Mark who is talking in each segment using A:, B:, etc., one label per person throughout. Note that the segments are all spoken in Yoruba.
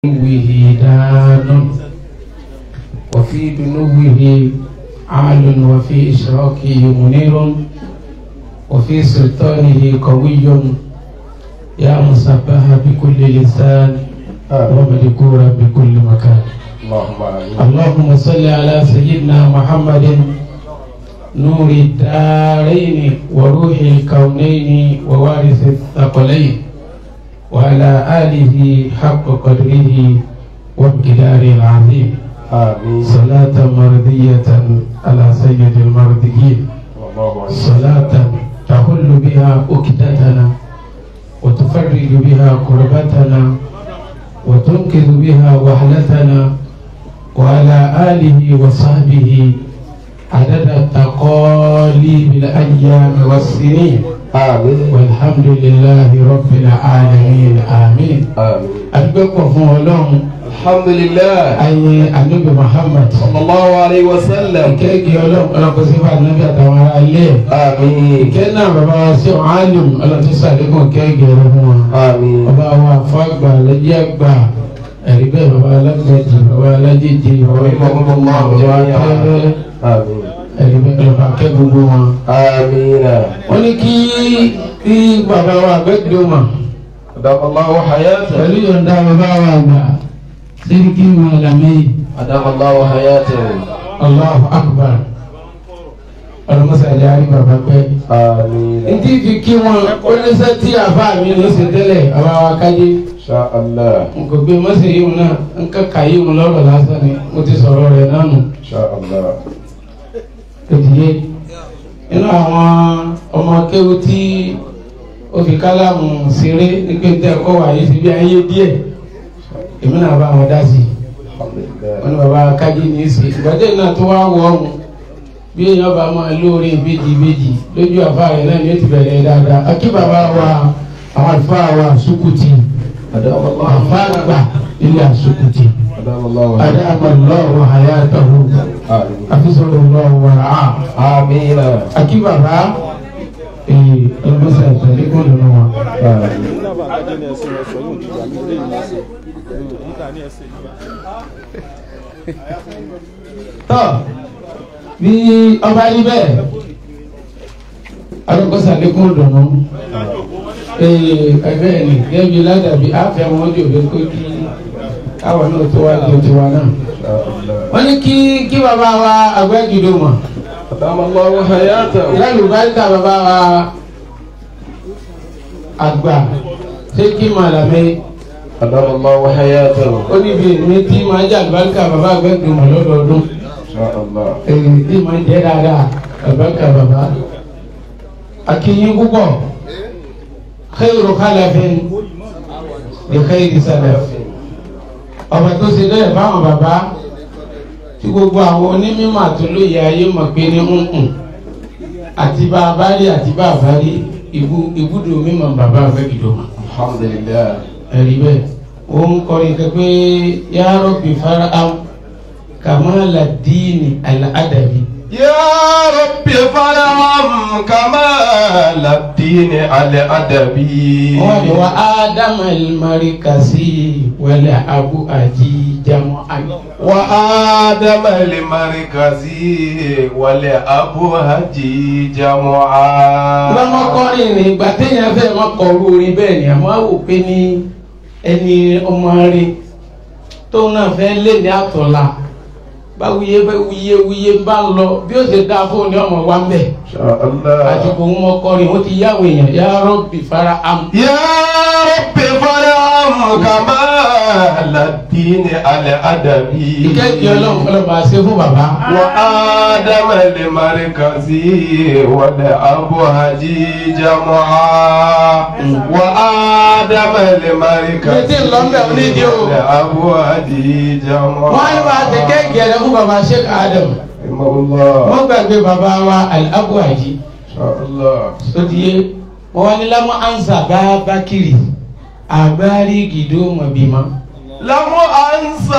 A: دنوه دان وفي دنوه عال وفي إشراكه منير وفي سلطانه قوي يا مصبح بكل لسان ومذكورا بكل مكان
B: اللهم آمين
A: اللهم صل على سيدنا محمد نور الدارين وروح الكونين ووارث الثقلين وعلى آله حق قدره وامتداره العظيم
B: آمين
A: صلاة مرضية على سيد المرضيين
B: والله أكبر
A: صلاة تحل بها أكدتنا وتفرج بها كربتنا وتنقذ بها وحلتنا وعلى آله وصحبه عدد التقاليب الأيام والسنين
B: آمين
A: والحمد لله رب العالمين آمين
B: آمين
A: أدبكم فولون
B: الحمد لله
A: أي النبي محمد
B: صلى الله عليه وسلم
A: kéèkì ọlọ́run ọlọ́kọ̀ sí fún ànábì àtàwọn ará ilé ẹ̀.
B: آمين
A: ìkẹ́ náà bàbá wa sí ọ̀hánìm ọlọ́tí sàlékún kéèkì rẹ̀ fún wa.
B: آمين
A: bàbá wa fàgbà lẹ́jẹ́ àgbà ẹ̀rí bẹ́ẹ̀ bàbá alágbèjì bàbá alájèjì bàbá ìmọ̀gbọ́n bàbá akẹ́rẹ́
B: آمين
A: ẹ̀rí bẹ́ẹ̀ bàbá akẹ́ gbogbo wọn.
B: آمين
A: wọ́n ní kí kí bàbá wa àgbẹ̀dọ̀ mà
B: أدام الله حياته
A: pẹ̀lú yọ̀ǹda bàbá wa àgbà sẹ́ríkì màlámẹ́yì
B: أدام الله حياته
A: Allahu akbar ọlọ́mọsàlẹ̀ àrí bàbá pẹ́.
B: آمين
A: ntí fi kí wọn ó ní sẹ́ tí àbá mi ló ṣe tẹ́lẹ̀ àbá wa kájí
B: إن شاء الله
A: n kò gbé mọ́sẹ̀ yìí náà n ká kà yìí lọ́rọ̀ lásán ni mo ti sọ̀rọ̀ rẹ̀ náà nù
B: إن شاء الله
A: òdìyẹ nínú àwọn ọmọ akéwù tí ó fi kálámù ṣeré nígbà tí ẹ̀kọ́ wà yìí fi bí ayé díẹ̀ èmi náà bá wọn dá sí i
B: الحمد
A: wọn
B: لله
A: ní baba kájí ní í ṣe ìgbàdé náà tó wá wọ ọ̀hún bí èèyàn bá máa lóore ìbejì ìbejì lójú àfáàrẹ náà ni ó ti bẹ̀rẹ̀ dáadáa akí bàbá wa àwọn àlùfáà wa àsùkùtì
B: أدام الله
A: àfáàgbà ilé àsùkùtì
B: أدام الله
A: adáàmà lọ́wọ́ àyàtọ̀hún
B: آمين
A: àfisọ̀rọ̀ lọ́wọ́ àá
B: آمين
A: akí bàbá ee ọlọ́mọsẹ̀ àtẹ̀lẹ́kùn nínú wa.
B: آمين
A: tọ́ bí ọba yí bẹ́ẹ̀ alọ́kọ́sà lẹ́kùn dùnú ẹgbẹ́ ni gẹ́bí ládàbí àfẹ́ wọn jò lé kó kí káwọn náà tó wá lè tiwa náà.
B: إن شاء الله
A: wọ́n ní kí kí bàbá wa àgbẹ̀gìdò mọ̀
B: أدام الله حياته
A: ìlànà ìbáríkà bàbá wa àgbà ṣé kí màlámẹ́
B: أدام الله حياته
A: ó níbi mi tí máa jẹ́ àgbàríkà bàbá àgbẹ̀gìdò mọ̀ lọ́dọọdún.
B: إن شاء الله
A: èyí tí máa ń jẹ́ dáadáa àbáka bàbá akínyín púpọ̀ khayru khalafin li khayri salaf ọba tó ṣe lẹ́yìn fáwọn bàbá tí gbogbo àwọn onímọ̀ àtúlóye ayé mọ̀ pé ní nǹkan àti bá a bá rí àti bá a bá rí ibú- ibùdó mímọ̀ bàbá àgbẹ̀gìdò mọ̀
B: الحمد لله
A: ẹ̀rí bẹ́ẹ̀ ó ń kọrin kan pé ya rabbi faraham kamala dini al-adabi.
B: يا رب فارحم كمال الدين على أدبي
A: wọ́n ní wa ádámà ìmárìkàsí wẹ̀lẹ̀ abu àjí jamu àgbà.
B: وآدم المركزي ولأبوهجي جمعا
A: lọ́mọkọrin ní ìgbà téèyàn fẹ́ máa kọ̀ọ̀rọ̀ orin bẹ́ẹ̀ ni àmọ́ àwò pé ní ẹni ọmọ rẹ̀ tóun náà fẹ́ lé ní àtọ̀la bá wuye bá wuye wuye bá ń lọ bí ó ṣe dáa fóun ní ọmọ wa ń bẹ̀.
B: إن شاء الله
A: àsìkò ń mọkọrin ó ti yáwó èèyàn yá rọ́bì fara am.
B: يا رب فارحم كمال الدين على أدبي
A: ìkẹ́kẹ́ ọlọ́run fọlọ́ bá a ṣe fún bàbá.
B: وآدم المركزي والأبوهجي جمعا وآدم المركزي
A: Méjì lọ́mbẹ̀ onídìí o.
B: والأبوهجي جمعا
A: wọ́n á bá a ṣe kẹ́kẹ́ rẹ̀ fún bàbá Sheikh Adam.
B: رحمه الله
A: wọ́n gbàgbé bàbá wa Al-Abu Haji
B: إن شاء الله
A: sotiye wọ́n wá ní lámú ansa bá Bakiri àgbárí gìdó mọ̀bìmọ́.
B: لم أنسى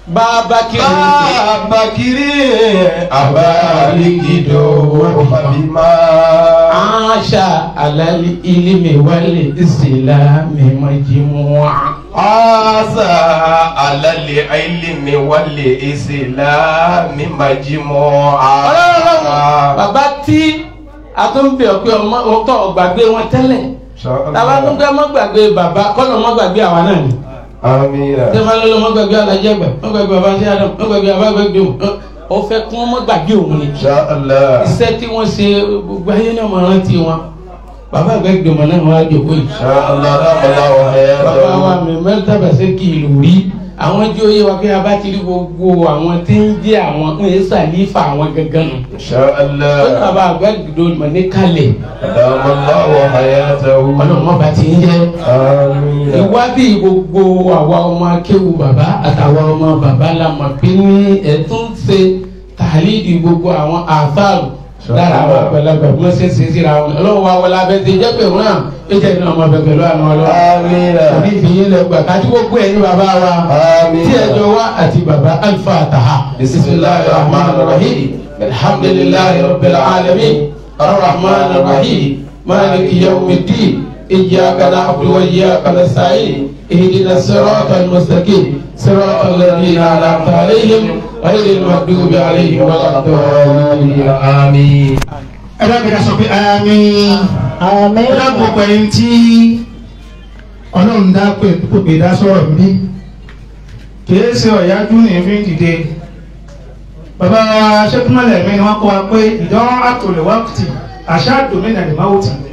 A: bàbá kiri
B: Abakiri abaligido mabima.
A: aṣa alali ilimi wali isilami majimua.
B: Asa alali ilimi wali isilami majimoa.
A: ọlọ́run bàbá tí a tún bẹ̀ ọ́ pé ọmọ ọtọ̀ gbàgbé wọn tẹ́lẹ̀ tàbá tún gbé ọmọ gbàgbé bàbá kọ́nà ọmọ gbàgbé àwa náà ni.
B: Amina.
A: tẹ́fà lọ́lọ́ ọmọ gbàgbé alájẹ́gbẹ̀ ọmọ gbàgbé bàbá sí adam ọmọ gbàgbé bàbá gbàgbé òun ó fẹ́ kún ọmọ gbàgbé òun ni.
B: Inshallah.
A: iṣẹ́ tí wọ́n ṣe gbogbo ayé náà máa rántí wọn bàbá gbàgbé ọmọ náà wọ́n á jòkó yìí.
B: Inshallah. Allahu
A: bàbá wa
B: hayatahu.
A: mi mẹ́ta bàṣẹ́ kì í lù rí àwọn tí ó yé wa pé a bá ti rí gbogbo àwọn tí ń jẹ́ àwọn ń yé sàlífà àwọn gangan nù. ó ní
B: Inshallah.
A: bàbá àgbàdo mọ̀ ní kalẹ̀
B: Adama Allahu hayatahu.
A: ọlọ́mọ bá ti ń jẹ́
B: Amina.
A: ìwádìí gbogbo àwa ọmọ akéwu bàbá àtàwọn ọmọ bàbá la mọ̀ pé ní ẹ̀tún ṣe tàlídìí gbogbo àwọn àfáàrù lára àwọn àgbàlagbà bí wọ́n ṣe ń ṣe síra wọn ọlọ́run wa wọlé abẹ́ ti jẹ́ pé wọn náà ó jẹ́ iná ọmọ bẹ̀bẹ̀ lọ́wọ́ àwọn ọlọ́run
B: Amina.
A: òní ìfìyín lẹ gbà kájú gbogbo ẹ̀yin bàbá wa
B: Amina.
A: tí ẹjọ́ wa àti bàbá al-Fatiha bisimilahi rahman rahim alhamdulilahi rabbil alamin arrahman rahim maliki yawmiddin iyyaka na'budu wa iyyaka nasta'in اهدنا الصراط المستقيم صراط الذين انعمت عليهم غير المغضوب عليهم ولا الضالين
B: Amin.
C: ẹ dábìí ká sọ pé àmín
D: Àmín.
C: ẹ dábò pẹ̀lú tí ọlọ́run dá pé pé dá sọ̀rọ̀ ń bí kìí ṣe ọ̀yájú ní fi ń dìde bàbá wa ṣẹ́kúnmọ́lẹ̀ mi ni wọ́n kọ́ wa pé ìdán àtòlè wákìtì àṣà àdòmínà lè máa wò tì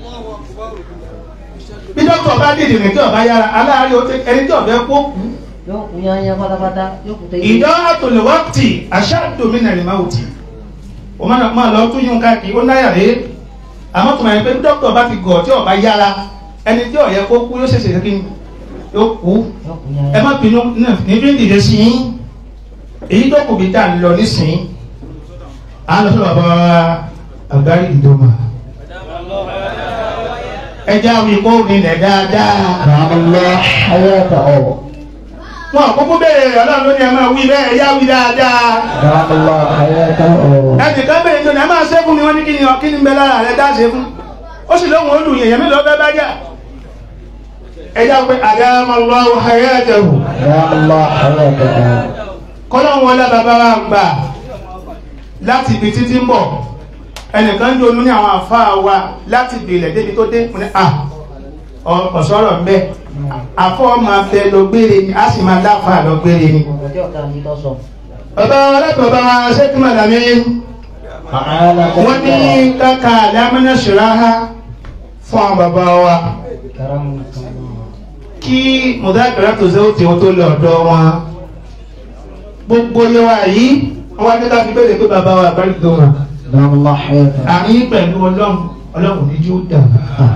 C: bí dókítà bá dìde ní tí ọba yára aláàárẹ̀ ó tẹ ẹni tí ọbẹ̀ kó kú
D: Yóò kú yányá pátápátá, yóò kú tẹ́yẹ.
C: ìdán àtòlè wákìtì àṣà àdòmínà lè máa wò tì o máa máa lọ tún yún káàkiri ó náyà rèé àmọ́ tó máa yẹ pé bí dókítà bá ti gọ̀ tí ọba yára ẹni tí ó yẹ kó kú yóò ṣẹ̀ṣẹ̀ kí ni yóò kú
D: Yóò kú yányá.
C: ẹ má bínú ní bí ń dìde sí yín èyí tó kù bí tá a lọ nísìnyí à ń lọ sọ́dọ̀ bàbá wa àgbárí ìdòmà ẹjẹ́ àwọn ìkó nílẹ̀ dáadáa
D: Allah hayata ọ̀.
C: wọn àkókò bẹ̀rẹ̀ rẹ̀ ọlọ́run ló ní ẹ máa wí bẹ́ẹ̀ ẹjẹ́ wí dáadáa
D: Allah hayata ọ̀.
C: ẹnìkan bẹ̀rẹ̀ tó ní ẹ máa ṣe fún mi wọ́n ní kí ni kí ni bẹ lára rẹ̀ dá ṣe fún ó sì lóhùn olù yẹ̀yẹ̀ mélòó fẹ́ bá jà ẹjẹ́ pé àdámọ́lọ́wọ́ hayatahu
D: Allah hayata ọ̀.
C: kọ́lọ́hún wọlé bàbá wa gbà láti ibi títí ń bọ̀ ẹnìkan ń donú ní àwọn àfáà wa láti bèèrè débi tó dé fún ní à ọ̀sọ́rọ̀ ń bẹ́ àfọ́ máa bẹ lọ gbére ni a sì máa dáfà lọ gbére ni
D: Ọjọ́ ọ̀tá ní tó sọ.
C: bàbá wa lẹ́tọ̀ọ́ bá wa ṣẹ́kí màdàmí wọ́n ní káka àdámẹ́nà ṣìráhá fún àwọn bàbá wa kí mùdákàrà tó ṣe ó ti wọn tó lọ ọ̀dọ̀ wọn gbogbo yẹwà yìí wọ́n wá ní ká fi bẹ̀rẹ̀ pé bàbá wa bá rí dùn
D: Allah hayata ọ̀.
C: àní pẹ̀lú ọlọ́run ọlọ́run ní yóò dà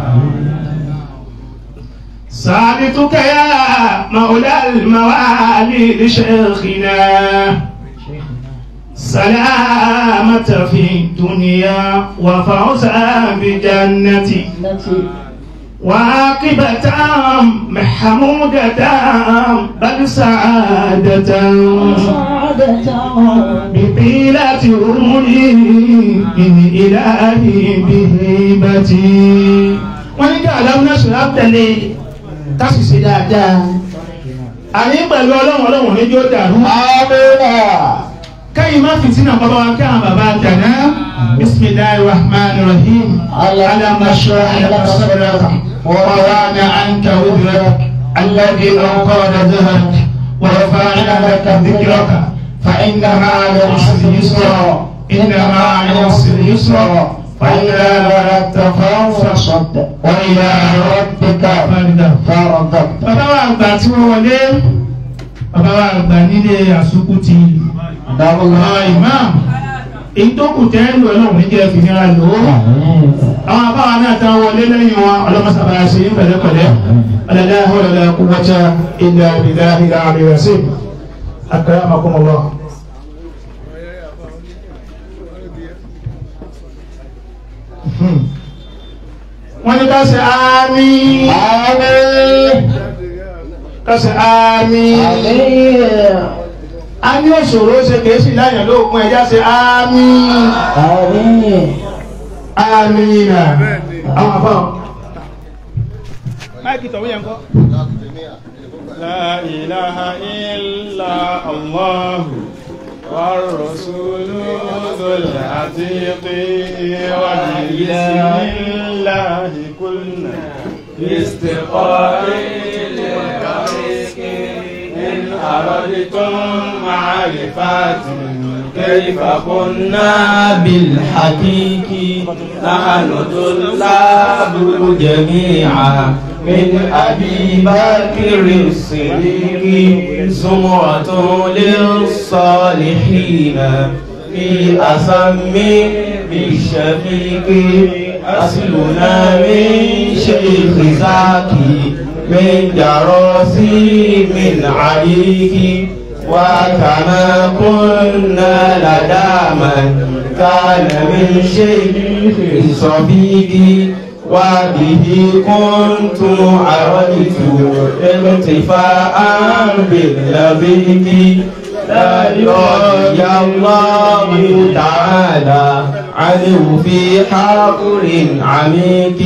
C: سألتك يا مولى الموالي لشيخنا سلامة في الدنيا وفوزا بجنة وعاقبة محمودة بل سعادة بطيلة أمري من إلهي بهيبتي wọ́n ní kí àdáwọn náà ṣe lápẹ̀lẹ̀ tásì sí dáadáa àní pẹ̀lú ọlọ́run ọlọ́run ní yóò dàrú káyìn má fìtínà bàbá wa kí àwọn bàbá dàná bismillahir rahmanir rahim alam nashrah laka sadraka wa wada'na anka wizrak alladhi anqadha dhahrak wa rafa'na laka dhikraka fa inna ma'al usri yusra inna ma'al usri yusra فإذا بلغت فانصب وإلى ربك فارغب
D: Fárọ̀dọ̀.
C: bàbá wa àgbà tí wọ́n wọlé bàbá wa àgbà nílé àsukùtì
D: Dábọ̀lá.
C: àwọn imam èyí tó kù tẹ́ ń lò ọlọ́run ní jẹ́ fìnira lò ó àwọn àbáwa náà tán wọlé lẹ́yìn wọn ọlọ́mọsàbà ṣe ń pẹ̀lẹ́pẹ̀lẹ́ ọlọ́dá ọlọ́dá quwwata illa billahi al-aliyyil azim akramakumullah. wọ́n ní ká ṣe àmín
D: Àmín.
C: ká ṣe àmín
D: Àmín.
C: ní òṣòro ṣe kèésì láyàn lóògùn ẹja ṣe àmín
D: Àmín.
C: àmín nà àwọn àbá. máìkì tọ̀hún yẹn kọ́.
E: لا إله إلا الله والرسول ذو العتيق وبسم الله كلنا باستقاء للطريق إن أردتم معرفة كيف كنا بالحقيق نحن طلاب جميعا من أبي بكر الصديق زمرة للصالحين في أسم بالشفيق أصلنا من شيخ زاكي من جراسي من عليك وكما كنا لدى من كان من شيخ صبيبي وبه كنت عرفت ارتفاعا باللبيب لا رضي الله تعالى عنه في حقر عميق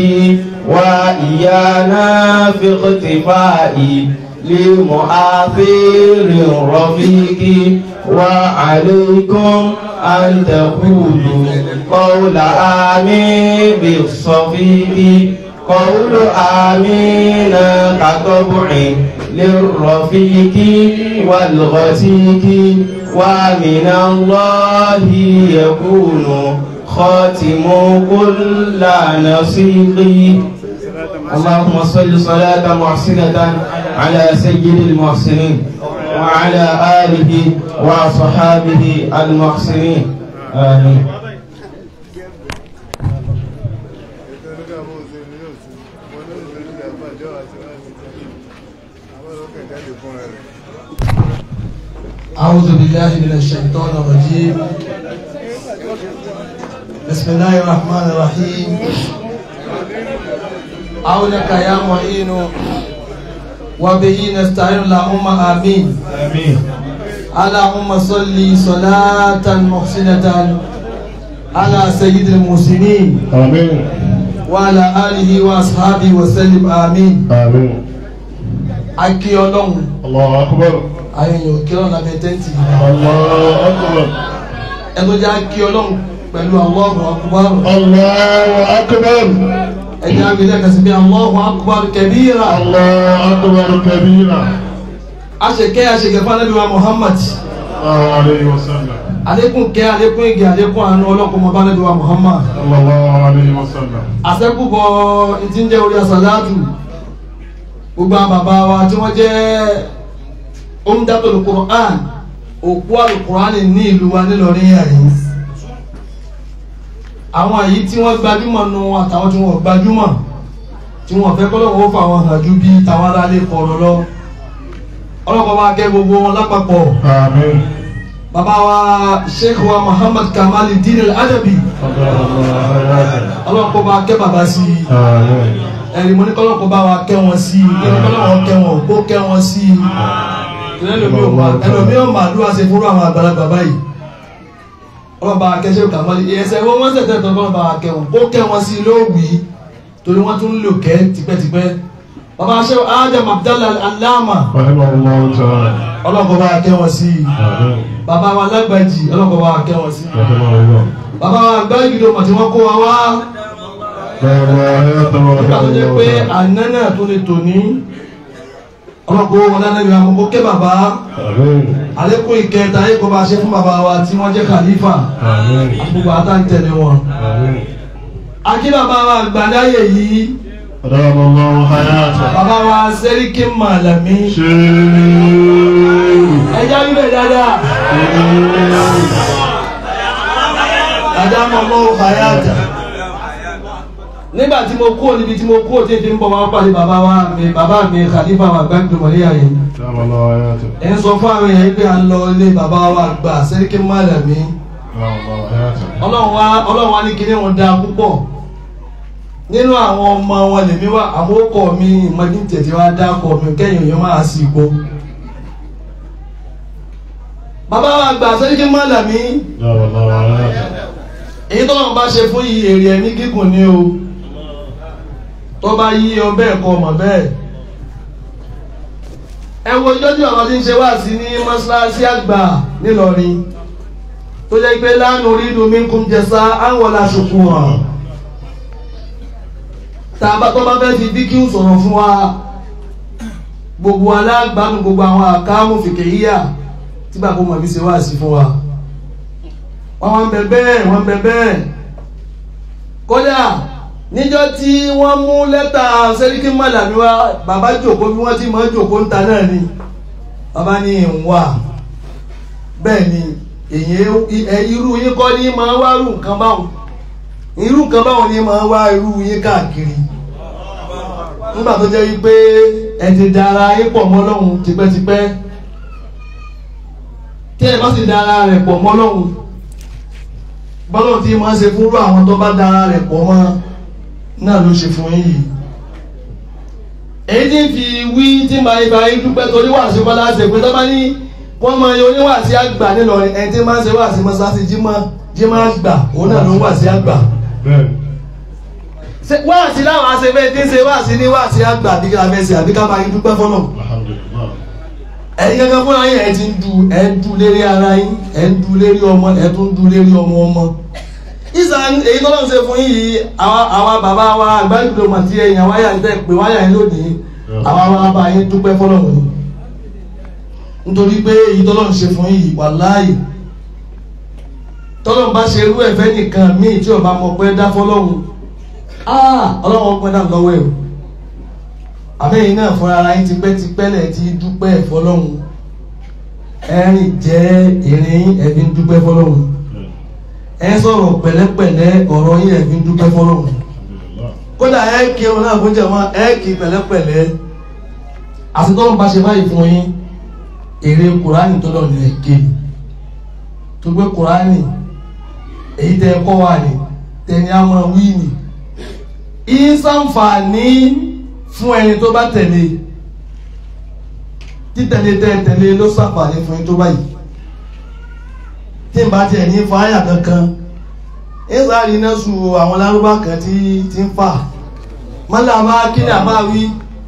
E: وإيانا في اختفاء لمؤثر رفيق وعليكم أن تقولوا قول آمين بالصفيق قول آمين كطبع للرفيق والغسيق ومن الله يكون خاتم كل نصيق اللهم صل صلاة محسنة على سيد المحسنين وعلى آله وصحابه المحسنين آمين
F: أعوذ بالله من الشيطان الرجيم بسم الله الرحمن الرحيم عونك يا معين وبه نستعين اللهم آمين
E: آمين
F: اللهم صل صلاة محسنة على سيد المسلمين
E: آمين
F: وعلى آله وأصحابه وسلم آمين
E: آمين
F: akí ọlọ́run
E: الله أكبر
F: àyẹ̀yàn kí ọlọ́run lábẹ́ tẹ́ǹtì
E: الله أكبر
F: ẹnu jẹ́ akí ọlọ́run pẹ̀lú Allahu akbar
E: الله أكبر
F: ẹ̀jẹ̀ agbẹ̀dẹ̀ kàsí bí Allahu akbar kabira
E: الله أكبر كبيرا
F: aṣèkẹ́ aṣèkẹ́ fún anábì wa Muhammad
E: الله عليه وسلم
F: àlékún kẹ́ àlékún ìgè àlékún àánú ọlọ́kùnmọ́ bá anábì wa Muhammad
E: صلى الله عليه وسلم
F: àṣẹ́kùbọ̀ ìtìjẹ́ orí asàlátù gbogbo àwọn bàbá wa tí wọ́n jẹ́ umdatul Qur'an òkú alukur'an ní ìlú wa nílọrin yàrin àwọn èyí tí wọ́n gbajúmọ̀ nu àtàwọn tí wọ́n gbajúmọ̀ tí wọ́n fẹ́ kọ́lọ́wọ́ fà wọn hàn ju bí tàwọn aráalé kọ̀ọ̀rọ̀ lọ ọlọ́pàá wa kẹ́ gbogbo wọn lápapọ̀
E: آمين
F: bàbá wa sheikh wa Muhammad Kamali Din al-Adabi
E: قدر الله حياته
F: ọlọ́pàá wa kẹ́ bàbá sí i
E: آمين
F: ẹ̀rí mo ní kọ́lọ́pọ̀ bá wa kẹ́ wọn sí i ní kọ́lọ́pọ̀ kẹ́ wọn kó kẹ́ wọn sí i ẹlòmí ò máa dúró àṣẹ fúnra àwọn àgbàlagbà báyìí ọlọ́ba akẹ́ṣẹ́ kàmọ́lì ẹsẹ̀ wọ́n wọ́n sẹ̀tẹ̀ tó kọ́lọ́ba akẹ́ wọn kó kẹ́ wọn sí i lówì torí wọ́n tún ń lò kẹ́ tipẹ́tipẹ́ bàbá aṣẹ́ Adam Abdallah Alama
E: رحمه الله تعالى
F: ọlọ́pọ̀ bá kẹ́ wọn sí i
E: آمين
F: bàbá wa lágbàjì ọlọ́pọ̀ bá kẹ́ wọn sí i
E: رحمه الله
F: bàbá wa gbáyìí mọ̀ tí wọ́n kó wa wá
E: قدر حياته
F: nígbà tó
E: ورحمه
F: jẹ́ pé
E: الله
F: àná náà tó lè tò ní ọlọ́pọ̀ wọn lánàá ìwà àkókò kẹ́ bàbá
E: آمين
F: àlékún ìkẹta ayé kó bá ṣe fún bàbá wa tí wọ́n jẹ́ khalifa
E: آمين
F: gbogbo àtàntẹ̀lé wọn.
E: آمين
F: akí bàbá wa gbàdáyè yìí
E: قدر الله حياته
F: bàbá wa sẹ́ríkì màlàmí
E: شيخ
F: ẹja wíwẹ̀ dáadáa àdámọ̀ mọ́ hayata nígbà tí mo kúrò níbi tí mo kúrò tí n fi ń bọ̀ wá pàdé bàbá wa mi bàbá mi khalifa wa gbàgbé mọ̀lẹ́yà yìí
E: قدر الله حياته
F: ẹ̀ ń sọ fún àwọn èèyàn yìí pé à ń lọ ilé bàbá wa gbà sẹ́ríkì màlàmí
E: قدر الله حياته
F: ọlọ́run wa ọlọ́run wa ní kinní wọn dáa púpọ̀ nínú àwọn ọmọ wọn lèmi wá àwọn ọkọ mi ìmọ̀dé tètè wá dá ọkọ mi kẹ́yìn òyìn máa sì gbó bàbá wa gbà sẹ́ríkì mọ́làmí
E: دام الله حياته
F: èyí tó lọ́n bá ṣe fún yìí èrè ẹ̀mí gígùn ni o tó bá yí ọ bẹ́ẹ̀ kọ́ ọmọ bẹ́ẹ̀ ẹ wo ìjọ́ tí bàbá ti ń ṣe wá sí ní mọ́ṣáláṣí àgbà nílọrin tó jẹ́ pé lánàá orí inú mi ń kún jẹsà àwọn aṣòkù hàn tá a bá tó bá fẹ́ fi díkì sọ̀rọ̀ fún wa gbogbo alágbàánu gbogbo àwọn àkámù fìkèyíyà tí bàbá ọmọ mi ṣe wá sí fún wa wọ́n wọ́n bẹ bẹ́ẹ̀ wọ́n bẹ bẹ́ẹ̀ kódà níjọ́ tí wọ́n mú lẹ́tà sẹ́ríkì mọ́làmí wa bàbá jòkó bí wọ́n ti mọ́ jòkó ń ta náà ni bàbá ní ìwà bẹ́ẹ̀ ni èyí ẹ irú yín kọ́ ní máa wá irú nǹkan báwọn irú nǹkan báwọn ní máa wá irú yín káàkiri nígbà tó jẹ́ wípé ẹ ti dára yín pọ̀ mọ́ Ọlọ́hun tipẹ́tipẹ́ tí ẹ bá sì dára rẹ̀ pọ̀ mọ́ Ọlọ́hun bọ́lọ̀ tí máa ṣe fúnrú àwọn tó bá dára rẹ̀ pọ̀ mọ́ náà ló ṣe fún yìí èyí tí ń fi wí tí màá ibà yín dúpẹ́ torí wàásù bọ́lá ṣe pé tó bá ní wọ́n mọ iye oníwàásí àgbà nílọrin ẹni tí máa ń ṣe wàásù mọ́sáàsì jímọ̀ jímọ̀ àgbà òun náà ló ń wàásí àgbà
E: بẹ́ẹ̀
F: wàásì láwọn aṣèfẹ́ tí ń ṣe wàásì ní wàásì àgbà bí ká fẹ́ ṣe àbí ká máa yín dúpẹ́ fọ́nà
E: الحمد لله
F: ẹ̀yin kankan fúnra yín ẹ̀ ti ń du ẹ̀ ń du lérí ara yín ẹ̀ ń du lérí ọmọ ẹ̀ tún ń du lérí ọmọ ọmọ ìsà èyí tó lọ́n ṣe fún yìí àwa àwa bàbá wa àgbájúlò màtí ẹ̀yìn àwọn àyà tẹ̀ pé wáyà yín lónìí àwa wa bá yín dúpẹ́ fọlọ́run ni nítorí pé èyí tó lọ́n ṣe fún yìí wàláhì tọ́lọ́n bá ṣe irú ẹ̀fẹ́ nìkan míì tí ọba mọ̀ pé dá fọlọ́run ah ọlọ́run pẹ́ náà lọ́wọ́ ẹ̀ o àbẹ́yìn náà fúnra ara yín tipẹ́tipẹ́ lẹ̀ ti dúpẹ́ fọlọ́run ẹ̀rìn jẹ́ ìrìn ẹ̀bí ń dúpẹ́ fọlọ́run ẹ sọ̀rọ̀ pẹ̀lẹ́pẹ̀lẹ́ ọ̀rọ̀ yín ẹ̀bí ń dúpẹ́ fọlọ́run kódà ẹ kí ọ̀run náà fún jẹ̀mọ́ ẹ kí pẹ̀lẹ́pẹ̀lẹ́ àtitọ́run bá ṣe báyìí fún yín èrè kùránì tó lọ́ọ̀ ní ẹ ké tó gbé kùránì èyí tẹ kọ́ wà ní tẹni á máa wí ní ìsànfààní fún ẹni tó bá tẹ̀lé títẹ̀lé tẹ́ tẹ̀lé ló sàǹfààní fún yín tó báyìí tí n bá tiẹ̀ ní fáyà kankan ìsàrí náà sùn àwọn lárúbá kan tí tí ń fà mọ́lá máa kí ni àbá wí.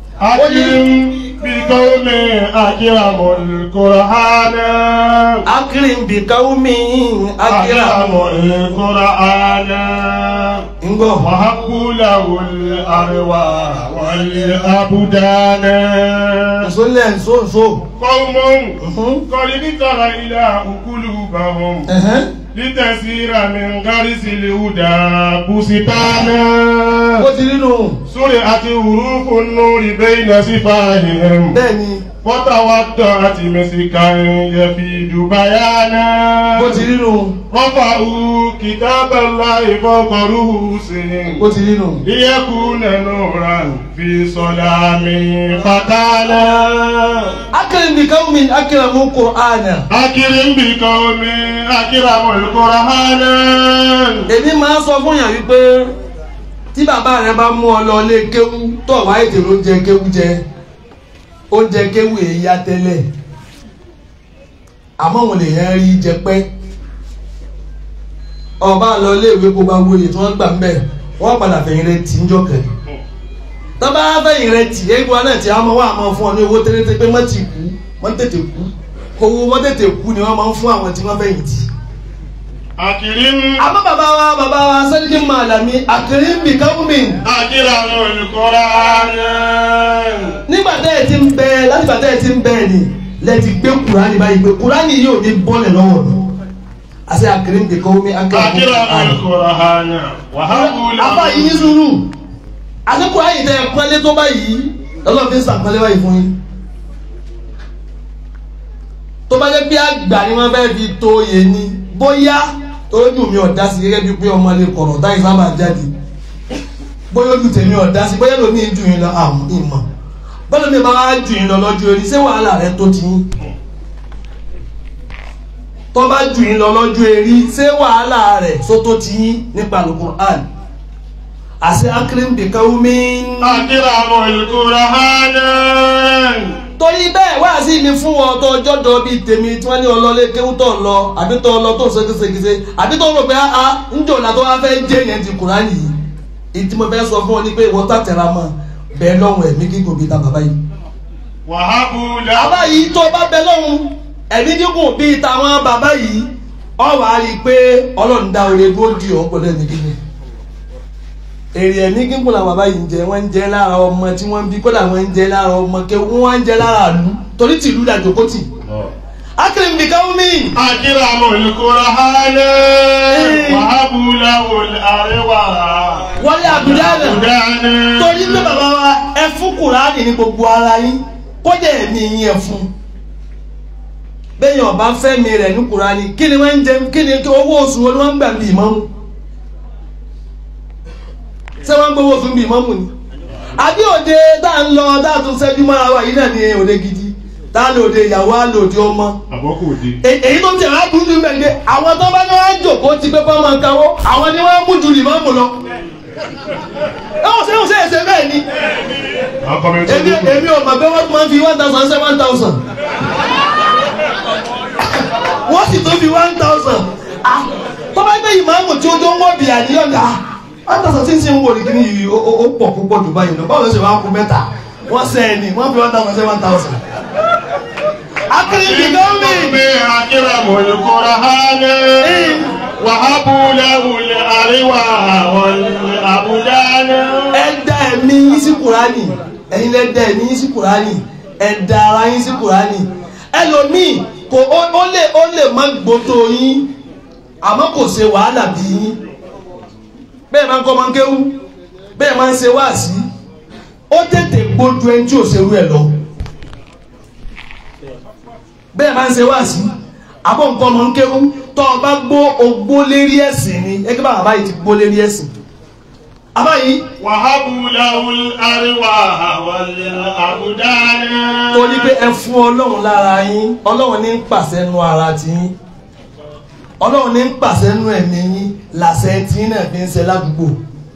E: أكرم بقوم أكرموا القرآن
F: akirim bi kawumi akira
E: أكرموا القرآن
F: ngọ
E: وهبوا له الأرواح والأبدان
F: nsọlẹ nsọnsọ
E: قوم قد ذكر إله قلوبهم لتسير من غرس الهدى بستانا
F: ó ti rí nù
E: سرعت حروف النور بين سفاههم
F: bẹ́ẹ̀ni
E: وتودعت مسكا يفيد بيانا
F: ó ti rí nù
E: رفعوا كتاب الله فوق رؤوسهم
F: ó ti rí nù.
E: ليكون نورا في صلام فتانا
F: akirim bi kawumi akira mu qur'ana.
E: أكرم بقوم أكرموا القرآن
F: èmi máa ń sọ fún yàn wípé tí bàbá rẹ bá mú ọ lọ lé kéwú tó wá ètè ló ń jẹ kéwú jẹ oúnjẹ kéwú èyí ya tẹ́lẹ̀ àmọ́ òun lè yẹn rí jẹ pẹ́ ọba lọ iléèwé gbogbo agbóye tí wọ́n gbà ń bẹ̀ wọ́n padà fẹ̀yìn rẹ tì ń jọkẹ́ tọ́ba fẹ̀yìn rẹ tì eégún náà tí a máa wá àmọ́ fún ọ ní owó tẹ́lẹ̀ pé mọ́ ti kú mọ́ tètè kú owó mọ́ tètè kú ni wọ́n máa ń fún àwọn tí wọ́n fẹ̀yìn tì
E: أكرم
F: àmọ́ bàbá wa bàbá wa sẹ́díkì màlàmí àkèrè ń bì káwùmí
E: أكرموا القرآن
F: nígbà tẹ́ ẹ ti ń bẹ láti gbà tẹ́ ẹ ti ń bẹ ni lẹ́ ti gbé kùránì báyìí pé kùránì yóò ní bọ́ọ̀lẹ̀ lọ́wọ́ mi àti àkèrè ń bì káwùmí
E: أكرموا
F: àkèrè
E: القرآن وهبوا
F: afa yìí ní
E: له
F: sùúrù àti kùránì tẹ́ ẹ pọ́nlé tó báyìí lọ́lọ́ fi ń sàpọ́nlé báyìí fún yín tó bá jẹ́ pé àgbà ni wọ́n fẹ́ fi tó yé ni bóyá ojú mi ọ̀dá sí gẹ́gẹ́ bí pé ọmọ lè kọ̀rọ̀ táyì sábà jáde bóyá ojú tèmi ọ̀dá sí bóyá lómi jù yín lọ àmọ́ ìmọ̀ bọ́lá mi bá wá jù yín lọ lọ́jọ́ orí ṣé wàhálà rẹ tó ti yín tó bá jù yín lọ lọ́jọ́ orí ṣé wàhálà rẹ só tó ti yín nípa Al-Qur'an àṣẹ akérèmdè káwọ́mí
E: أكرموا القرآن
F: torí bẹ́ẹ̀ wá sí mi fún ọ tó ọjọ́ dọ̀ bíi tèmi tí wọ́n ní ọlọ́lé kéwú tó ń lọ àbí tó ń lọ tó ń ṣégeṣégeṣe àbí tó ń rò pé a ń jò là tó wá fẹ́ jẹ́ yẹn ti Kùránì yìí ìdí mo fẹ́ sọ fún ọ ní pé ìwọ tàtẹ̀ra mọ́ bẹ́ẹ̀ lọ́hùn ẹ̀mí gígùn bíi ta bàbá yìí.
E: wàhábù lahu
F: bàbá yìí tó bá bẹ lọ́hùn ẹ̀mí gígùn bíi tàwọn bàbá yìí ọ wàá rí i pé Ọlọ́run dá oore dúró di ọ̀ pẹ̀lú ẹ̀mí gígùn èrè ẹ̀mí gígùn làwọn bàbá yìí ń jẹ wọ́n ń jẹ lára ọmọ tí wọ́n ń bí kódà wọ́n ń jẹ lára ọmọ kẹ wọ́n ń jẹ lára àlú torí tìlú dàjò kó tì. akérèmí bìkan omi
E: akramul Qur'an wàhábù lahu al-arwa
F: wọlé àbúdá náà
E: Qur'an
F: torí pé bàbá wa ẹ fún kùránì ní gbogbo ara yín kódà ẹ̀mí yín ẹ fún bẹ́ẹ̀ yàn bá fẹ́mi rẹ̀ ní kùránì kí ni wọ́n ń jẹ kí ni owó oṣù wọn ni wọ́n ń gbà bí ìmọ̀mù ṣé wọ́n ń gbowó oṣù bí ìmọ̀mù ni àbí òde tá à ń lọ tá a tún ṣẹ́jú mọ́ra wa yìí náà ní òde gidi tá a lò òde ìyàwó á lò òde ọmọ
E: àbọ̀kù òde
F: E- èyí tó ń tẹ̀ wá burú jù mẹ́gbẹ́ àwọn tó bá ní wọ́n á jòkó ti pé fọ́ọ̀mù kanwó àwọn ni wọ́n mú ju ìmọ̀mù lọ ẹ wọ́n ṣe ń ṣe ẹsẹ̀ bẹ́ẹ̀ ni
E: àwọn kọ́mẹ́ntì
F: èmi èmi ò mọ̀ pé wọ́n máa ń fi one thousand ṣe one thousand wọ́n sì tún fi one thousand tó bá gbé ìmáàmù tí ó tó ń wọ́ bí àníyàn dà one thousand tí ń sin wò ní kíní yìí ó ó pọ̀ púpọ̀ jù báyìí lọ báwo ló ṣe wá kú mẹ́ta wọ́n sẹ́ ẹ̀ ní wọ́n fi one thousand ṣe one thousand. akérèmí gọ́ọ̀mì
E: akramul Qur'an wàhábù lahu al-arwa wal-abdan
F: ẹ dá ẹ̀mí yín sí kùránì ẹ̀yin lẹ dá ẹ̀mí yín sí kùránì ẹ dá ara yín sí kùránì ẹlòmíì kò ó ó lè ó lè má gbótó yín àmọ́ kò ṣe wàhálà bí yín bẹ́ẹ̀ máa ń kọ́ máa ń kéwú bẹ́ẹ̀ máa ń ṣe wáàsí ó tètè gbójú ẹni tí ò ṣerú ẹ̀ lọ bẹ́ẹ̀ máa ń ṣe wáàsí àbọ̀ nǹkan máa ń kéwú tọ́ ọ bá gbó ogbó lérí ẹ̀sìn ni ẹgbẹ́ bàbá báyìí ti gbó lérí ẹ̀sìn àbáyìí
E: wàhábù lahu al-arwa wal-abdan
F: torí pé ẹ fún ọlọ́run lára yín ọlọ́run ní ń pàṣẹ nu ara ti yín ọlọ́run ní ń pàṣẹ nu ẹ̀mí yín làṣẹ tí yín náà fi ń ṣe ládùúgbò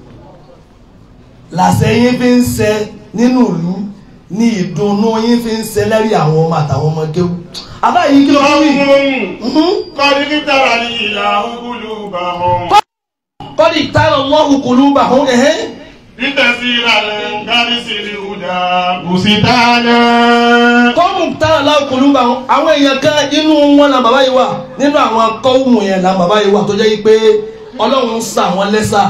F: làṣẹ yín fi ń ṣe nínú ìlú ní ìdùnnú yín fi ń ṣe lẹ́rìí àwọn ọmọ àtàwọn ọmọ kéwú àbáyé kí ló wá wí. Mhm.
E: kọ́ni títàrà ní ìlà ògùlù bá wọn.
F: kọ́dí tààrà lọ́hùn kùlú bà hún ẹ̀hẹ́
E: Ìtẹ̀síra lè ń kárí sí ní ìhùdà bùsítánà.
F: kọ́mù tààrà lọ́hùn kùlú bà hún àwọn èèyàn kan inú wọn la bàbá yìí wà nínú àwọn kọ́wùmù yẹn la bàbá yìí wà tó jẹ́ yìí pé ọlọ́run sà wọ́n lẹ́sà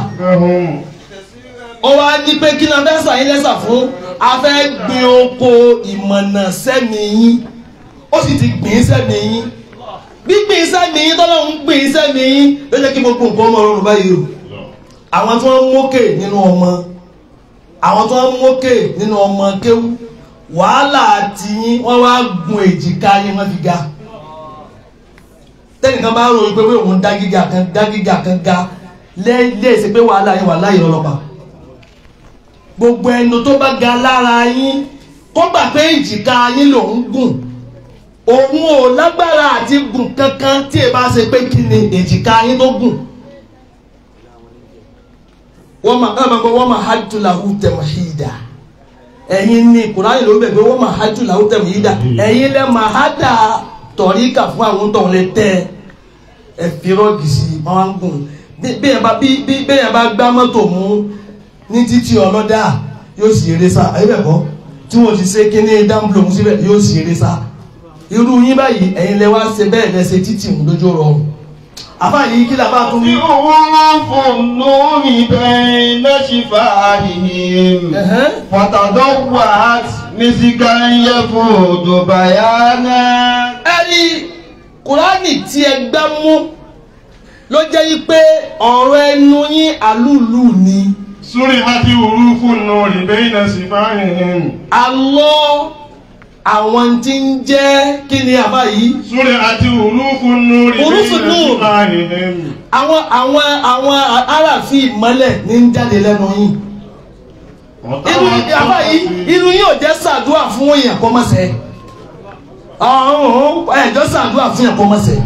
F: ó wá ní pé kí náà fẹ́ sà yín lẹ́sà fún a fẹ́ gbin oko ìmọ̀nà sẹ́mi yín ó sì ti gbìn sẹ́mi yín gbígbìn sẹ́mi yín tọ́lọ́run gbìn sẹ́mi yín ló jẹ́ kí gbogbo nǹkan ọmọ ọrùn báyìí o àwọn tí wọ́n ń mókè nínú ọmọ àwọn tí wọ́n ń mókè nínú ọmọ kéwú wàhálà àti yín wọ́n wá gun èjìká yín wọ́n fi ga tẹ́nìkan bá ròyìn pé òun dá gíga kan dá gíga kan ga lẹ́ẹ̀sì pé wàhálà yín wàhálà yín lọ́lọ́pàá gbogbo ẹnu tó bá ga lára yín kó gbà pé èjìká yín lòún gùn òun ò lágbára àti gùn kankan tí ẹ bá ṣe pé kí ni èjìká yín tó gùn wọ́n máa ẹ̀ máa gbọ́ wọ́n máa hajj lahu tamhida ẹ̀yin ní kùránì ló bẹ̀ pé wọ́n máa hajj lahu tamhida ẹ̀yin lẹ́ máa hádà tọ̀ríkà fún àwọn tó ń lè tẹ́ ẹ fi rọ́ọ̀gì sí i wọ́n á ń gùn bí bẹ́ẹ̀ bá bí bí bẹ́ẹ̀ bá gbá mọ́tò mú ní títí ọlọ́dà yóò sì eré sá ayé bẹ̀ kọ́ tí wọ́n ti ṣe kíní dáńbùlọ̀ mú síbẹ̀ yóò sì eré sá irú yín báyìí ẹ̀yin lẹ wá ṣe bẹ́ẹ̀ lẹ ṣe títì mú lójú rọrùn àbá yìí kí làbá tún wí.
C: يعرف النور بين شفاههم
F: Ẹ̀hẹ́n.
C: فتضوعت مسكا يفوت بيانا
F: ẹ̀rí kùránì tí ẹ gbá mú ló jẹ́ yí pé ọ̀rọ̀ ẹnu yín àlùlù ni
E: Súrí àti òrùkù nù rí bẹ́ẹ̀nà sí fáyìn.
F: alọ́ àwọn tí ń jẹ́ kí ni àbá yìí
E: Súrí àti òrùkù nù rí
F: Hurufu
E: bẹ́ẹ̀nà sí
F: nur.
E: fáyìn.
F: àwọn àwọn àwọn aráàfin ìmọ́lẹ̀ ní ń jáde lẹ́nu yín irú àbá yìí irú yín ò jẹ́ sàdúà fún èèyàn kọ́ mọ́sẹ̀ ọ̀hún ẹ̀jọ́ sàdúà fún èèyàn kọ́ mọ́sẹ̀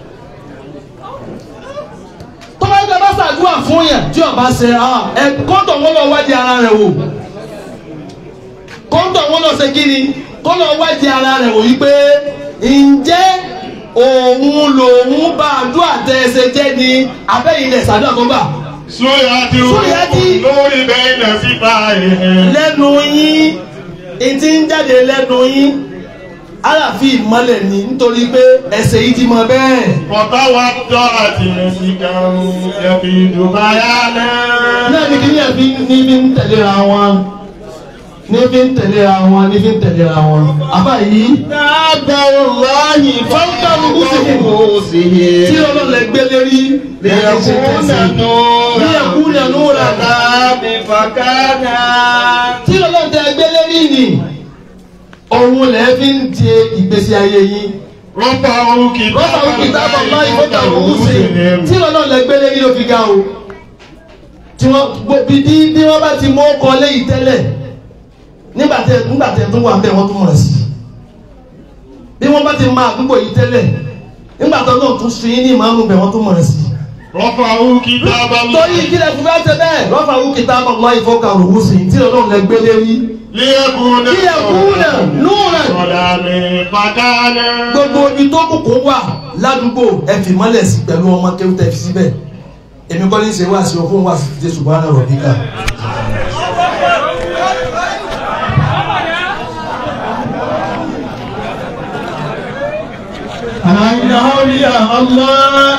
F: tọ́lá ń gbà sàdúà fún èèyàn tí ọba ṣe ẹ kọ́ńtọ̀ wọn lọ wádìí ara rẹ̀ wò kọ́ńtọ̀ wọn lọ ṣe kí ni kó lọ wádìí ara rẹ̀ wò yí pé ǹjẹ́ òun lòun bá àdúrà tẹ ẹsẹ̀ jẹ́ ni abẹ́yìn lẹ̀ sàdúrà tó gbà
E: Súyàtì
F: Súyàtì.
E: lórí bẹ́ẹ̀ náà sí báyìí.
F: lẹ́nu yín ìtí ń jáde lẹ́nu yín aláàfin ìmọ́lẹ̀ ni nítorí pé ẹsẹ̀ yìí ti mọ bẹ́ẹ̀.
E: Ọ̀tá wa tọ́ àti mẹ́sìkà ẹ̀fì ìdùbáyà náà.
F: náà ní kíní ẹ̀fí ní fi ń tẹ̀léra wọn ní fi ń tẹ̀léra wọn ní fi ń tẹ̀léra wọn. àbá yìí
E: Dábàá wáyé
F: fọ́nkà lóko sí i tí ọlọ́lẹ̀ gbé lérí ní ẹ̀kú nínú rẹ̀ tí ọlọ́lẹ̀ tẹ gbé lérí ni òun lẹ̀ fi ń di ìgbésí ayé yín.
E: Rọ́bà òkè
F: rọ́bà òkè tábà máa ìfọ́tà lóko sí i tí ọlọ́lẹ̀ gbé lérí ló fi ga o. tí wọ́n bí bí bí wọ́n bá ti mú ọkọ̀ léyìí tẹ́lẹ̀ nígbà tẹ nígbà tẹ tó wà bẹ́ẹ̀ wọ́n tún mọ̀ sí bí wọ́n bá ti máa àdúgbò yìí tẹ́lẹ̀ nígbà tó náà tún fi ní ìmáàmù bẹ́ẹ̀ wọ́n tún mọ̀ sí.
E: Rọ́bà òkè tábà
F: torí ìkílẹ̀ fún bá tẹ bẹ́ẹ̀ lọ́fà wú kìtà àbọ̀mọ́ ìfọ́kà òwú sí tí ọlọ́run lẹ gbé lérí.
E: Líyẹ̀kúnà.
F: kí ẹ kú náà nú rẹ̀
E: Ọ̀dà mi pàkánà.
F: gbogbo ibi tó kùkù wà ládùúgbò ẹ fi mọ́lẹ̀ sí pẹ̀lú ọmọ kéwù tẹ fi síbẹ̀ èmi kọ́ ní ṣe wá sí ọkùnrin wá sí ti jésù bá náà rọ̀ níkà.
C: أن أولياء الله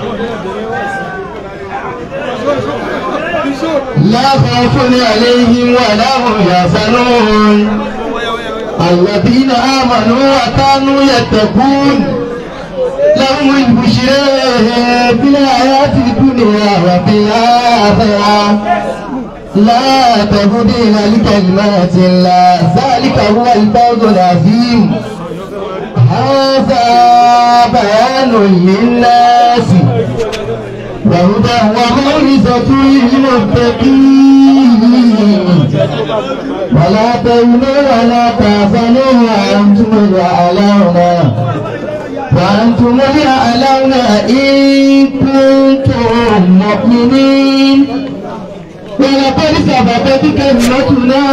G: لا خوف عليهم ولا هم يحزنون الذين آمنوا وكانوا يتقون لهم البشرى في الحياة الدنيا وفي الآخرة لا تبديل لكلمات الله ذلك هو الفوز العظيم هذا بيان للناس وهدى وموعظة للمتقين ولا تهنوا ولا تحزنوا وأنتم الأعلون وأنتم الأعلون إن كنتم مؤمنين ولقد سبقت كلمتنا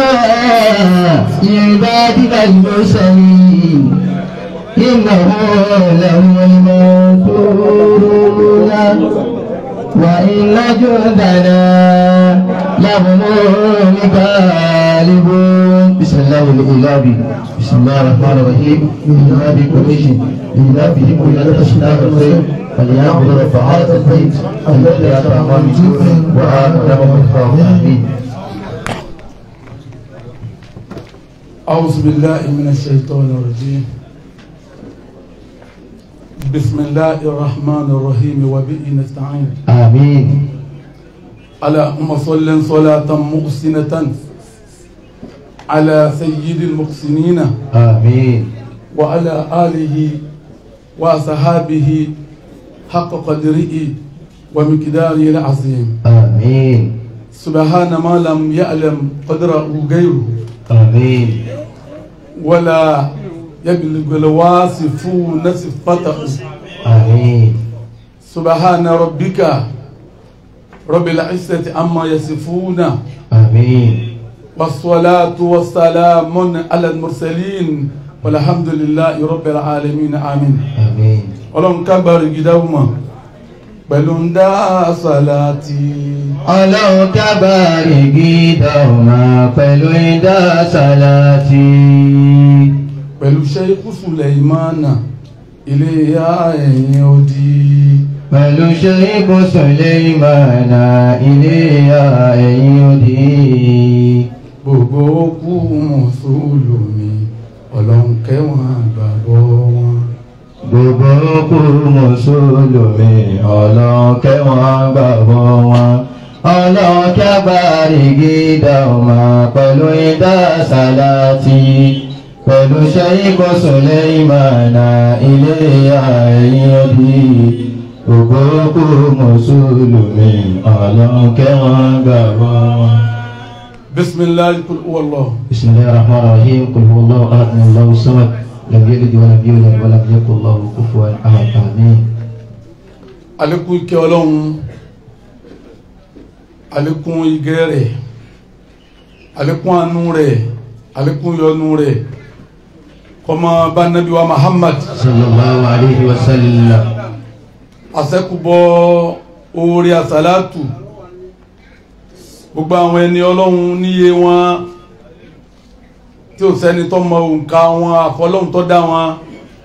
G: لعبادنا المرسلين إنه لهم المنصورون وإن جندنا لهم الغالبون بسم الله الإله بسم الله الرحمن الرحيم إله قريش إله بهم إلى الأشياء الخير فليعبد رب هذا البيت الذي أطعمه من جوع وآمنه من خوف آمين
A: أعوذ بالله من الشيطان الرجيم بسم الله الرحمن الرحيم وبه نستعين
G: آمين
A: اللهم صل صلاة محسنة على سيد المحسنين
G: آمين
A: وعلى آله وصحابه حق قدره ومقداره العظيم
G: آمين
A: سبحان ما لم يعلم قدره غيره
G: آمين
A: ولا يبلغ الواصفون صفته
G: آمين
A: سبحان ربك رب العزة عما يصفون
G: آمين
A: والصلاة والسلام على المرسلين والحمد لله رب العالمين آمين
G: آمين
A: ọlọ́run kábàárì gídáwó mọ̀ pẹ̀lú ń dá sàláàtì
G: ọlọ́run kábàárì gídà ọmọ pẹ̀lú ìdá sàláàtì
A: pẹ̀lú Sheikh Sulaimana ilé ya ẹ̀yìn odi
G: pẹ̀lú ṣeríkù Sùlẹ́ìmánà ilé ẹ̀yìn òdì
A: gbogbo kú mùsùlùmí ọlọ́run kẹwọn àgbàbọ̀ wọn
G: gbogbo kú mùsùlùmí ọlọ́run kẹwọn gbàgbọ́ wọn ọlọ́run kábàárì gídà ọmọ pẹ̀lú ìdá sàláàtì pẹ̀lú ṣeríkù Sùlẹ́ìmánà ilé ẹ̀yìn òdì gbogbo kú mùsùlùmí ọlọ́run kẹwọn gbàgbọ́ wọn.
A: bisimilahi kul huwallah
G: بسم الله الرحمن الرحيم قل هو الله احد الله الصمد لم يلد ولم يولد ولم يكن له كفوا احد امين
A: alekun ike ọlọ́run alekun igẹ rẹ̀ alekun anu rẹ̀ alekun yọ́nú rẹ̀
H: kọmọ bá nabi wa muhammad
G: sallallahu alayhi wa sallam
H: àṣẹkùbọ oore àsálàtù gbogbo àwọn ẹni ọlọ́run níye wọn tí ò sẹ́ni tó mọ òǹkà wọn àfọlọ́run tó dá wọn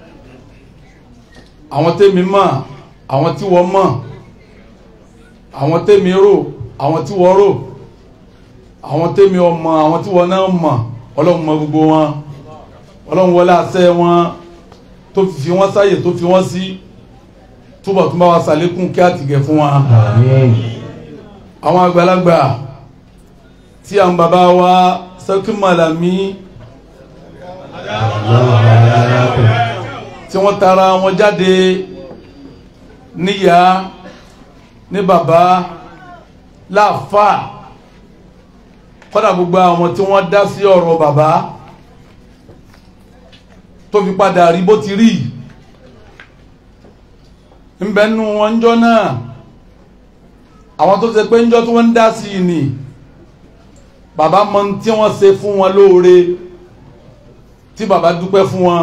H: àwọn tèmi mọ̀ àwọn tí wọ́n mọ̀ àwọn tèmi rò àwọn tí wọ́n rò àwọn tèmi ọmọ àwọn tí wọ́n náà mọ̀ ọlọ́run mọ gbogbo wọn ọlọ́run wọlé àṣẹ wọn tó fi wọ́n sáyè tó fi wọ́n sí túbọ̀ tún bá wa sàlékún kí á ti gẹ̀ fún wa
G: àmín
H: àwọn àgbàlagbà tí àwọn bàbá wa sẹ́kí màlàmí tí wọ́n tara wọn jáde níyà ní bàbá láàfà kọ́dà gbogbo àwọn tí wọ́n dá sí ọ̀rọ̀ bàbá tó fi padà rí bó ti rí ńbẹ́nu wọn jọ náà àwọn tó ṣe pé ńjọ́ tí wọ́n ń dá sí i ni bàbá mọ ohun tí wọ́n ṣe fún wọn lóore tí bàbá dúpẹ́ fún wọn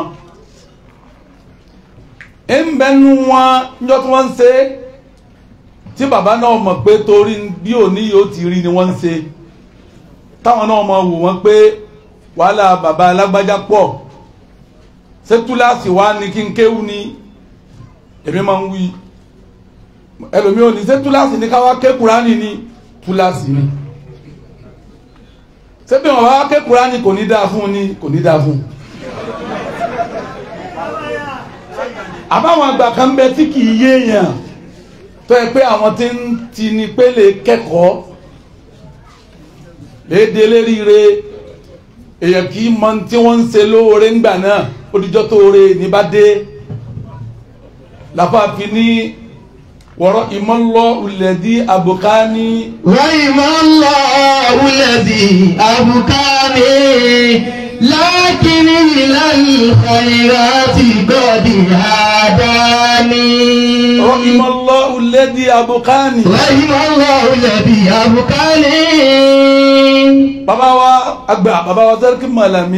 H: ńbẹ́nu wọn ńjọ́ tí wọ́n ń ṣe tí bàbá náà mọ̀ pé torí bí òní yóò ti rí ni wọ́n ń ṣe táwọn náà mọ̀ wò wọ́n pé wàhálà bàbá alágbájá pọ̀ ṣé túláàsì wa ni kí n kéwú ni èmi máa ń wí ẹlòmí ò ní ṣé túláàsì ní káwá ké kúránì ní túláàsì ní ṣé bí wọn bá ké kúránì kò ní dáa fún ní kò ní dáa fún àbáwọn àgbà kan bẹ tí kì í yéèyàn tó yẹ pé àwọn tí ń ti ní pé lè kẹ́kọ̀ọ́ léde léríire èèyàn kì í mọ tí wọ́n ń ṣe lóore ńgbà náà ó dijọ́ tó ore ní bá dé làfààfin ní wọ́rọ̀ ìmọ̀lọ́ ulẹ̀dí àbùkání
D: رحم الله الذي أبكاني لكن إلى الخيرات قد هداني
H: wọ́rọ̀ ìmọ̀lọ́ ulẹ̀dí àbùkání
D: رحم الله الذي أبكاني
H: bàbá wa àgbà bàbá wa sẹ́ríkì mọ̀lámí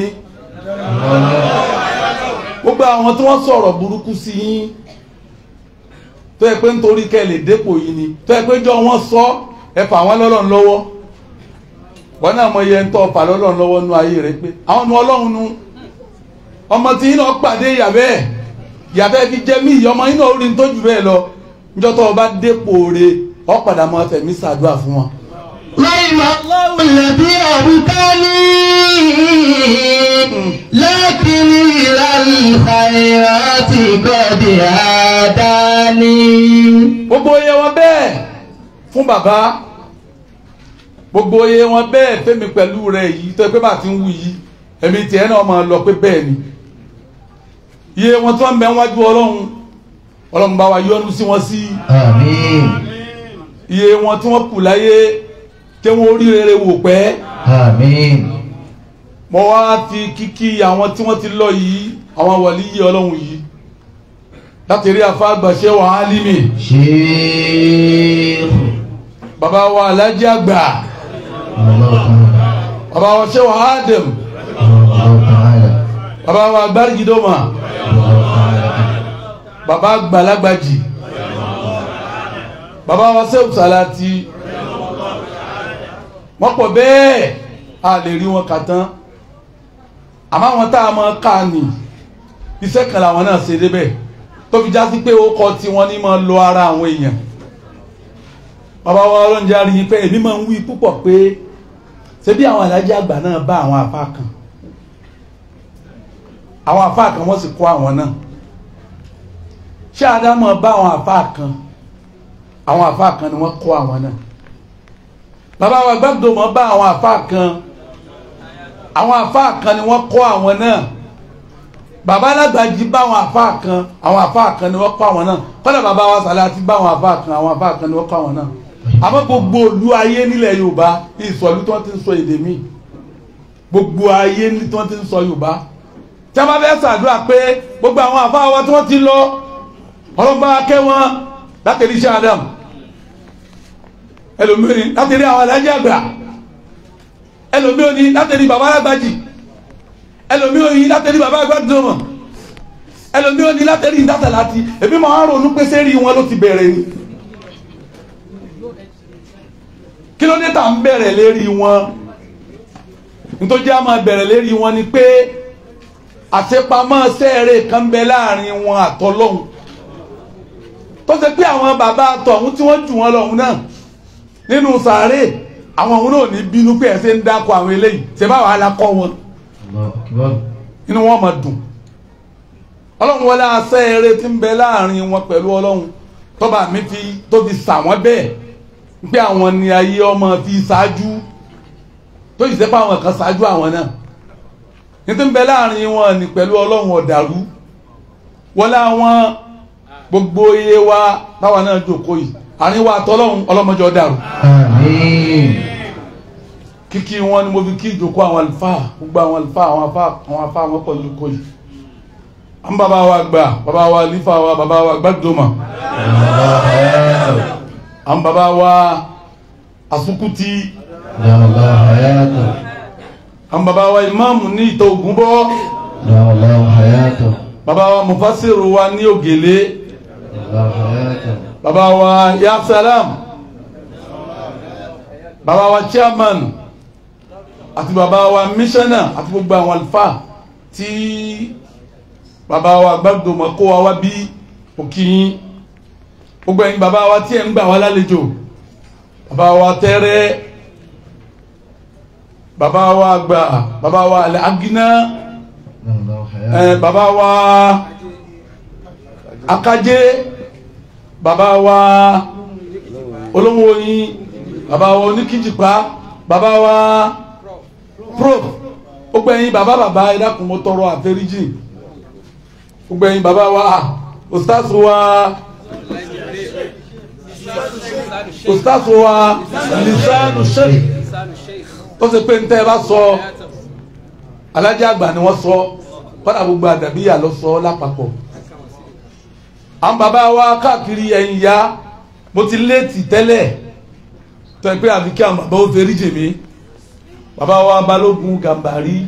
H: gbogbo àwọn tí wọ́n sọ̀rọ̀ burúkú sí yín tó yẹ pé nítorí kẹ́ lè dépò yìí ni tó yẹ pé jọ wọ́n sọ ẹ fà wọ́n lọ́lọ́run lọ́wọ́ wọ́n náà mọ iye ń tọ́ fà lọ́lọ́run lọ́wọ́ nú ayé rẹ pé àwọn nu ọlọ́run nu ọmọ tí yín náà pàdé ìyàbẹ́ ìyàbẹ́ fi jẹ́ mí ìyá ọmọ yín náà rí ní tó jù bẹ́ẹ̀ lọ níjọ́ tó o bá dépò re ọ padà mọ fẹ̀mí ṣàdúrà fún wọn.
D: رحم الله الذي أبكاني لكن إلى الخيرات قد هداني
H: gbogbo iye wọn bẹ́ẹ̀ fún bàbá gbogbo iye wọn bẹ́ẹ̀ fẹ́mi pẹ̀lú rẹ̀ yìí tó yẹ pé bá ti ń wù yìí ẹ̀mí tiẹ̀ náà máa lọ pé bẹ́ẹ̀ ni iye wọn tí wọ́n ń bẹ wájú ọlọ́run ọlọ́run bá wa yọ́nú sí wọn sí
G: àmín
H: iye wọn tí wọ́n kù láyé tí wọ́n rí rere wò pẹ́
G: àmín
H: mo wá fi kíkí àwọn tí wọ́n ti lọ yìí àwọn wàlíyé ọlọ́run yìí láti rí afá àgbàṣe wà á límì
G: sheikh
H: bàbá wa alájí àgbà bàbá wa ṣe wà á dẹ̀m bàbá wa agbárigidoma bàbá gbalagbàjì bàbá wa sẹ́wù sàlátì wọ́n pọ̀ bẹ́ẹ̀ a lè rí wọn kà tán àmọ́ àwọn tá a máa kà ní iṣẹ́ kan làwọn náà ṣe débẹ̀ tó fi já sí pé ó kọ tí wọ́n ní máa lo ara àwọn èèyàn bàbá wa ọlọ́njẹ́ àrí yín pé èmi máa ń wí púpọ̀ pé ṣé bí àwọn alájà àgbà náà bá àwọn àfa kan àwọn àfa kan wọ́n sì kó àwọn náà ṣé àdámọ̀ bá àwọn àfa kan àwọn àfa kan ni wọ́n kó àwọn náà bàbá wa gbàgbọ́mọ̀ bá àwọn àfa kan àwọn àfa kan ni wọ́n kó àwọn náà bàbá alágbàjì bá àwọn àfa kan àwọn àfa kan ni wọ́n kó àwọn náà kọ́lá bàbá wa sàlátì bá àwọn àfa kan àwọn àfa kan ni wọ́n kó àwọn náà àmọ́ gbogbo olú ayé nílẹ̀ yorùbá ìsọ̀lú tí wọ́n ti ń sọ èdè míì gbogbo ayé ní tí wọ́n ti ń sọ yorùbá tí a bá fẹ́ ṣàdúrà pé gbogbo àwọn àfa wa tí wọ́n ti lọ ọlọ́mọba akẹ́ wọn láti rí iṣẹ́ adam ẹlòmíràn láti rí àwọn alájẹ àgbà ẹlòmíràn láti rí bàbá alágbàjì ẹlòmí ò yí látẹ̀rí bàbá gbàdúrà ẹlòmí ò ní látẹ̀rí ìdásẹ̀ láti èmi máa ń ronú pé sẹ́rí wọn ló ti bẹ̀rẹ̀ ni kí ló dé tà ń bẹ̀rẹ̀ lérí wọn nítorí a máa bẹ̀rẹ̀ lérí wọn ni pé àṣepamọ́ sẹ́ẹ̀rẹ̀ kan bẹ láàrin wọn àtọ́lọ́hún tó ṣe pé àwọn bàbá àtọ̀hún tí wọ́n jù wọn lọ́hún náà nínú sàárè àwọn òun náà ní bínú pé ẹ̀ ṣe ń dákọ̀ àwọn eléyìí ṣe báwa alákọ̀ wọn inú wọn máa dùn ọlọ́run wọlé asẹ́ eré tí ń bẹ láàrin wọn pẹ̀lú ọlọ́run tọ́ba mi fi tó fi sà wọ́n bẹ́ẹ̀ pé àwọn ni ayé ọmọ fi ṣáájú tó yìí sẹ́pà àwọn kan ṣáájú àwọn náà ní tí ń bẹ láàrin wọn ni pẹ̀lú ọlọ́run ọ̀dàrú wọlé àwọn gbogbo iye wa táwa náà jókòó yìí àárín wa àtọ́lọ́run ọlọ́mọdé ọ̀dàrú kíkí wọn ni mo fi kí ìjókòó àwọn àlùfáà gbogbo àwọn àlùfáà àwọn afá àwọn afá àwọn pọ̀ lóko yìí à ń bàbá wa gbà bàbá wa lífà wa bàbá wa gbàdúmà à ń bàbá wa asukuti à ń bàbá wa ìmáàmù ní ìtọ́ ògùn bọ́ bàbá wa mufasiru wa ní ògèlè bàbá wa yasalam bàbá wa chairman àti bàbá wa mísánà àti gbogbo àwọn àlùfáà tí bàbá wa gbàgbọ́mọ̀ kó wa wá bí òkìyín gbogbo ẹ̀yin bàbá wa tí ẹ̀ ń gbà wá lálejò bàbá wa tẹ́rẹ́ bàbá wa gbà bàbá wa alẹ́ aginá ẹ̀ bàbá wa akajé bàbá wa olówó yín bàbá wa oníkìjìpá bàbá wa prof gbogbo ẹ̀yin bàbá bàbá ẹ dákun mo tọrọ àforíjì gbogbo ẹ̀yin bàbá wa ustaz wa ustaz wa lisanu sheikh tó ṣe pé ntẹ́ ẹ bá sọ alájà àgbà ni wọ́n sọ kọ́dà gbogbo àdàbíyà lọ sọ lápapọ̀ àwọn bàbá wa káàkiri ẹ̀yìn ya mo ti léètì tẹ́lẹ̀ tó ẹ pé àfi kí àwọn bàbá ó fẹ́ rí jèmí bàbá wa balógun gàmbàrí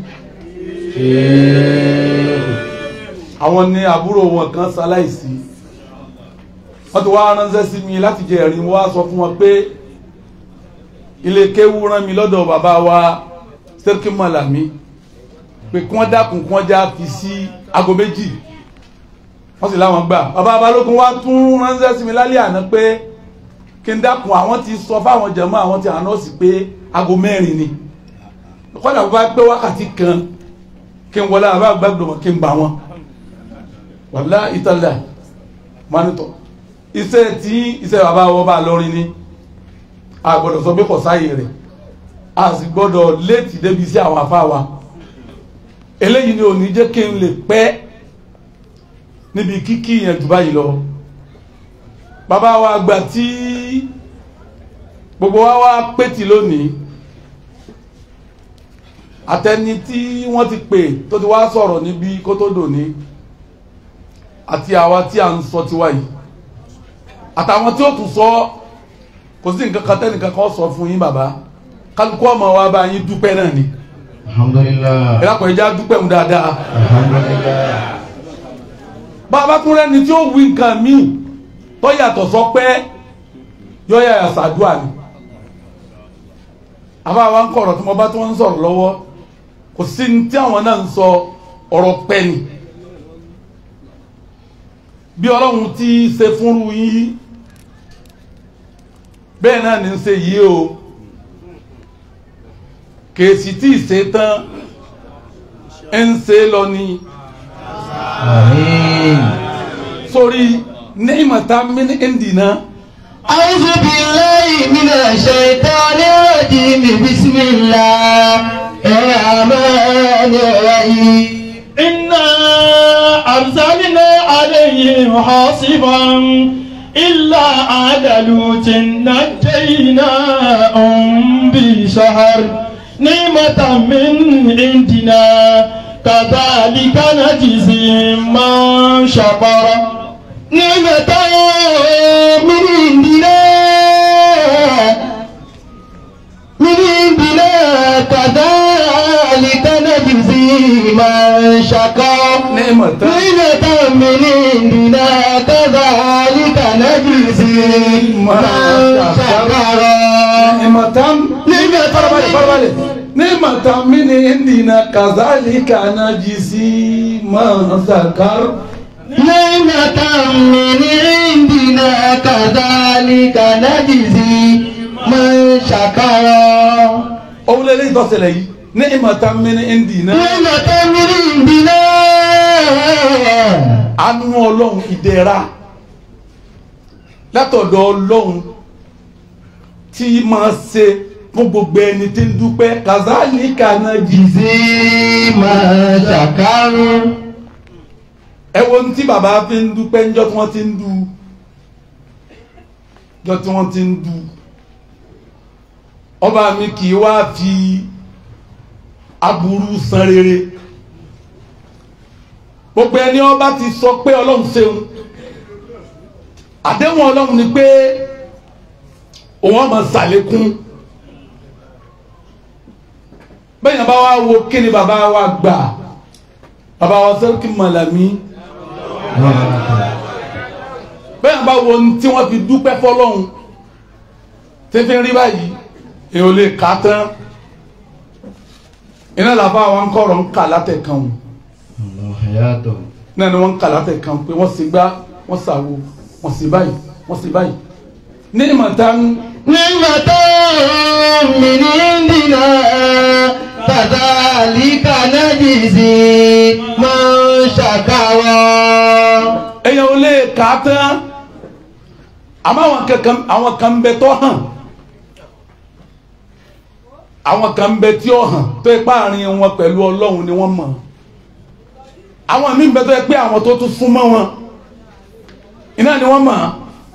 H: àwọn ní àbúrò wọn kan ṣaláìsí wọ́n ti wá ránṣẹ́ sí mi láti jẹ ẹ̀rín wọ́n á sọ fún wọn pé ilé kéwú rán mi lọ́dọ̀ bàbá wa sẹ́kì mọ̀lámí pé kí wọ́n dákun kí wọ́n já fi sí aago méjì wọ́n sì láwọn gbà bàbá balógun wá tún ránṣẹ́ sí mi lálẹ́ àná pé kí n dákun àwọn ti sọ fáwọn jẹ̀mọ́ àwọn ti àná sí pé aago mẹ́rin ni kọ́dà bó bá pé wákàtí kan kí n wọlé àbá gbàgbọ́ kí n gbà wọn wàlá ìtàlẹ̀ mọ́nítọ̀ iṣẹ́ tí iṣẹ́ bàbá wọn bá lọ́rin ní a gbọ́dọ̀ sọ pé kò sáyè rẹ̀ a sì gbọ́dọ̀ léètì débi sí àwọn afá wa eléyìí ni ò ní jẹ́ kí n lè pẹ́ níbi kíkí yẹn jù báyìí lọ bàbá wa gbà tí gbogbo wa wá pétì lónìí àtẹni tí wọ́n ti pè tó ti wá sọ̀rọ̀ níbi kó tó dòní àti àwa tí a ń sọ tiwa yìí àtàwọn tí ó tún sọ kò sí nǹkan kan tẹ́nìkan kan sọ fún yín bàbá kálukú ọmọ wa bá yín dúpẹ́ náà ni
G: alhamdulillah
H: ìlàpọ̀ ìjà dúpẹ́ mu dáadáa
G: alhamdulillah
H: bàbá tún rẹ́ni tí ó wí nǹkan míì tó yàtọ̀ sọ pé yọ yàyà sàdúà ni àbá wa ń kọ̀rọ̀ tí mo bá tí wọ́n ń sọ̀rọ̀ lọ́wọ́ kò sí ní tí àwọn náà ń sọ ọ̀rọ̀ pẹ́ ni bí ọlọ́run ti ṣe fúnrú yín bẹ́ẹ̀ náà ní í ṣe yìí o kèsì tí ì ṣe tán ń ṣe lọ ni
G: àmín
H: sórí ní ìmọ̀ta mini indina
D: أعوذ بالله من الشيطان الرجيم بسم الله الرحمن الرحيم
E: إنا أرسلنا عليهم حاصبا إلا عاد لوط نجيناهم بشهر نعمة من عندنا كذلك نجزي من شكر
D: نعمة من عندنا من عندنا كذلك نجزي من شكر
H: نعمة
D: نعمة من عندنا كذلك نجزي من شكر
H: نعمة
D: نعمة
H: farabalẹ̀ farabalẹ̀ نعمة من عندنا كذلك نجزي من ذكر
D: نعمة من عندنا كذلك نجزي من شكر
H: òun lè léyìí tọ́sẹ̀lẹ̀ yìí نعمة من عندنا
D: نعمة من عندنا
H: àánú ọlọ́run ìdẹ̀ra látọ̀dọ̀ ọlọ́run tí máa ṣe fún gbogbo ẹni tí ń dúpẹ́ kazalika najzi
D: من شكر
H: ẹ wo ní tí bàbá fi ń dúpẹ́ níjọ́ tí wọ́n ti ń du níjọ́ tí wọ́n ti ń du ọba mi kì í wá fi aburú san rere gbogbo ẹni ọba ti sọ pé ọlọ́run ṣeun àdéhùn ọlọ́run ni pé òun ọmọ ṣàlékún bẹ́ẹ̀ yẹn bá wá wo kí ni bàbá wa gbà bàbá wa sẹ́ríkì mọ̀lámí bẹ́ẹ̀ bá wo ohun tí wọ́n fi dúpẹ́ fọlọ́hún tí fi ń rí báyìí èèyàn lè kà á tán iná làbá wa ń kọ̀rọ̀ ń kà látẹ̀kan o náà ni wọ́n ń kà látẹ̀kan pé wọ́n sì gbá wọ́n sàwo wọ́n sì báyìí wọ́n sì báyìí ní ìmọ̀ta ń
D: نعمة من عندنا كذلك نجزي من شكر
H: èèyàn ò lè kà á tán àmọ́ àwọn kankan àwọn kan ń bẹ tó hàn àwọn kan ń bẹ tí ó hàn tó ipá àárín wọn pẹ̀lú ọlọ́run ni wọ́n mọ̀ àwọn míì ń bẹ tó yẹ pé àwọn tó tún súnmọ́ wọn iná ni wọ́n mọ̀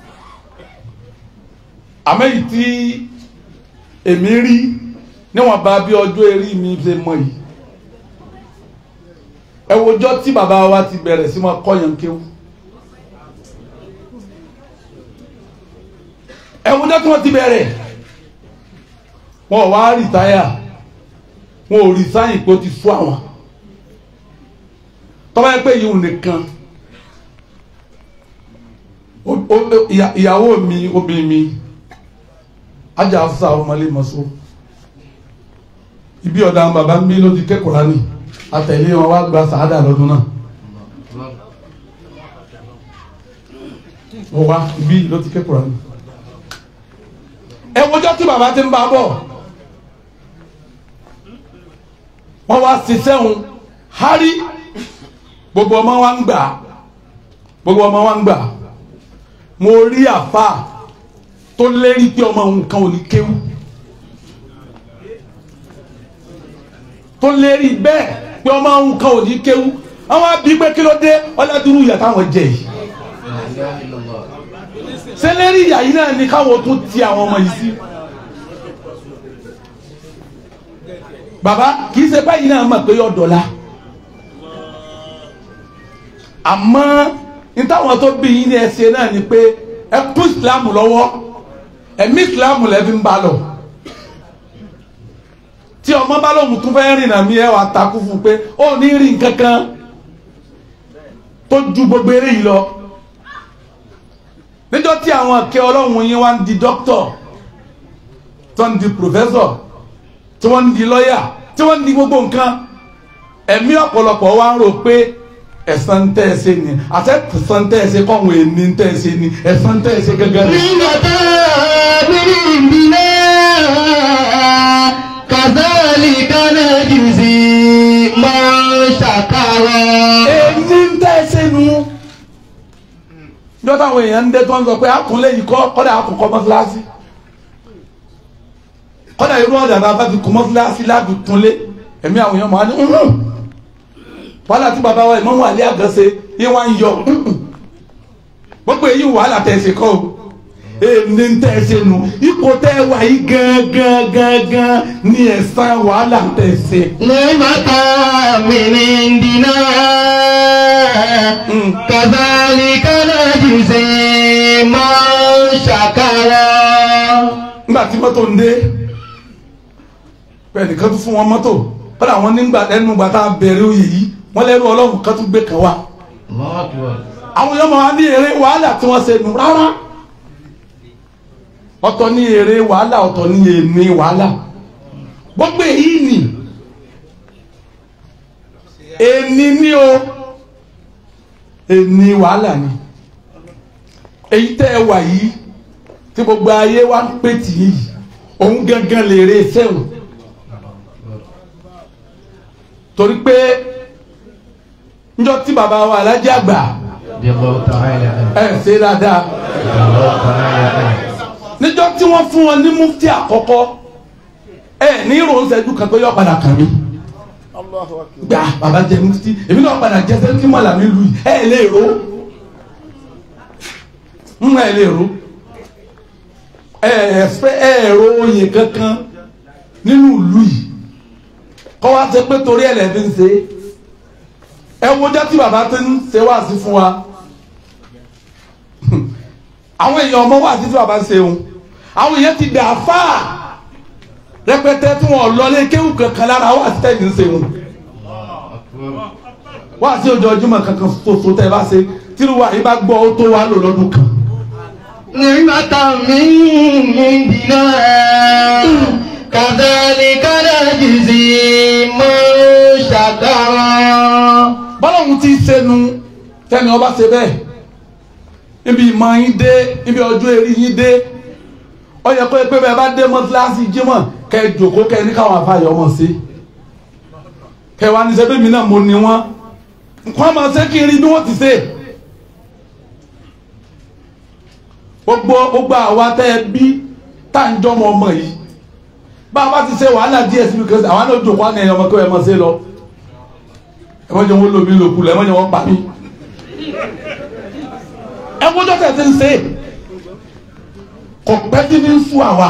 H: àmọ́ èyí tí èmi rí níwọ̀n bá bí ọjọ́ eré mi ṣe mọ̀ yìí ẹ wojọ́ tí bàbá wa ti bẹ̀rẹ̀ sí máa kọ́yàn kéwú ẹ wojọ́ tí wọ́n ti bẹ̀rẹ̀ wọn ò wá rìtáyà wọn ò rí sáyìn pé ó ti sú àwọn tọ́ba yẹ pé yìí nìkan o- o- ìyá- ìyàwó mi obìnrin mi ajá afúsà ọmọlé mọ́sọ́ ibi ọ̀dà àwọn bàbá mi ló ti kẹ́kọ̀ọ́ lánìí àtẹ̀lé wọn wá gba sàádà lọ́dún náà ó wá ibi ló ti kẹ́kọ̀ọ́ lánìí ẹ wọjọ́ tí bàbá ti ń bá bọ̀ wọ́n wá ṣiṣẹ́ òun hárí gbogbo ọmọ wa ń gbà gbogbo ọmọ wa ń gbà mo rí àfa tó lérí pé ọmọ òun kan ò ní kéwú tó lérí bẹ́ẹ̀ pé ọmọ òun kan ò ní kéwú àwọn àbí pé kí ló dé ọlọ́dúnrún ìyá táwọn jẹ yìí ṣé lérí ìyá yìí náà ni káwọn tún ti àwọn ọmọ yìí sí. bàbá kì í ṣe báyìí náà mọ̀ pé yọ dọ̀la àmọ́ nítawọ̀n tó bí yín ní ẹsẹ̀ náà ni pé ẹ kún ìsìlámù lọ́wọ́ ẹ̀mí ìsìlámù lẹ́bí ń bá lọ tí ọmọ bá lóhùn tún fẹ́ rìnnà mí ẹ wà takú fún un pé ó ní rí nǹkan kan tó ju gbogbo eré yìí lọ níjọ́ tí àwọn akẹ́ ọlọ́run yín wá ń di dókítọ̀ tó ń di pòfẹ́sọ̀ tí wọ́n ń di lọ́yà tí wọ́n ń di gbogbo nǹkan ẹ̀mí ọ̀pọ̀lọpọ̀ wa ń rò pé ẹ̀san tẹ́ ẹ ṣe ni àti ẹ̀san tẹ́ ẹ ṣe kọ́hún èní tẹ́ ẹ ṣe ni ẹ̀san tẹ́ ẹ ṣe gẹ́gẹ́ ni.
D: نعمة من عندنا كذلك نجزي من شكر
H: èyí ń tẹ́ ẹ ṣe nu. níjọ́ táwọn èèyàn ń dé tó ń sọ pé àkúnlé yìí kọ́ kọ́dà àkùnkọ́ mọ́síláṣí kọ́dà irú ọ̀dà náà bá ti kọ́ mọ́síláṣí láti túnlé ẹ̀mí àwọn èèyàn máa ní "Mhm." wàhálà tí bàbá wa ìmọ̀mú àlẹ́ àgànṣe yín wá ń yọ "Mhm." gbogbo èyí wàhálà tẹ̀ ṣe kọ́ o èmi ń tẹ̀ ṣe nu ipò tẹ́ wà yìí gangan gangan ní ẹ̀san wàhálà tẹ̀ ṣe.
D: نعمة من عندنا كذلك نجزي من شكر
H: nígbà tí mọ́tò ń dé bẹ́ẹ̀ nìkan tún fún wọn mọ́tò kọ́dà àwọn nígbà ẹnu gbà tá a bẹ̀rẹ̀ oyè yìí wọ́n lẹ́rú ọlọ́run kan tún gbé kan wá àwọn yọmọ wa ní eré wàhálà tí wọ́n ṣe nù rárá ọ̀tọ̀ ní eré wàhálà ọ̀tọ̀ ní èmi wàhálà gbogbo èyí nì èmi ní o èmi wàhálà ni èyí tẹ́ ẹ wà yìí tí gbogbo ayé wa ń pè tì í yìí òun gangan lè re sẹ́wọ̀n torí pé njọ́ tí bàbá wa alájẹ́ àgbà ẹ̀ ṣe dáadáa níjọ́ tí wọ́n fún wọn ní mufti àkọ́kọ́ ẹ̀ ní ìrònsẹ́jú kan tó yọ padà kàn mí gbà bàbá jẹ mufti èmi náà padà jẹ sẹ́ńtì mọ́là mi lù yìí ẹ̀ lè ro ń ẹ̀ lè ro ẹ̀ fẹ́ ẹ̀ ro oyè kankan nínú ìlú yìí kọ́ wá ṣe pé torí ẹ̀ lẹ́ẹ̀fi ń ṣe ẹ wojá tí bàbá ti ń ṣe wá sí fún wa àwọn èèyàn ọmọ wà títí bàbá ṣe òun àwọn èèyàn ti dà fáà rẹpẹtẹ tí wọn lọlé kéwù kankan lára wà sí tẹ̀yìn ṣe òun wà sí ojoojúmọ́ kankan ṣoṣo tẹ́ ẹ bá ṣe tírú wa yìí bá gbọ́ ó tó wá lò lọ́dún kan.
D: نعمة من عندنا كذلك نجزي من شكر
H: bọ́lọ́hún ti ṣẹnu tẹ́ni ọba ṣe bẹ́ẹ̀ ibi ìmọ̀ yín dé ibi ọjọ́ eré yín dé ó yẹ kó pé bẹ́ẹ̀ bá dé mọ́tíláṣí jímọ̀ kẹ́ ẹ jòkó kẹ́ ẹ ní káwọn afáyọ̀ ọmọ sí kẹ́ ẹ wá ní sẹ́bẹ̀ mi náà mo ní wọn nǹkan máa ṣe kí n rí bí wọ́n ti ṣe gbogbo gbogbo àwa tẹ́ ẹ bí tá à ń jọmọ ọmọ yìí bá a bá ti ṣe wàhálà díẹ̀ síbi kan àwọn náà jòkó àná ẹ̀yọ́ ọmọ kí wọ́n ẹ mọ̀ ṣe lọ ẹ mọ̀ jẹ́ wọ́n lómi lòkù lọ ẹ mọ̀ jẹ́ wọ́n pa mí ẹ wọ́jọ́ tẹ̀ ti ń ṣe kò pẹ́ tí ní ń sún àwa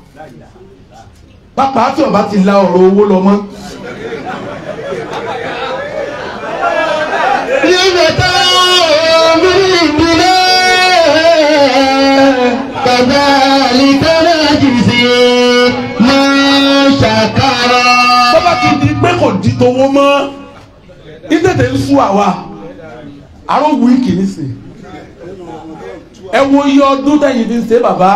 H: pápá tí ọba ti la ọ̀rọ̀ owó lọ mọ́
D: نعمة من عندنا كذلك نجزي من شكر
H: bọ́bá ti di pé kò di tówó mọ́ ìtẹ̀tẹ̀ ń sún àwa àrò wíìkì nísìn ẹ wo iye ọdún tẹ̀yìn fi ń ṣe bàbá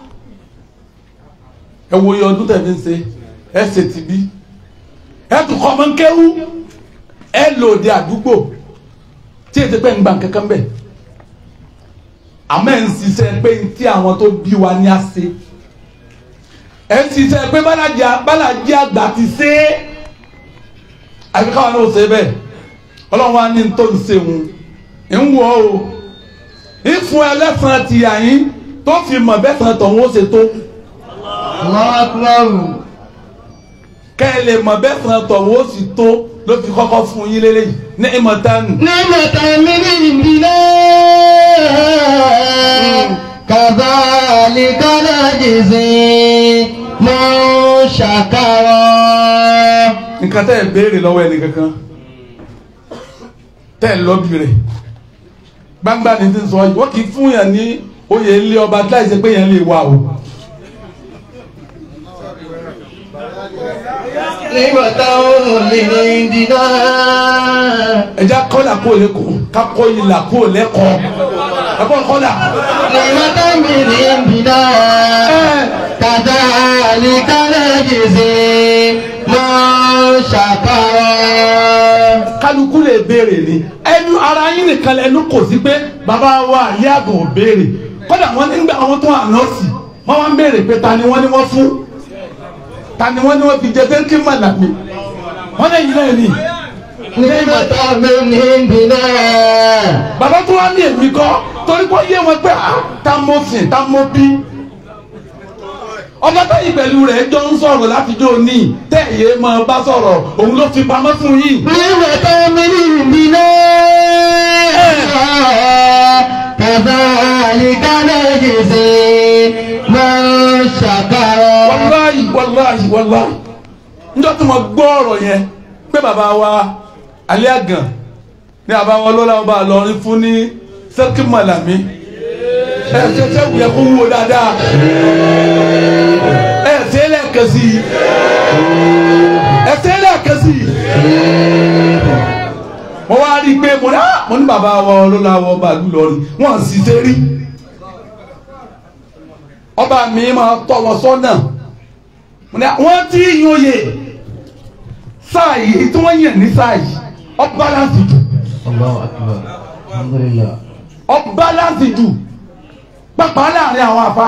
H: ẹ wo iye ọdún tẹ̀yìn fi ń ṣe ẹ ṣe ti bí ẹ tún kọ́ ọmọ kéwú ẹ lòdì àdúgbò tí ètò pé ń gbà kankan bẹ̀ àmọ́ ẹ̀ ń ṣiṣẹ́ pé tí àwọn tó bí wa ní àṣẹ ẹ ń ṣiṣẹ́ pé bálájà bálájà àgbà ti ṣe é àbí káwọn náà ṣe bẹ́ẹ̀ ọlọ́run wa ní tó ń ṣe òun ń wọ o ìfún ẹlẹ́sàn ti àyín tó fi mọ̀ bẹ́sàn tọ̀hún ó ṣe tó
D: الله أكبر
H: kẹ́ ẹ lè mọ̀ bẹ́sàn tọ̀hún ó sì tó ló fi kọ́kọ́ fún yín lélẹ́yìn ní ìmọ̀tánù
D: نعمة من عندنا كذلك نجزي من شكر
H: nǹkan tẹ́ ẹ béèrè lọ́wọ́ ẹni kankan tẹ́ ẹ lọ́bì rẹ̀ gbangba ni ti ń sọ yìí wọ́n kì í fún yàn ní oyè ilé ọba láì ṣe pé yẹn lè wà o.
D: نعمة من عندنا
H: ẹja kọ́là kó lẹ́kọ̀ọ́ kakọ́ ìlà kó lẹ́kọ̀ọ́ ẹ̀kọ́ kọ́là.
D: نعمة من عندنا كذلك نجزي من شكر
H: kálukú lè béèrè ni ẹnu ara yín nìkan lẹnu kò sí pé bàbá wa àlẹ́ àgàn ò béèrè kódà wọn nígbà wọn tó ànọ́ọ̀sì wọn wá ń béèrè pé ta ni wọ́n ní wọ́n fún ta ni wọ́n ní wọ́n fi jẹ sẹ́ńkì màlàmí wọ́n lè yí náà ni
D: نعمة من عندنا
H: bàbá tó wá ní èmi kọ́ torí pé ó yé wọn pé à ta mo sìn ta mo bí ọba táyì pẹ̀lú rẹ̀ jọ ń sọ̀rọ̀ láti jó ní tẹ̀yẹ máa bá sọ̀rọ̀ òun ló fi pamọ́ fún yìí.
D: نعمة من عندنا كذلك نجزي من شكر
H: wàláyì wàláyì wàláyì njọ́ tí mo gbọ́ ọ̀rọ̀ yẹn pé bàbá wa alẹ́ àgàn ní bàbá wa lọ́la ọba àlọ́rin fún ní sẹ́kì mọ̀lámí ẹ ṣe ṣe wù yẹ kó wúwo dáadáa ẹ ṣe é lẹ́ẹ̀kan sí i ẹ ṣe é lẹ́ẹ̀kan ké sí i mo wá rí i pé mo ní ah mo ní bàbá wa olólàwọ ọba ìlú lọrin wọn sì ṣe rí ọba mi máa tọ́ wọn sọ́nà mo ní wọ́n ti yín oyè sáà yìí tí wọ́n yàn ní sáà yìí ọba láti jù
G: Allahu akbar. Alhamdulillah.
H: ọba láti jù pápá láàrin àwọn àfa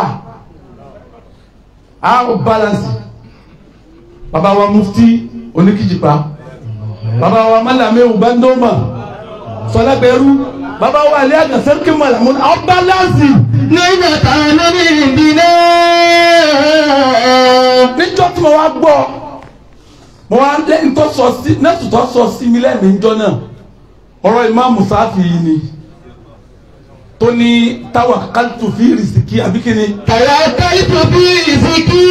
H: àwọn balance bàbá wa mufti oníkìjìpá bàbá wa malamewu bandoma sọlábẹrú bàbá wa alẹ́ àgàsẹ́ kí malamu àwọn balance
D: nígbà táwọn ní ìdílé.
H: níjọ́ tí mo wá gbọ́ mo wá lé ntọ́ sọ sí nẹ́tù tó sọ sí mi lẹ́mìí njọ́ náà ọ̀rọ̀ ìmáàmù sáfì yìí ni tó ní táwa kálítù fi rìsíkì àbíkíni.
D: توكلت في رزقي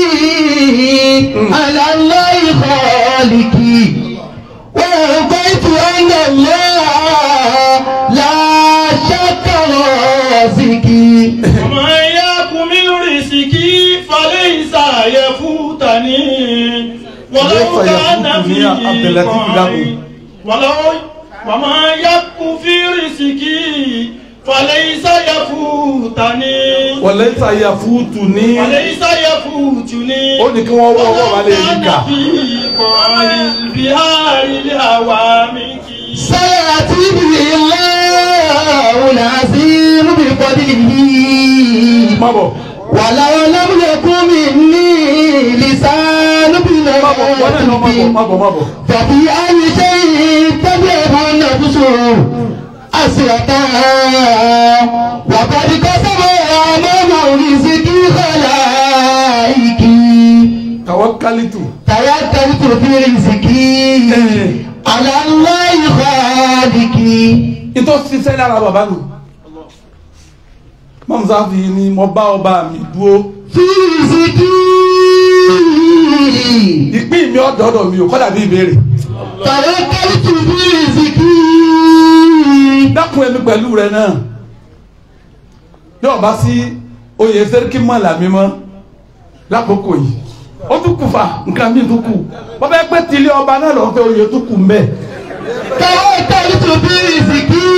D: على الله خالقي ورضيت أن الله لا شك رازقي
E: وما يأكل من رزقي فليس يفوتني ولو
H: ليس
E: كان
H: يفوتني
E: فيه
H: عبد اللطيف
E: قائل. ولو وما يأكل في رزقي فليس يفوتني
H: wọlé sáyà fúùtù ní
E: وليس يفوتني
H: ó ní kí wọ́n wọ́ ọwọ́ wa lè rí
E: ولو
H: kà
E: كان فيه قائل بهار الأوامر
D: سيأتي به الله العظيم بفضله
H: má bọ̀
D: ولو لم يكن مني لسان
H: má bọ̀ wọ́n náà lọ má bọ̀ má bọ̀ má bọ̀
D: ففي أي شيء تذهب النفس أسرتها وقد كسب أمام رزقي خلائقي
H: tawakkalitu
D: توكلت في رزقي على الله خالقي
H: ìtọ́ ṣiṣẹ́ lára bàbá mi mọ́mùsáfì ni mo bá ọba mi dúró
D: في رزقي
H: ìpín mi ọ̀dọ́dọ̀ mi ò kọ́dà bí ìbéèrè
D: توكلت في رزقي
H: dákun ẹ̀mí pẹ̀lú rẹ náà yóò bá sí oyè sẹ́ríkì mọ́là mi mọ́ lákòókò yìí ó tún kù fa nǹkan mi tún kù wọ́n bẹ́ẹ̀ pé tilé ọba náà lọ́ọ́ fẹ́ oyè tún kù mbẹ́
D: توكلت في رزقي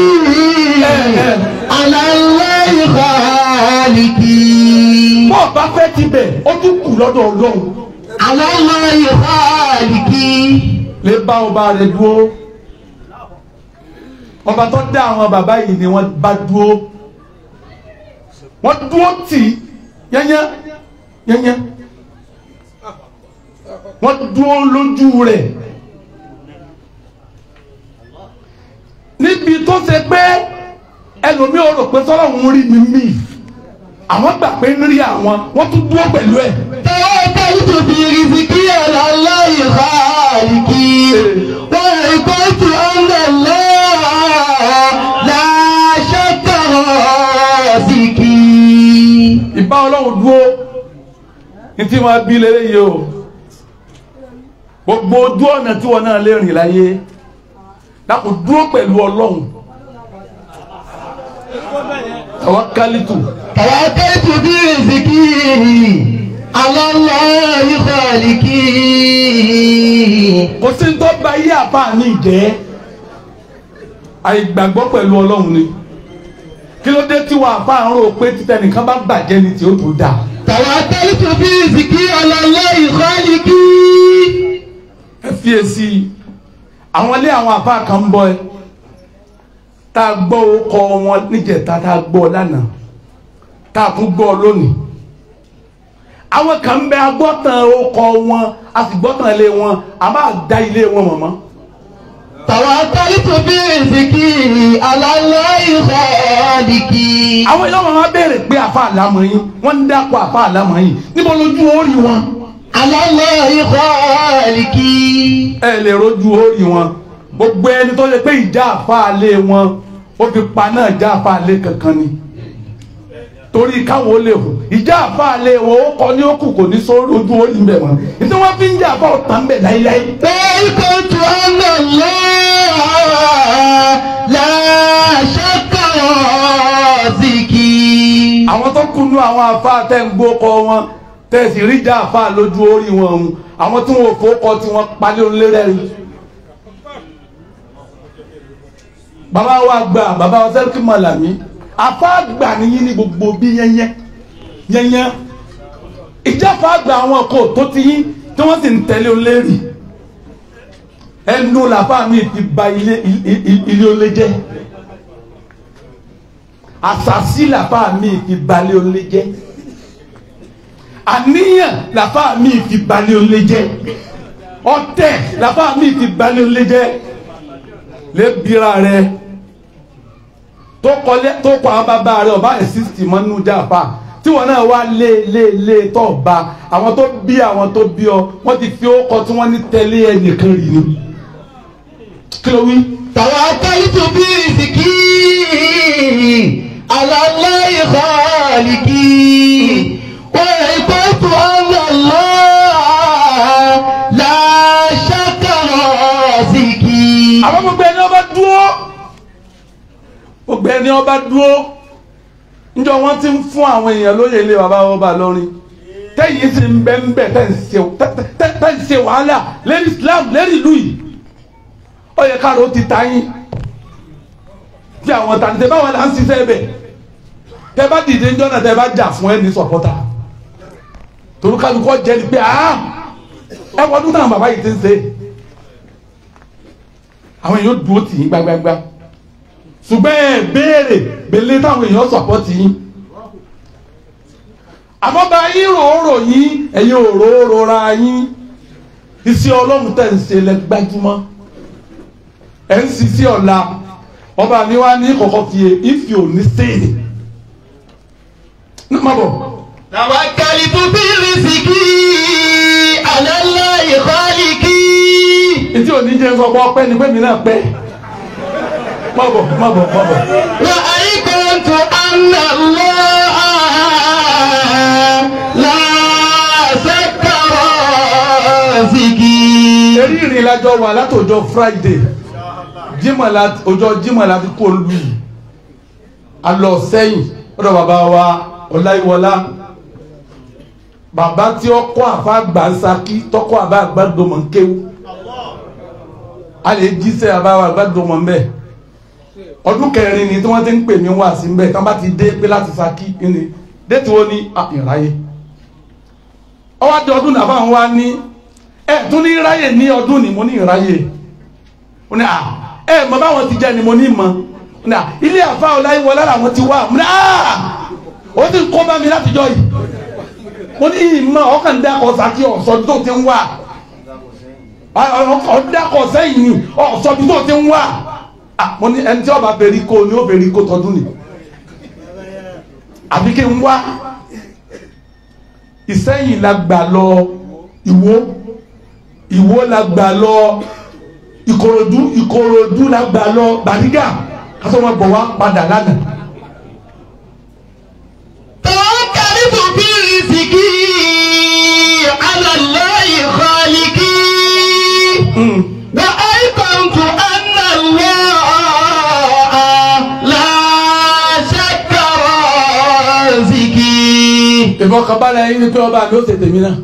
D: على الله خالقي
H: bọ́ ọba fẹ́ ti bẹ̀ ó tún kù lọ́dọ̀ ọlọ́run
D: على الله خالقي
H: lè bá ọba rẹ dúró ọba tó dá àwọn bàbá yìí ni wọ́n bá dúró wọ́n dúró tì í yẹ́nyẹ́ yẹ́nyẹ́ wọ́n dúró lójú rẹ̀ níbi tó ṣe pé ẹlòmíì ò rò pé sọ́lọ́hún rí mi mí àwọn gbà pé ń rí àwọn wọ́n tún dúró pẹ̀lú ẹ̀.
D: توكلت في رزقي على الله خالقي وعقلت أن الله لا شك رازقي
H: ìbá ọlọ́run dúró ní tí wọ́n bí lélẹ́ yìí o gbogbo ojú ọ̀nà tí wọ́n náà lè rìn láyé lápò dúró pẹ̀lú ọlọ́run tawakkalitu
D: توكلت في رزقي على الله خالقي
H: kò sí ní tó bá yí àbá ní ìjẹ́ àìgbàgbọ́ pẹ̀lú ọlọ́run ni kí ló dé tí wọ́n àbá ń rò pé títẹ̀ nìkan bá bàjẹ́ ni tí ó tó dáa
D: توكلت في رزقي على الله خالقي
H: ẹ fi èsì àwọn ilé àwọn àbá kan ń bọ ẹ tá a gbọ́ ọkọ wọn níjẹta tá a gbọ́ lánàá tá a tún gbọ́ lónìí àwọn kan ń bẹ agbọ́tàn ọkọ wọn a sì gbọ́tàn ilé wọn a máa da ilé wọn mọ̀mọ́
D: توكلت في رزقي على الله خالقي
H: àwọn ilé wọn máa béèrè pé àfa àlámọ̀ yín wọ́n ń dákọ̀ àfa àlámọ̀ yín níbo lójú orí wọn
D: على الله خالقي
H: ẹ lè rojú orí wọn gbogbo ẹni tó yẹ pé ìjà àfa àlé wọn ó fi pa náà ìjà àfa àlé kankan ni torí káwọn ó lè hù ìjà àfa àlé wọn ó kọ ní òkú kò ní sórí ojú orí ń bẹ wọn ìdí wọn fi ń jà àfa ọ̀tàn ń bẹ láíláí.
D: وكنت أن الله لا شك رازقي
H: àwọn tó kunu àwọn àfa àtẹ̀gbó kọ wọn tẹ̀sí rí já àfa lójú orí wọn ọ̀hún àwọn tí wọn ò fowókọ tí wọ́n palẹ̀ olérẹ́rì. bàbá wa gbà bàbá wa sẹ́ríkì mọ̀làmí àfa àgbà nìyí ní gbogbo bí yẹnyẹ yẹnyẹ ìjáfa àgbà àwọn kò tó ti yín tí wọ́n sì ń tẹ̀lé olérì ẹnu làbá mi ti ba ilé ilé olé jẹ́ àṣàṣì làbá mi fi balẹ̀ olé jẹ́ àníyàn làbá mi fi balẹ̀ olé jẹ́ ọ̀tẹ̀ làbá mi fi balẹ̀ olé jẹ́ lébìíra rẹ tó kọlẹ tó kọ àwọn bàbá rẹ ọba ẹ sísìtì mọ nínú jáfa tí wọn náà wá lé lé lé tó ba àwọn tó bí àwọn tó bí ọ wọn ti fi ó kọ tí wọn ní tẹ̀lé ẹnìkan rì ni kí ló wí.
G: توكلت برزقي على الله خالقي وعبدت أن الله لا شك رازقي
H: àwọn gbogbo ẹni ọba dúró gbogbo ẹni ọba dúró njọ wọn ti ń fún àwọn èèyàn lóye ilé bàbá ọba lọrin tẹyìn sì ń bẹ ń bẹ tẹ ń ṣe tẹ- tẹ- tẹ ń ṣe wàhálà lérí Islam lérí ìlú yìí ó yẹ káàró ti ta yín tí àwọn tàǹtẹ báwọn là ń ṣiṣẹ́ bẹ̀ tẹ bá dìde ńjọ́ náà tẹ bá jà fún ẹni sọ̀pọ̀tà torúkálukọ́ jẹ́ ni pé ah ẹ wọ́n dún náà bàbá yìí ti ń ṣe àwọn èèyàn dúró tì yín gbágbágbá ṣùgbọ́n ẹ béèrè belé táwọn èèyàn sọ̀pọ̀tì yín àmọ́ bá yín ròórò yín ẹ̀yin òróró ra yín iṣẹ́ ọlọ́run tẹ̀ ń ṣe lẹ́gbẹ́júmọ́ ẹ̀ ń ṣiṣẹ́ ọ̀la ọba mi wá ní kọ̀kọ́ fi ìfì òní sèé ní má bọ̀
G: توكلت برزقي على الله خالقي
H: etí òní jẹ́ sọ pé ọpẹ́ ni pé mi náà pẹ́ má bọ̀ má bọ̀ má bọ̀.
G: وأيقنت أن الله لا شك رازقي
H: eré ìrìn lájọ wà látòjọ friday jímọ̀ la ọjọ́ jímọ̀ la fi kó lu yìí a lọ sẹ́yìn ọ̀dọ̀ bàbá wa ọláyíwọlá bàbá tí ó kọ́ àfa gbàǹsakí tọ́kọ́ àbá àgbàdùnmọ̀ ń kéwú a lè jíṣẹ́ àbá àgbàdùnmọ̀ ń bẹ̀ ọdún kẹrin ni tí wọ́n ti ń pè mí wá sí ń bẹ̀ tí wọ́n bá ti dé pé láti Ṣakí ni déètì wo ni ah, ìráyè ọwọ́ àti ọdún nàfà ń wá ní ẹ tún ní ráyè ní ọdún ni mo ní ìráyè ó ní à ẹ mọ báwọn ti jẹ ni mo ní mọ ó ní à ilé àfa ọláyíwọlá làwọn ti wá mo ní à ó ti kó bá mi látijọ́ yìí mo ní ìmọ̀ ọkàn dákọ̀ Ṣakí ọ̀sọ́ tó ti ń wá ọ̀dàkọ̀ sẹ́yìn ni ọ̀sọ́ tó ti ń wá Ah, mo ní ẹni tí ọba bẹ̀rí kó ni ó bẹ̀rí kó tọdún ni àbí kí n wá ìsẹ́yìn la gbà lọ ìwó ìwó la gbà lọ ìkòròdú ìkòròdú la gbà lọ bàrígà kátó wọn bọ̀ wá padà lánàá.
G: توكلت برزقي على الله خالقي وأيقنت أن الله لا شك رازقي
H: ìfọkànbalẹ̀ yín ni pé ọba mi ó ṣe tèmi náà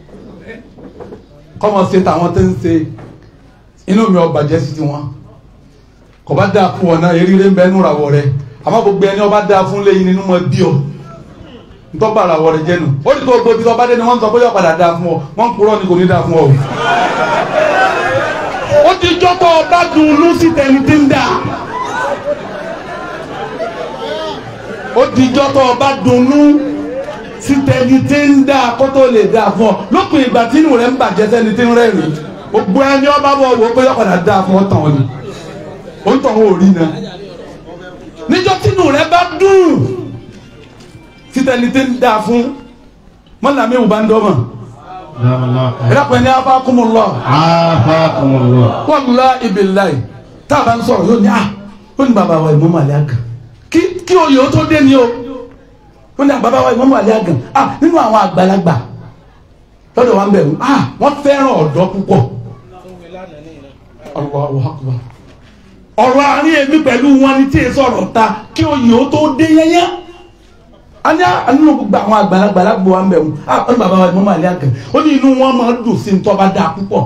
H: kọ́mọ ṣe tàwọn tó ń ṣe inú mi ọba jẹ́ sí tiwọn kò bá dáa fún ọ náà eríire ń bẹ nínú ìràwọ̀ rẹ àmọ́ gbogbo ẹni ọba dáa fún lẹ́yìn nínú mọ́ bí ọ ntọ́ba ìràwọ̀ rẹ jẹ́ nu ó ní kó gbogbo ibi tó bá dé ni wọ́n ń sọ pé yóò padà dáa fún ọ wọ́n ń purọ́ ni kò ní dáa fún ọ. ó ti jọ́tọ̀ ọba dùn ún lùsì tẹ̀lé tí ń dà ó ti jọ́tọ̀ ọba dùn ún sí tẹni tí ń dá kó tó lè dá fún ọ lópin ìgbà tí inú rẹ ń bàjẹ́ sẹ́ni tí ń rẹ́rìn gbogbo ẹni ọba bọ̀ wò ó pé yọ̀padà dá fún ọ tàn ọ́ ni ó ń tàn ó rí na níjọ́ tí inú rẹ bá dùn sí tẹni tí ń dá fún mọ́làmí ìwù bá ń dọ́mọ̀ ìdápẹ́ ní afákùnmùlọ́
B: Afakumullah.
H: wàllá ibillahi tá a bá ń sọ̀rọ̀ yóò ní à ó ní bàbá wa ìmọ̀ màlẹ́ àgàn kí kí oyè ó tó dé ni o ó ní bàbá wa ìmọ̀ màlẹ́ àgàn à nínú àwọn àgbàlagbà lọ́dọ̀ wa ń bẹ̀rù à wọ́n fẹ́ràn ọ̀dọ́ púpọ̀ Allahu akbar ọ̀rọ̀ àárín èmi pẹ̀lú wọn ni tí ì sọ̀rọ̀ ta kí oyè ó tó dé yẹ́yẹ́ a ní nínú gbogbo àwọn àgbàlagbà lágbo wa ń bẹ̀ wọ́n a ó ní bàbá wa ni wọ́n máa lé àgẹ̀ ó ní inú wọn máa dùn sí ní tó bá dáa púpọ̀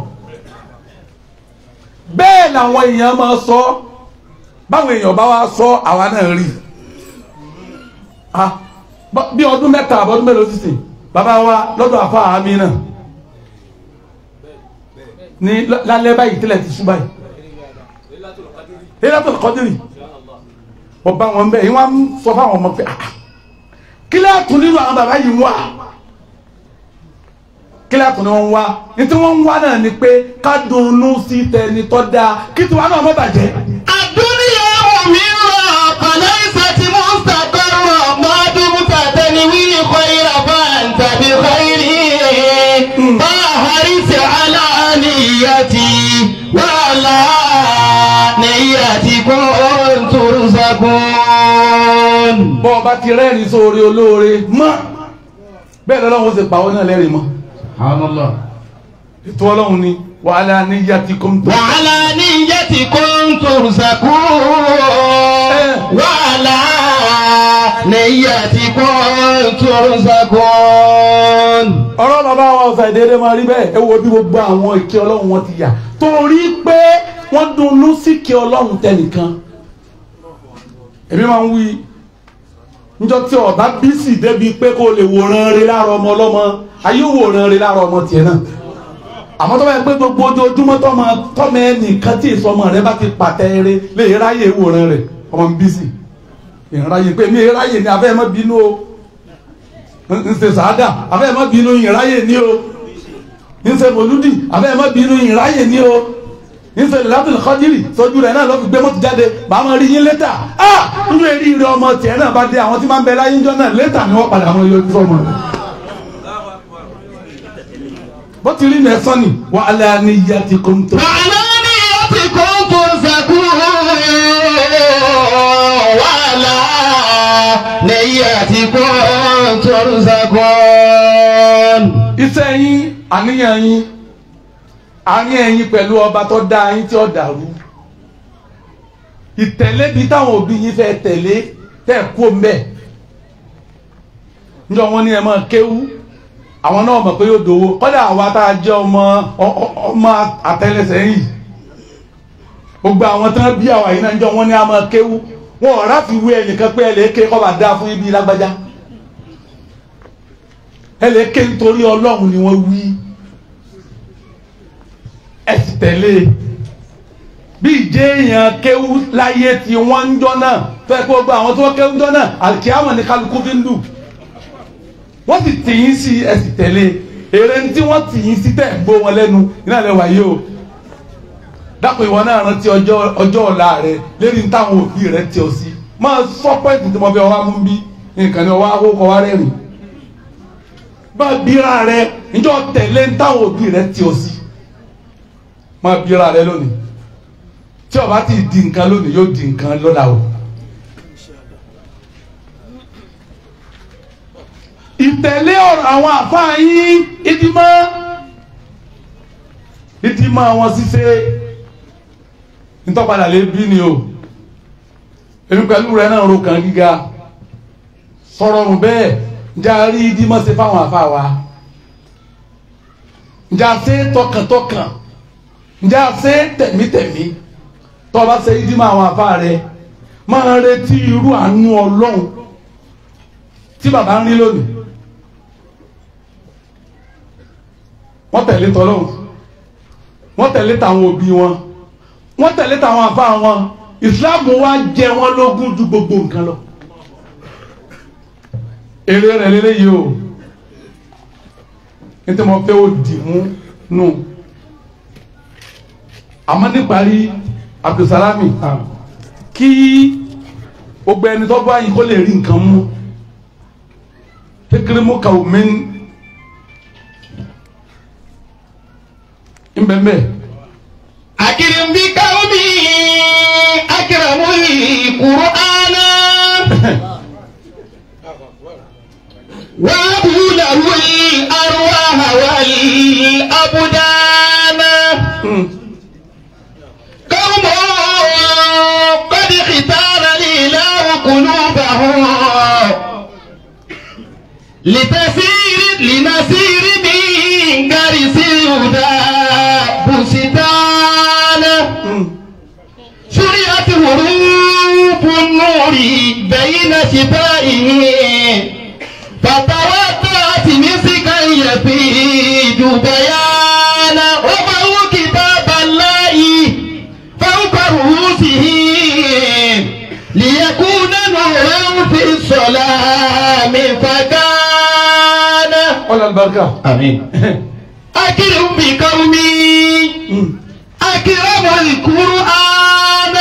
H: bẹ́ẹ̀ làwọn èèyàn máa sọ báwọn èèyàn bá wa sọ àwa náà rí ah bọ́- bí ọdún mẹ́ta àbọ̀dún mélòó sísìn bàbá wa lọ́dọ̀ àfa àmì náà ní l- lálẹ́ báyìí tẹ́lẹ̀ ti sùn báyìí Lailatul Qadri ọba wọn bẹ́ẹ̀ yín wọ́n á sọ fáwọn ọmọ pé ah kílẹ̀ tún nínú àwọn bàbá yìí wá kílẹ̀ tún ni wọ́n wá ní tí wọ́n ń wá náà ni pé ká dunnú sí tẹni tó dáa kí tiwa náà má bàjẹ́.
C: الدنيا ممرة فليست مستقرة ما دمت تنوي خير فأنت بخير فاحرص على نيتي وعلى نيتكم ترزقون
H: bọ́ ọba ti rẹ́rìn sóore olóore mọ́ bẹ́ẹ̀ lọ́lọ́run ó sì pa ọ́ náà lẹ́rìn mọ́
B: Subhanallah.
H: ètò ọlọ́run ni wàhálà niyyatikum tó.
C: وعلى نيتكم ترزقون وعلى نيتكم ترزقون
H: ọ̀rọ̀ bàbá wa ọ̀sà ìdédé máa rí bẹ́ẹ̀ ẹ wo bí gbogbo àwọn ìkẹ́ ọlọ́run wọn ti yà torí pé wọ́n dunnú sí ìkẹ́ ọlọ́run tẹnìkan èmi máa ń wí níjọ́ tí ọba bísí débi pé kó lè wòran rí lára ọmọ ọlọ́mọ ayé wòran rí lára ọmọ tiẹ̀ náà àmọ́ tó bá yẹ pé gbogbo ojoojúmọ́ tọ́mọ tọ́mọ ẹnìkan tí ìsọmọ rẹ bá ti pàtẹ eré lè ráyè wòran rẹ̀ ọmọ mi bísí ìráyè pé mi ráyè ni abẹ́ mọ́ bínú o ń ṣe sàádà abẹ́ mọ́ bínú ìráyè ní o ń ṣe mòlúdì abẹ́ mọ́ bínú ìráyè ní o ń ṣe lẹ́tọ̀lù kọ́jírì sójú rẹ̀ náà lọ́ fi gbé mọ́tò jáde bá máa rí yín létà ah nínú eré ire ọmọ tiẹ̀ náà bá dé àwọn tí máa ń bẹ láyé ńjọ́ náà létà ni wọ́n padà mọ́ yọjú fọ́mọ rẹ̀ bó ti rí nẹ́sán ni wà á lẹ́ ní ìyá ti kó ń tó.
C: وعلى نيتكم ترزقون وعلى نيتكم ترزقون
H: iṣẹ́ yín àníyàn yín àárín ẹ̀yin pẹ̀lú ọba tó dá yín tí ó dàrú ìtẹ̀lé bíi táwọn òbí yín fẹ́ tẹ̀lé tẹ̀ kú mbẹ́ níjọ́ wọn ní ẹ máa kéwú àwọn náà mọ̀ pé yóò dòwó kọ́dà àwa tá a jẹ́ ọmọ ọ- ọ- ọmọ àtẹlẹsẹ̀ yìí gbogbo àwọn tán bí àwa yìí náà níjọ́ wọn ní a máa kéwú wọn ò ráfi wé ẹnìkan pé ẹ lè ké kọ́ bá dáa fún ibi lágbájá ẹlẹ́kẹ́ nítorí ọlọ́run ni wọ́n wí ẹ sì tẹ̀lé bí ìjẹ́ èèyàn kéwú láyé tí wọ́n ń jọ náà fẹ́ kó gba àwọn tó wọ́n kéwú jọ náà àkíyàmọ̀ ní kálukú fi ń dù wọ́n sì tì yín sí ẹ sì tẹ̀lé èrè tí wọ́n tì yín sí tẹ̀ gbó wọn lẹ́nu iná lẹ́ wáyé o dápò ìwọ náà rántí ọjọ́ ọjọ́ ọ̀la rẹ lérí ní táwọn òbí rẹ tì ọ sí máa sọ pẹ́ẹ́tì tí mo fi ọwọ́ mú bí nǹkan ni ọwọ́ akókò wá rẹ́rìn bá bíra rẹ njọ tẹ̀lé ń táwọn òbí rẹ tí o sí máa bíra rẹ lónìí tí o bá ti di nǹkan lónìí yóò di nǹkan lọ́la o. ìtẹ̀lé ọ̀rọ̀ àwọn àfáà yín ìdìmọ́ ìdìmọ́ àwọn ṣíṣe ntọ́padà lè bí ni o èmi pẹ̀lú rẹ náà ro kàn gíga sọ̀rọ̀ ọ̀rùn bẹ́ẹ̀ njẹ́ a rí ìdìmọ́ ṣe fáwọn àfáà wa njẹ́ a ṣe tọkàntọkàn njẹ́ a ṣe tẹ̀mítẹ̀mí tó o bá ṣe ìdìmọ́ àwọn àfáà rẹ máa retí irú àánú ọlọ́run tí bàbá ń rí lónìí wọ́n tẹ̀lé tọ́lọ́run wọ́n tẹ̀lé tàwọn òbí wọn wọ́n tẹ̀lé tàwọn àfáà wọn ìsìláàmù wa jẹ wọ́n lógún ju gbogbo nǹkan lọ èrè rẹ̀ lélẹ́yìí o nítorí mo fẹ́ o dì mú nù àmọ́ níparí Abdulsalami kí gbogbo ẹni tó bá yín kó lè rí nǹkan mú kékeré mú kàwé mi ń bẹ́ẹ̀ bẹ́ẹ̀.
C: أكرم بقومي أكرم القرآن وأبو له الأرواح والأبدان قوم قد اختار الإله قلوبهم
D: لتسير لنسير من غرس الهدى بستان شرعت حروف النور بين شفائه فتواترت مسكا يفيد بيانا وفهو كتاب الله فوق رؤوسهم ليكون نورا في الظلام فكان
H: ọlọ alibarika
G: Àmín.
D: أكرم بقومي أكرم القرآن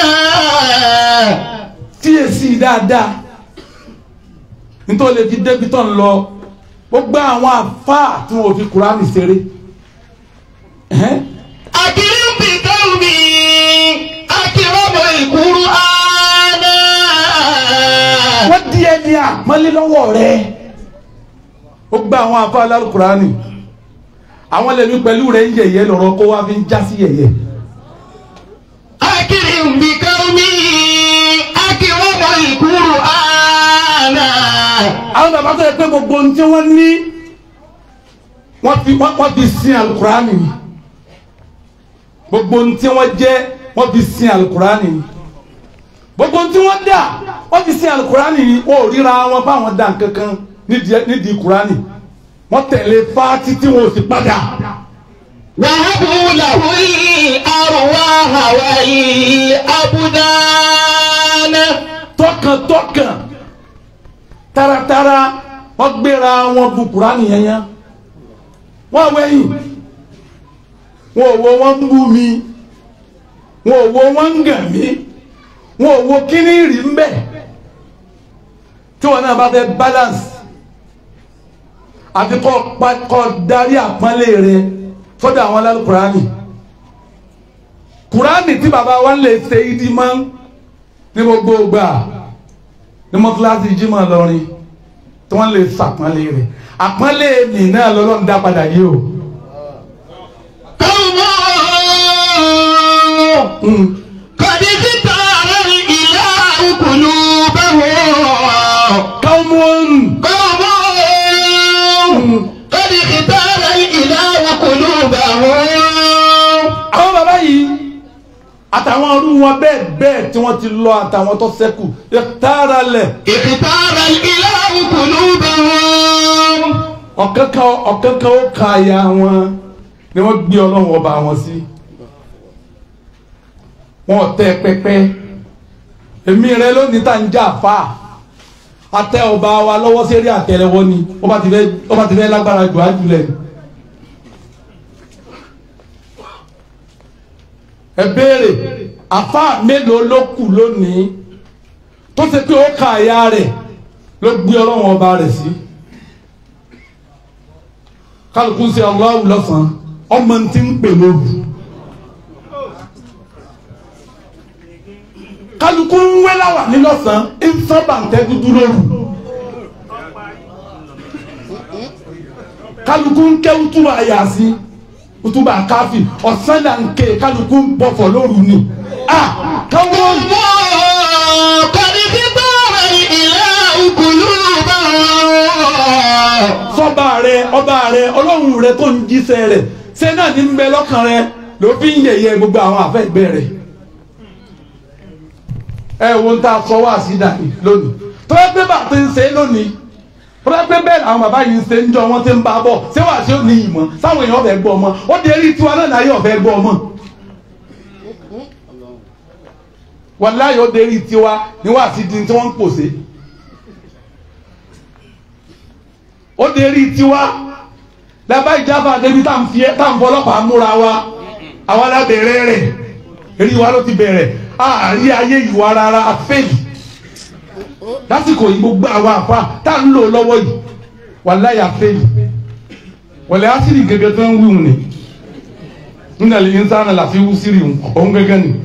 H: tíyèsí dáadáa nítorí lè fi débi tán lọ gbogbo àwọn àfáà tí wọn ò fi kúránì ṣeré Ẹhẹ́n.
D: أكرم بقومي أكرم القرآن
H: wọ́n di ẹni àpọ́nlé lọ́wọ́ rẹ̀ ó gba àwọn àfáà alárùkùránì àwọn lèmi pẹ̀lú rẹ̀ ń yẹ̀yẹ́ lọ́rọ̀ kó wá fi ń já sí yẹ̀yẹ́
D: أكرم بقومي أكرم القرآن
H: àwọn bàbá tó yẹ pé gbogbo ohun tí wọ́n ní wọ́n fi wọ́n wọ́n fi sin alukurani ni gbogbo ohun tí wọ́n jẹ́ wọ́n fi sin alukurani ni gbogbo ohun tí wọ́n dà wọ́n fi sin alukurani ni wọ́n ò ríra wọn báwọn dà kankan nídìí nídìí kurani wọ́n tẹ̀lé fáátì tí wọ́n ò sì padà
D: وهبوا له الأرواح والأبدان
H: tọkàntọkàn taratara wọ́n gbéra wọn bu kurani yẹn yẹn wọ́n wẹ̀yìn wọn ò wo wọn ń bú mi wọn ò wo wọn ń gàn mí wọn ò wo kíní rí ń bẹ tí wọn náà bá fẹ́ balance àfi kọ́ pa- kọ́ darí àpọ́nlé rẹ sọ́dọ̀ àwọn alálù kurani kurani tí baba wa ń lè ṣe ìdí mọ́ ní gbogbo gbà ní mọ́tíláṣí jímọ̀ lọ́rin tí wọ́n lè ṣàpọ́nlé rẹ̀ àpọ́nlé mi náà lọ́lọ́run dá padà yìí o.
D: قوم قد اختار الإله قلوبهم
H: káwọn
D: قوم قد اختار الإله قلوبهم
H: àwọn bàbá yìí àtàwọn ọdún wọn bẹ́ẹ̀ bẹ́ẹ̀ tí wọ́n ti lọ àtàwọn tó ṣẹ́kù tààrà lẹ̀
D: اختار الإله قلوبهم
H: ọ̀kankan ọ̀kankan ó ka àyà wọn ni wọ́n gbé ọlọ́run ọba wọn sí wọn ò tẹ pẹpẹ èmi rẹ lónìí tá ń jà fà àtẹ ọba wa lọ́wọ́ sérí àtẹ́lẹwọ́ ni ó bá ti fẹ́ ó bá ti fẹ́ lágbára jù á jùlẹ̀ ni. ẹ béèrè àfa mélòó ló kù lónìí tó ṣe pé ó ka àyà rẹ̀ ló gbé ọlọ́run ọba rẹ̀ sí kálukú ń ṣe Allahu lọ́sàn-án ọmọ tí ń pè lóru kálukú ń wé láwà ní lọ́sàn-án ń sábà ń tẹ́ dúdú lóru kálukú ń ké útúbà yàsí útúbà káfí ọ̀sán là ń ké kálukú ń bọ̀fọ̀ lóru ni a káwọn
D: قد اختار الإله قلوبهم
H: sọba rẹ ọba rẹ ọlọ́run rẹ tó ń jíṣẹ́ rẹ ṣé náà ní ń bẹ lọ́kàn rẹ ló fi ń yẹ̀yẹ́ gbogbo àwọn àfẹ́gbẹ́ rẹ ẹ wo ń ta sọ wá sí dàní lónìí tó yẹ pé bàbá ti ń ṣe é lónìí tó yẹ pé bẹ́ẹ̀ làwọn bàbá yìí ń ṣe ń jọ wọn ti ń bá a bọ̀ ṣé wàá ṣe ó ní ìmọ̀ sáwọn èèyàn ọ̀fẹ́ gbọ́ ọmọ ó di eré tiwa náà láyé ọ̀fẹ́ gbọ́ ọmọ wàláyé ó di eré tiwa ni wàá sí di tí wọ́n ń pòṣe ó di eré tiwa lábá ìjábà débi tá à ń fi ẹ́ tá à ń fọlọ́pàá múra wa àwa lábẹ́rẹ́ rẹ̀ eré wa ló ti bẹ̀rẹ̀ àárí ayé ìwà rárá àfẹ́lì lásìkò yìí gbogbo àwọn àfa tá à ń lò lọ́wọ́ yìí wàláyé àfẹ́lì wọ̀lẹ́ ásìrì gẹ́gẹ́ tó ń wíwùn ni nínú ẹ̀lẹ́ yín sáà láti wú sírì òun gẹ́gẹ́ ni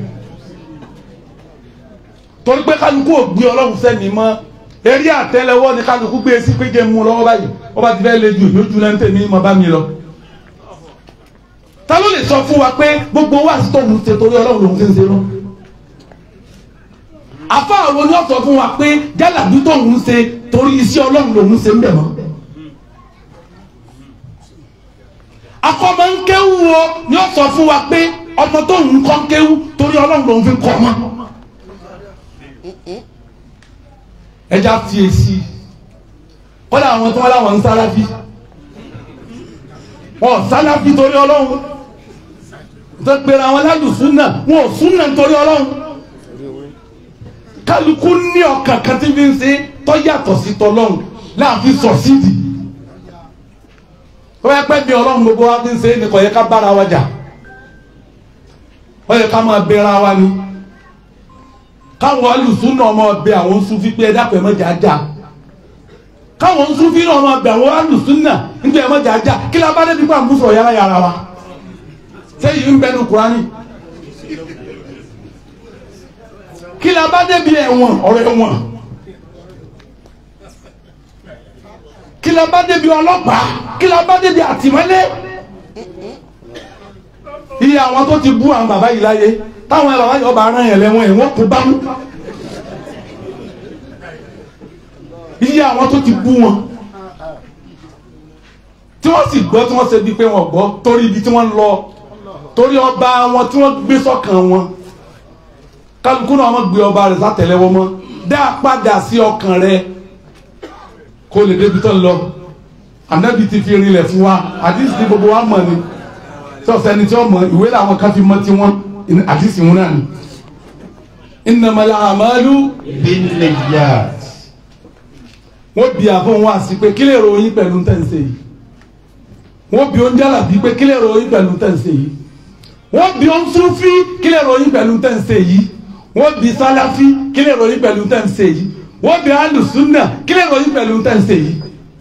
H: torí pé kálukú ò gbé ọlọ́run sẹ́ni mọ́ eré àtẹ́lẹwọ́ ni kálukú gbé e sí pé jẹ́ mú lọ́wọ́ báyìí wọ́n bá ti fẹ́ lé ju ìlójú náà ń tèmi mọ́ bá mi lọ. ta ló lè sọ fún wa pé gbogbo wa sí tóun ṣe torí ọlọ́run lòun ṣe ń ṣe lọ. àfa àwọn ni wọ́n sọ fún wa pé jálàbí tóun ṣe torí iṣẹ́ ọlọ́run lòun ṣe ń bẹ̀ mọ́. akọ́mọ ń kéwú o ni ó sọ fún wa pé ọmọ tó ń kọ́ ń kéwú torí ọlọ́run lòún fi kọ́ ọmọ. ẹja fi èsì kọ́dà àwọn tó wọ́n láwọn ń sálábí wọn sálábí torí ọlọ́run tó pera àwọn aládùn náà wọn ò súnà nítorí ọlọ́run kálukú ní ọkàn kan tí fi ń ṣe tó yàtọ̀ sí tọlọ́run láàfin sọ̀sídìí ó yẹ pẹ́ bí ọlọ́run gbogbo wa fi ń ṣe é ní kò yẹ ká bára wa jà ó yẹ ká máa bẹ̀rẹ̀ wa ni káwọn alùsùn náà máa bẹ àwọn sufi pé ẹ dákun ẹ má jà á jà káwọn sufi náà máa bẹ àwọn alùsùn náà nígbà ẹ má jà á jà kí la bá débi pa àmúṣọ yàrá yàrá wa sẹ́yìn ń bẹnu Kùránì kí la bá débi ẹ̀wọ̀n ọ̀rọ̀ ẹ̀wọ̀n kí la bá débi ọlọ́pàá kí la bá débi àtìmọ́lé iye àwọn tó ti bú àwọn bàbá yìí láyé táwọn bàbá yìí ọba aràn yẹn lẹ́wọ̀n ẹ̀ wọ́n kó bámú iye àwọn tó ti bú wọn tí wọ́n sì gbọ́ tí wọ́n ṣe bíi pé wọ́n gbọ́ torí ibi tí wọ́n ń lọ torí ọba wọn tí wọ́n gbé sọ́kàn wọn kálukú náà wọ́n gbé ọba rẹ̀ sátẹ̀lẹ́wọ́ mọ́ dá padà sí ọkàn rẹ̀ kó lè débi tó ń lọ ànábì ti fi rinlẹ̀ fún wa àdìsí ni gbogbo wa mọ̀ ni tí ọ̀sẹ̀ ni tí wọ́n mọ̀ ìwé làwọn kan fi mọ́ tí wọ́n àdìsí wọn náà ni. innamal a'malu
B: binniyat.
H: wọ́n bí àfọ̀ wọn àti pé kí lè ròyìn pẹ̀lú tẹ̀sẹ̀ yìí wọ́n bí oúnjẹ àlàbí pé kí lè ròyìn pẹ̀lú tẹ̀sẹ̀ yìí wọ́n bí oúnjẹ kí lè ròyìn pẹ̀lú tẹ̀sẹ̀ yìí wọ́n bí sálàfí kí lè ròyìn pẹ̀lú tẹ̀sẹ̀ yìí wọ́n bí alùsùnà kí lè ròyìn pẹ̀lú tẹ̀sẹ̀ yìí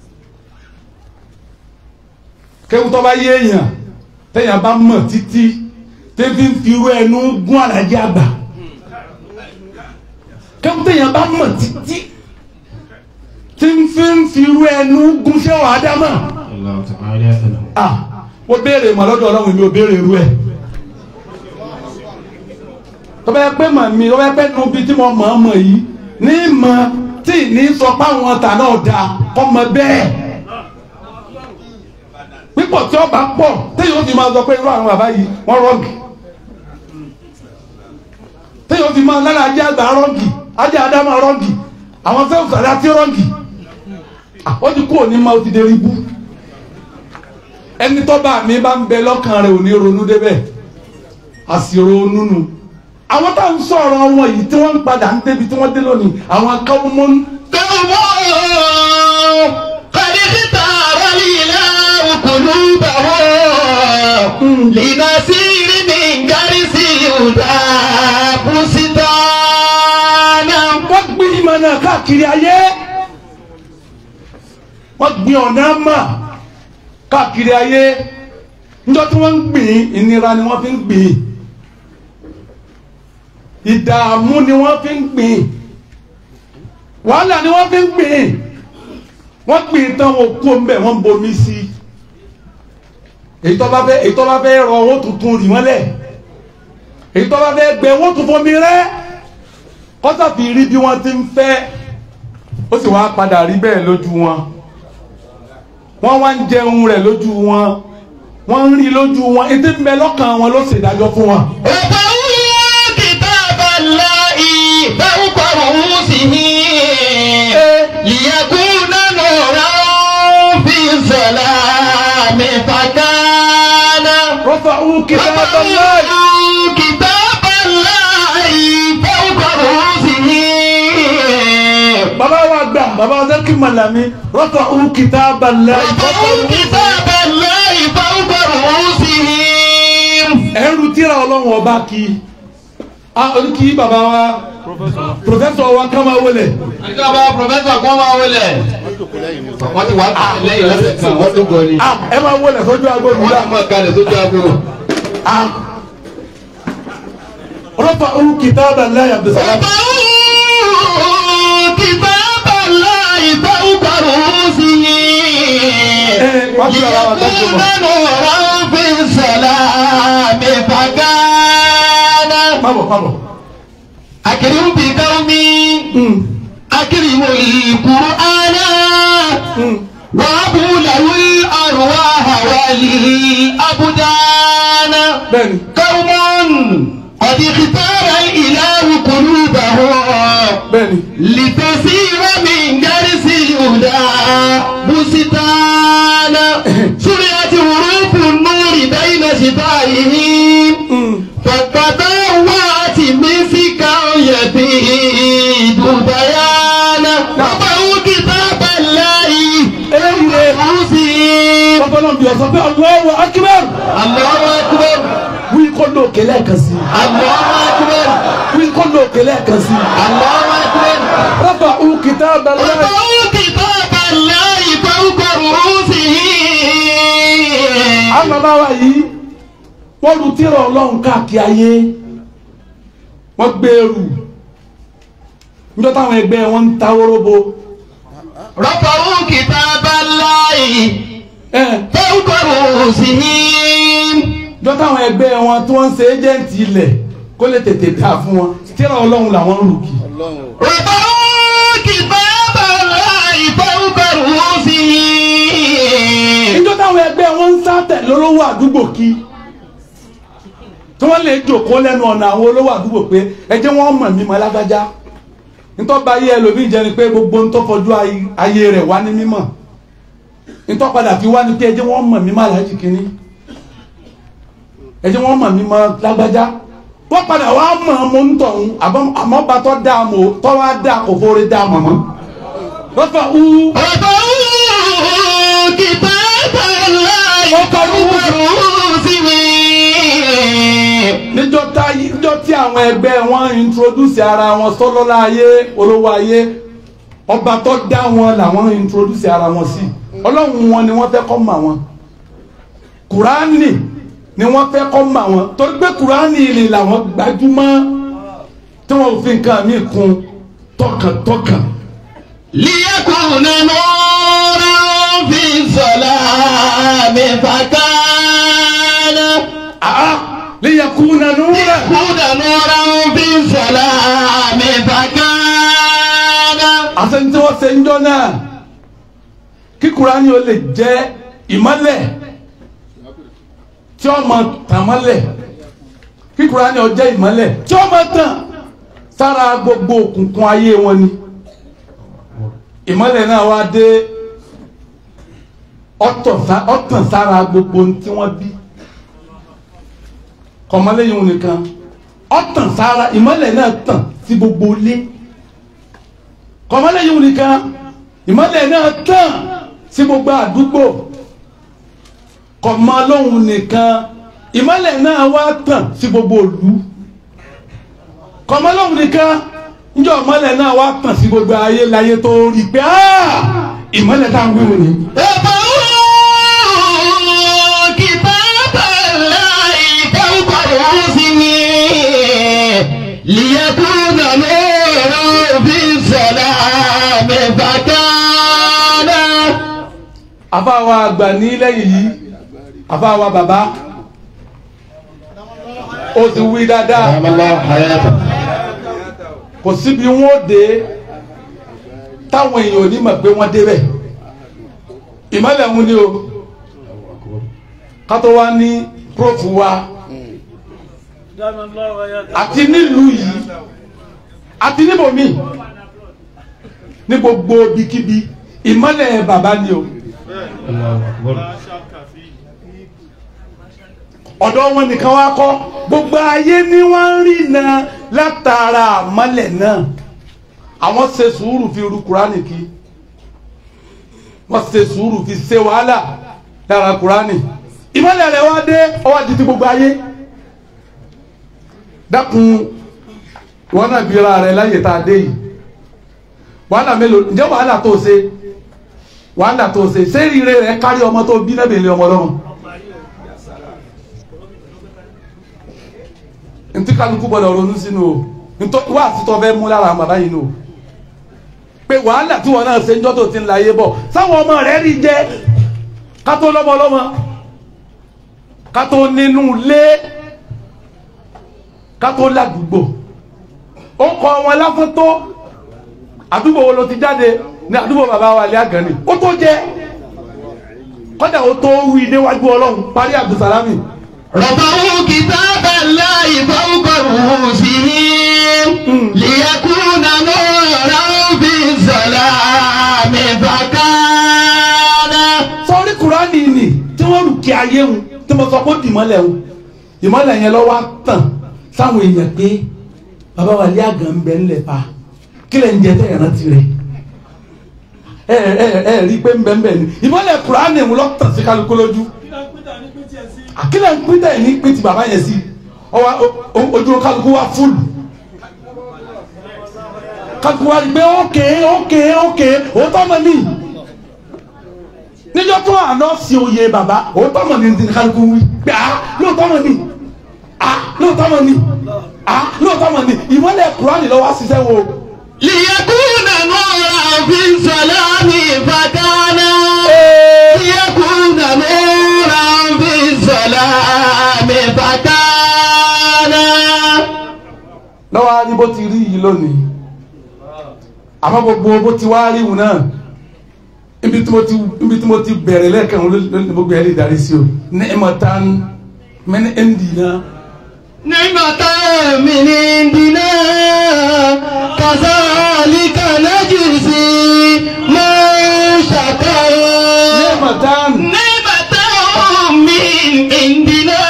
H: kéwù tó bá yé èèyàn téèyàn bá mọ̀ títí tẹ́bí ń fi irú ẹnu gún àlàjì àgbà kéwù téèyàn bá mọ̀ títí tí ń fi ń fi irú ẹnu gún sẹ́wọ̀n ádámà
B: Allah ta'ala salam.
H: ah ó béèrè mọ̀ lọ́dọ̀ ọlọ́run mi ò béèrè irú ẹ̀ tó bá yẹ pé mọ̀ mi tó bá yẹ pé nu bí tí mo mọ̀ ọ́ mọ̀ yìí ní mọ̀ tí ní sọ pé àwọn ọ̀tà náà da kọ́ mọ bẹ́ẹ̀ pípọ̀ tí ọba pọ̀ téèyàn ó fi máa sọ pé irú àwọn bàbá yìí wọ́n rọ́ọ̀gì téèyàn ó fi máa lára ajé àgbà rọ́ọ̀gì ajé àdámà rọ́ọ̀gì àwọn sẹ́wọ̀n sàdá tí rọ́ọ̀gì ó ti kú òní máa ó ti dé ibú ẹni tó bá mi bá ń bẹ lọ́kàn rẹ̀ ò ní ronú débẹ̀ àsìrò onúnu àwọn tá à ń sọ̀rọ̀ wọn yìí tí wọ́n ń padà ń débi tí wọ́n dé lónìí àwọn akáwọ́ mọ́
D: قد اختار الإله قلوبهم لنسير من جرس الهدى بستانا
H: wọ́n gbin ìmọ̀ náà káàkiri ayé wọ́n gbin ọ̀nà mà káàkiri ayé níjọ́ tí wọ́n ń gbìn ìnira ni wọ́n fi ń gbìn ìdààmú ni wọ́n fi ń gbìn wàhálà ni wọ́n fi ń gbìn wọ́n gbìn tán wọn kú ń bẹ̀ wọ́n ń bomi sí i èyí tó bá fẹ́ èyí tó bá fẹ́ rọ owó tuntun rì wọ́n lẹ̀ èyí tó bá fẹ́ gbẹ owó tuntun fomi rẹ́ kọ́sà fi rí bí wọ́n ti ń fẹ́ ó sì wá padà rí bẹ́ẹ̀ lójú wọn wọ́n wá ń jẹun rẹ̀ lójú wọn wọ́n ń rí lójú wọn ètò ń bẹ lọ́kàn wọn ló ṣèdájọ́ fún wọn.
D: وضعوا كتاب الله فوق رؤوسهم ليكون نورا في الظلام فكان
H: rọ́fàù kitaballahi
D: وضعوا كتاب الله فوق رؤوسهم
H: bàbá wa gbà bàbá wa sẹ́kì màlàmí rọ́fàù kitaballahi
D: وضعوا كتاب الله فوق رؤوسهم
H: ẹrù tíra ọlọ́run ọba kí a kí bàbá wa pòfẹ́sọ̀ wa ká máa wọlé
B: ìjọba pòfẹ́sọ̀ kan máa wọlé. wọ́n ti wá lẹ́yìn lọ́sẹ̀ kan wọ́n tó gọ ni.
H: a ẹ máa wọlé sójú agbó mi
B: wọ́n
H: la
B: ti máa kalẹ̀ sójú aago.
H: a rọ́fàù kitaballahi abdulsalam
D: وضعوا كتاب الله فوق رؤوسهم
H: wọ́n ti rà wá dájú
D: ليكون
H: mọ́
D: نورا في الظلام فكان
H: pàbọ̀ pàbọ̀
D: أكرم بقوم أكرم القرآن وأبو له الأرواح والأبدان
H: bẹ́ẹ̀ni
B: قوم قد اختار الإله قلوبهم
H: bẹ́ẹ̀ni
B: لتسير من درس الهدى بستانا سرعت حروف النور بين شفائهم فتطوعت مسكا يبيد بيانا وضعوا كتاب الله
H: eléyìí rẹ̀
B: أنفسهم
H: ọgbọ́n bí ọ̀sán pé Allahu akbar
B: الله أكبر
H: wí kó lóòkè lẹ́ẹ̀kan sí
B: الله أكبر
H: wí kó lóòkè lẹ́ẹ̀kan sí
B: الله أكبر
H: rọ́bà ú kìtàbà láì
B: وضعوا كتاب الله فوق رؤوسهم
H: àwọn bàbá wa yìí wọ́n lu tírà ọlọ́run káàkiri ayé wọ́n gbèrú níjọ́ táwọn ẹgbẹ́ wọn ń ta wóróbo
B: رفعوا كتاب الله
H: ẹ̀
B: فوق رؤوسهم
H: níjọ́ táwọn ẹgbẹ́ wọn tí wọ́n ń ṣe ẹ́jẹ̀ǹtì ilẹ̀ kó lè tètè dà fún wọn tírà ọlọ́run làwọn ń lù kì
B: رفعوا كتاب الله فوق رؤوسهم
H: níjọ́ táwọn ẹgbẹ́ wọn ń sá tẹ̀lé olówó àdúgbò kí tí wọ́n lè jòkó lẹ́nu ọ̀nà àwọn olówó àdúgbò pé ẹ jẹ́ wọ́n mọ̀ mí mọ́ lágbájá ntọ́ba ayé ẹlòmíì jẹ́ ni pé gbogbo ntọ́fọjú ay- ayé rẹ̀ wá ní mímọ̀ ntọ́padà fi wá ní pé ẹ jẹ́ wọ́n mọ̀ mí mọ́ aláàjì kínní ẹ jẹ́ wọ́n mọ̀ mí mọ́ lágbájá wọ́n padà wá mọ̀ ọ́n mọ́ ntọ̀hún àbọ̀- àmọ́ bá tọ́ da mọ́ tọ́ wá da kò fóore da mọ́ mọ́ lọ́fà ú
B: رفعوا كتاب الله
H: فوق
B: رؤوسهم
H: níjọ́ tá níjọ́ tí àwọn ẹgbẹ́ wọn introduce ara wọn sọ́lọ́lá ayé olówó ayé ọba tó dá wọn làwọn introduce ara wọn sí ọlọ́run wọn ni wọ́n fẹ́ kọ́ mọ̀ wọn kùránì ni wọ́n fẹ́ kọ́ mọ̀ wọn torí pé kùránì ilé làwọn gbajúmọ̀ tí wọ́n fi nǹkan míì kún tọkàntọkàn
B: ليكون نورا في الظلام فكان
H: àá liyakuna nura
B: ليكون نورا في الظلام فكان
H: àṣẹ tí wọ́n ṣe ń jọ náà kí kùránì ó lè jẹ́ ìmọ́lẹ̀ tí ó máa tàn mọ́lẹ̀ kí kùránì ó jẹ́ ìmọ́lẹ̀ tí ó máa tàn sára gbogbo òkùnkùn ayé wọn ni ìmọ́lẹ̀ náà wá dé ọ̀tàn sá- ọ̀tàn sára gbogbo ohun tí wọ́n bí kọ̀mọ́lẹ́yìn òun nìkan ọ̀tàn sára ìmọ́lẹ̀ náà tàn sí gbogbo ilé kọ̀mọ́lẹ̀ yìí nìkan ìmọ́lẹ̀ náà tàn sí gbogbo àdúgbò kọ̀mọ́ lóhun nìkan ìmọ́lẹ̀ náà wá tàn sí gbogbo ìlú kọ̀mọ́ lóhun nìkan níjọ́ ìmọ́lẹ̀ náà wá tàn sí gbogbo ayé láyé tó rí pé "Ah, ìmọ́lẹ̀ tá à ń wíwò ni.
B: رفعوا كتاب الله فوق رؤوسهم ليكون نورا في الظلام فكان
H: àfáwa àgbà ní lẹ́yìn yìí àfáwa bàbá ó ti wí dáadáa kò síbi wọn ó dé táwọn èèyàn ò ní mọ̀ pé wọ́n débẹ̀ ìmọ̀lẹ̀ ń ní o kátó wá ní prófù wa àti nílùú yìí àti níbòmí ní gbogbo ibikíbi ìmọ̀lẹ̀ bàbá ni o ọ̀dọ̀ wọn nìkan wá kọ́ gbogbo ayé ni wọ́n ń rí na látara àmọ́lẹ̀ náà àwọn ṣe sùúrù fi ru kúránì kí wọ́n ṣe sùúrù fi ṣe wàhálà lára kúránì ìmọ̀lẹ̀ rẹ̀ wá dé ọwọ́ di ti gbogbo ayé dákun wọn náà bíra rẹ̀ láyè tá a dé yìí wàhálà mélòó ǹjẹ́ wàhálà tó ṣe wàhálà tó ṣe ṣé rire rẹ̀ kárí ọmọ tó bí náà bèèrè ọmọ lọ́rùn. ntí kálukú gbọ́dọ̀ ronú sínú o ntọ́ wá àtúntọ́ fẹ́ mú lára àwọn bàbá yìí nù o pé wàhálà tí wọn náà ṣe ń jọ́ tó ti ń la yé bọ̀ sáwọn ọmọ rẹ̀ rí jẹ́ kátó lọ́mọ lọ́mọ kátó nínú ilé kátó ládùúgbò ó kọ wọn lásán tó àdúgbò wo ló ti jáde ní àdúgbò bàbá wa alẹ́ àgànnì ó tó jẹ́ kọ́dà ó tó wí níwájú ọlọ́run parí abdulsalami
D: رفعوا كتاب الله فوق رؤوسهم ليكون نورا في الظلام فكان
H: sọrí kúránì ni tí wọ́n rù kí ayé wọn tí mo sọ pé ó dì mọ́lẹ̀ wọn ìmọ́lẹ̀ yẹn lọ́wọ́ á tàn sáwọn èèyàn pé bàbá wa lé àgàn ń bẹ ńlẹ̀ pa kí lẹ̀ ń jẹ tẹ̀yàn rántí rẹ̀ ẹ ẹ ẹ rí i pé ń bẹ ń bẹ ni ìmọ́lẹ̀ kúránì wọn lọ tàn sí kálukú lójú àkílẹ̀ ń pín tẹ̀ ní pín ti bàbá yẹn sí ọwọ́ ojú kálukú wa fúlù kálukú wa rí i pé ókè ókè ókè òótọ́ mọ̀ ní níjọ́ tó àná sí oyè bàbá òótọ́ mọ̀ ní ní kálukú wí pé à lóòótọ́ mọ̀ ní à lóòótọ́ mọ̀ ní à lóòótọ́ mọ̀ ní ìmọ̀lẹ̀ kúránì lọ́wọ́ ṣiṣẹ́ wo
D: ليكون نورا في الظلام فكان ليكون نورا في الظلام فكان
H: lọ́wọ́ á rí bó ti rí yìí lónìí àmọ́ gbogbo bó ti wá rí wù náà ibi tí mo ti ibi tí mo ti bẹ̀rẹ̀ lẹ́ẹ̀kan ló ló ní gbogbo ẹ̀ lè darí sí o ní ẹ̀mọ̀tán mẹ́ni ẹ̀ ń dì náà.
D: نعمة من عندنا كذلك نجزي من شكر
H: ẹ̀mọ̀tán
D: نعمة من عندنا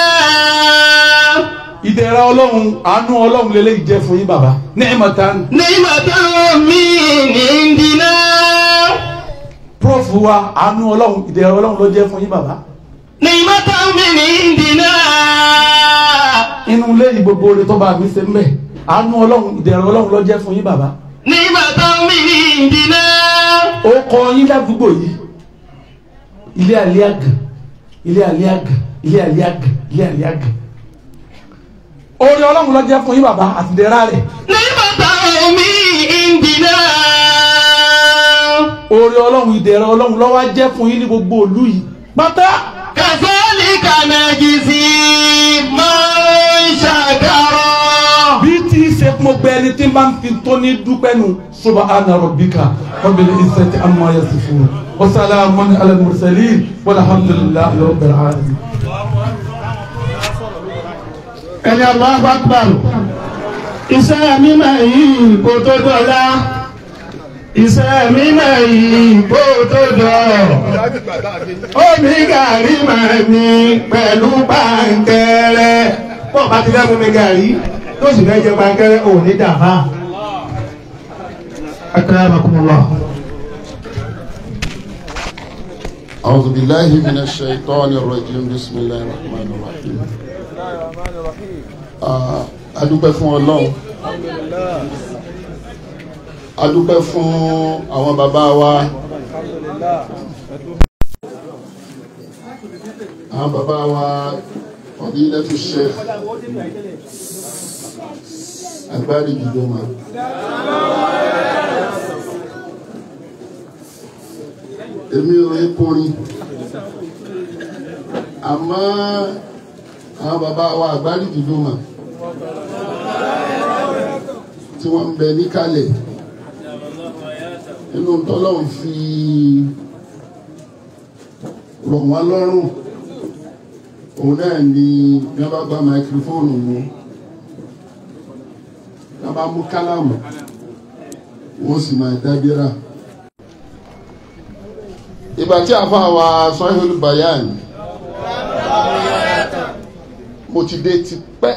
H: ìdẹ̀ra ọlọ́run àánú ọlọ́run lélẹ́yìí jẹ́ fún yín bàbá ní ẹ̀mọ̀tán
D: نعمة من عندنا
H: prof wa àánú ọlọ́run ìdẹ̀ra ọlọ́run ló jẹ́ fún yín bàbá
D: نعمة من عندنا
H: inú ilé yìí gbogbo oore tó bá mi ṣe ń bẹ̀ àánú ọlọ́run ìdẹ̀ra ọlọ́run ló jẹ́ fún yín bàbá
D: نعمة من عندنا
H: ó kọ yín ládùúgbò yìí ilé àlẹ́ àgàn ilé àlẹ́ àgàn ilé àlẹ́ àgàn ilé àlẹ́ àgàn oore ọlọ́run ló jẹ́ fún yín bàbá àti ìdẹ̀ra rẹ̀
D: نعمة من عندنا
H: oore ọlọ́run ìdẹ̀ra ọlọ́run ló wá jẹ́ fún yín ní gbogbo ìlú yìí pátá
D: كذلك نجزي من شكر
H: bí tí í ṣe mo gbẹ ẹni tí n bá ń fi tó ní dúpẹ́ nu subhana rabbika rabbil izzati amma yasifun wa salamun ala al-mursalin walhamdulillahi rabbil alamin.
C: ẹni Allahu Akbar iṣẹ́ mímọ́ yìí kò tó dọ̀la iṣẹ́ mímọ́ yìí kò tó dọ̀ omi gàrí máa ní pẹ̀lú pàǹkẹ́rẹ́ bọ́ọ̀ bá ti fẹ́ mú mi gàrí tó sì fẹ́ jẹ pàǹkẹ́rẹ́ ò ní dàbá. akramakumullah.
I: أعوذ بالله من الشيطان الرجيم بسم الله الرحمن الرحيم Ah, a dúpẹ́ fún Ọlọ́run a dúpẹ́ fún àwọn bàbá wa àwọn bàbá wa Fadilatu Sheikh Agbárí Jùdọ́mà èmi ò rí kọrin àmọ́ àwọn bàbá wa Agbárí Jùdọ́mà tí wọ́n ń bẹ níkàlẹ̀ nínú tọ́lọ́run fi rọ̀ wọ́n lọ́rùn òun náà ni bí wọ́n bá gba máikrófóònù mú wọ́n bá mú kálámù wọ́n sì máa dábírà. ìgbà tí a fà wá Sahihul Bayan mo ti dé ti pẹ́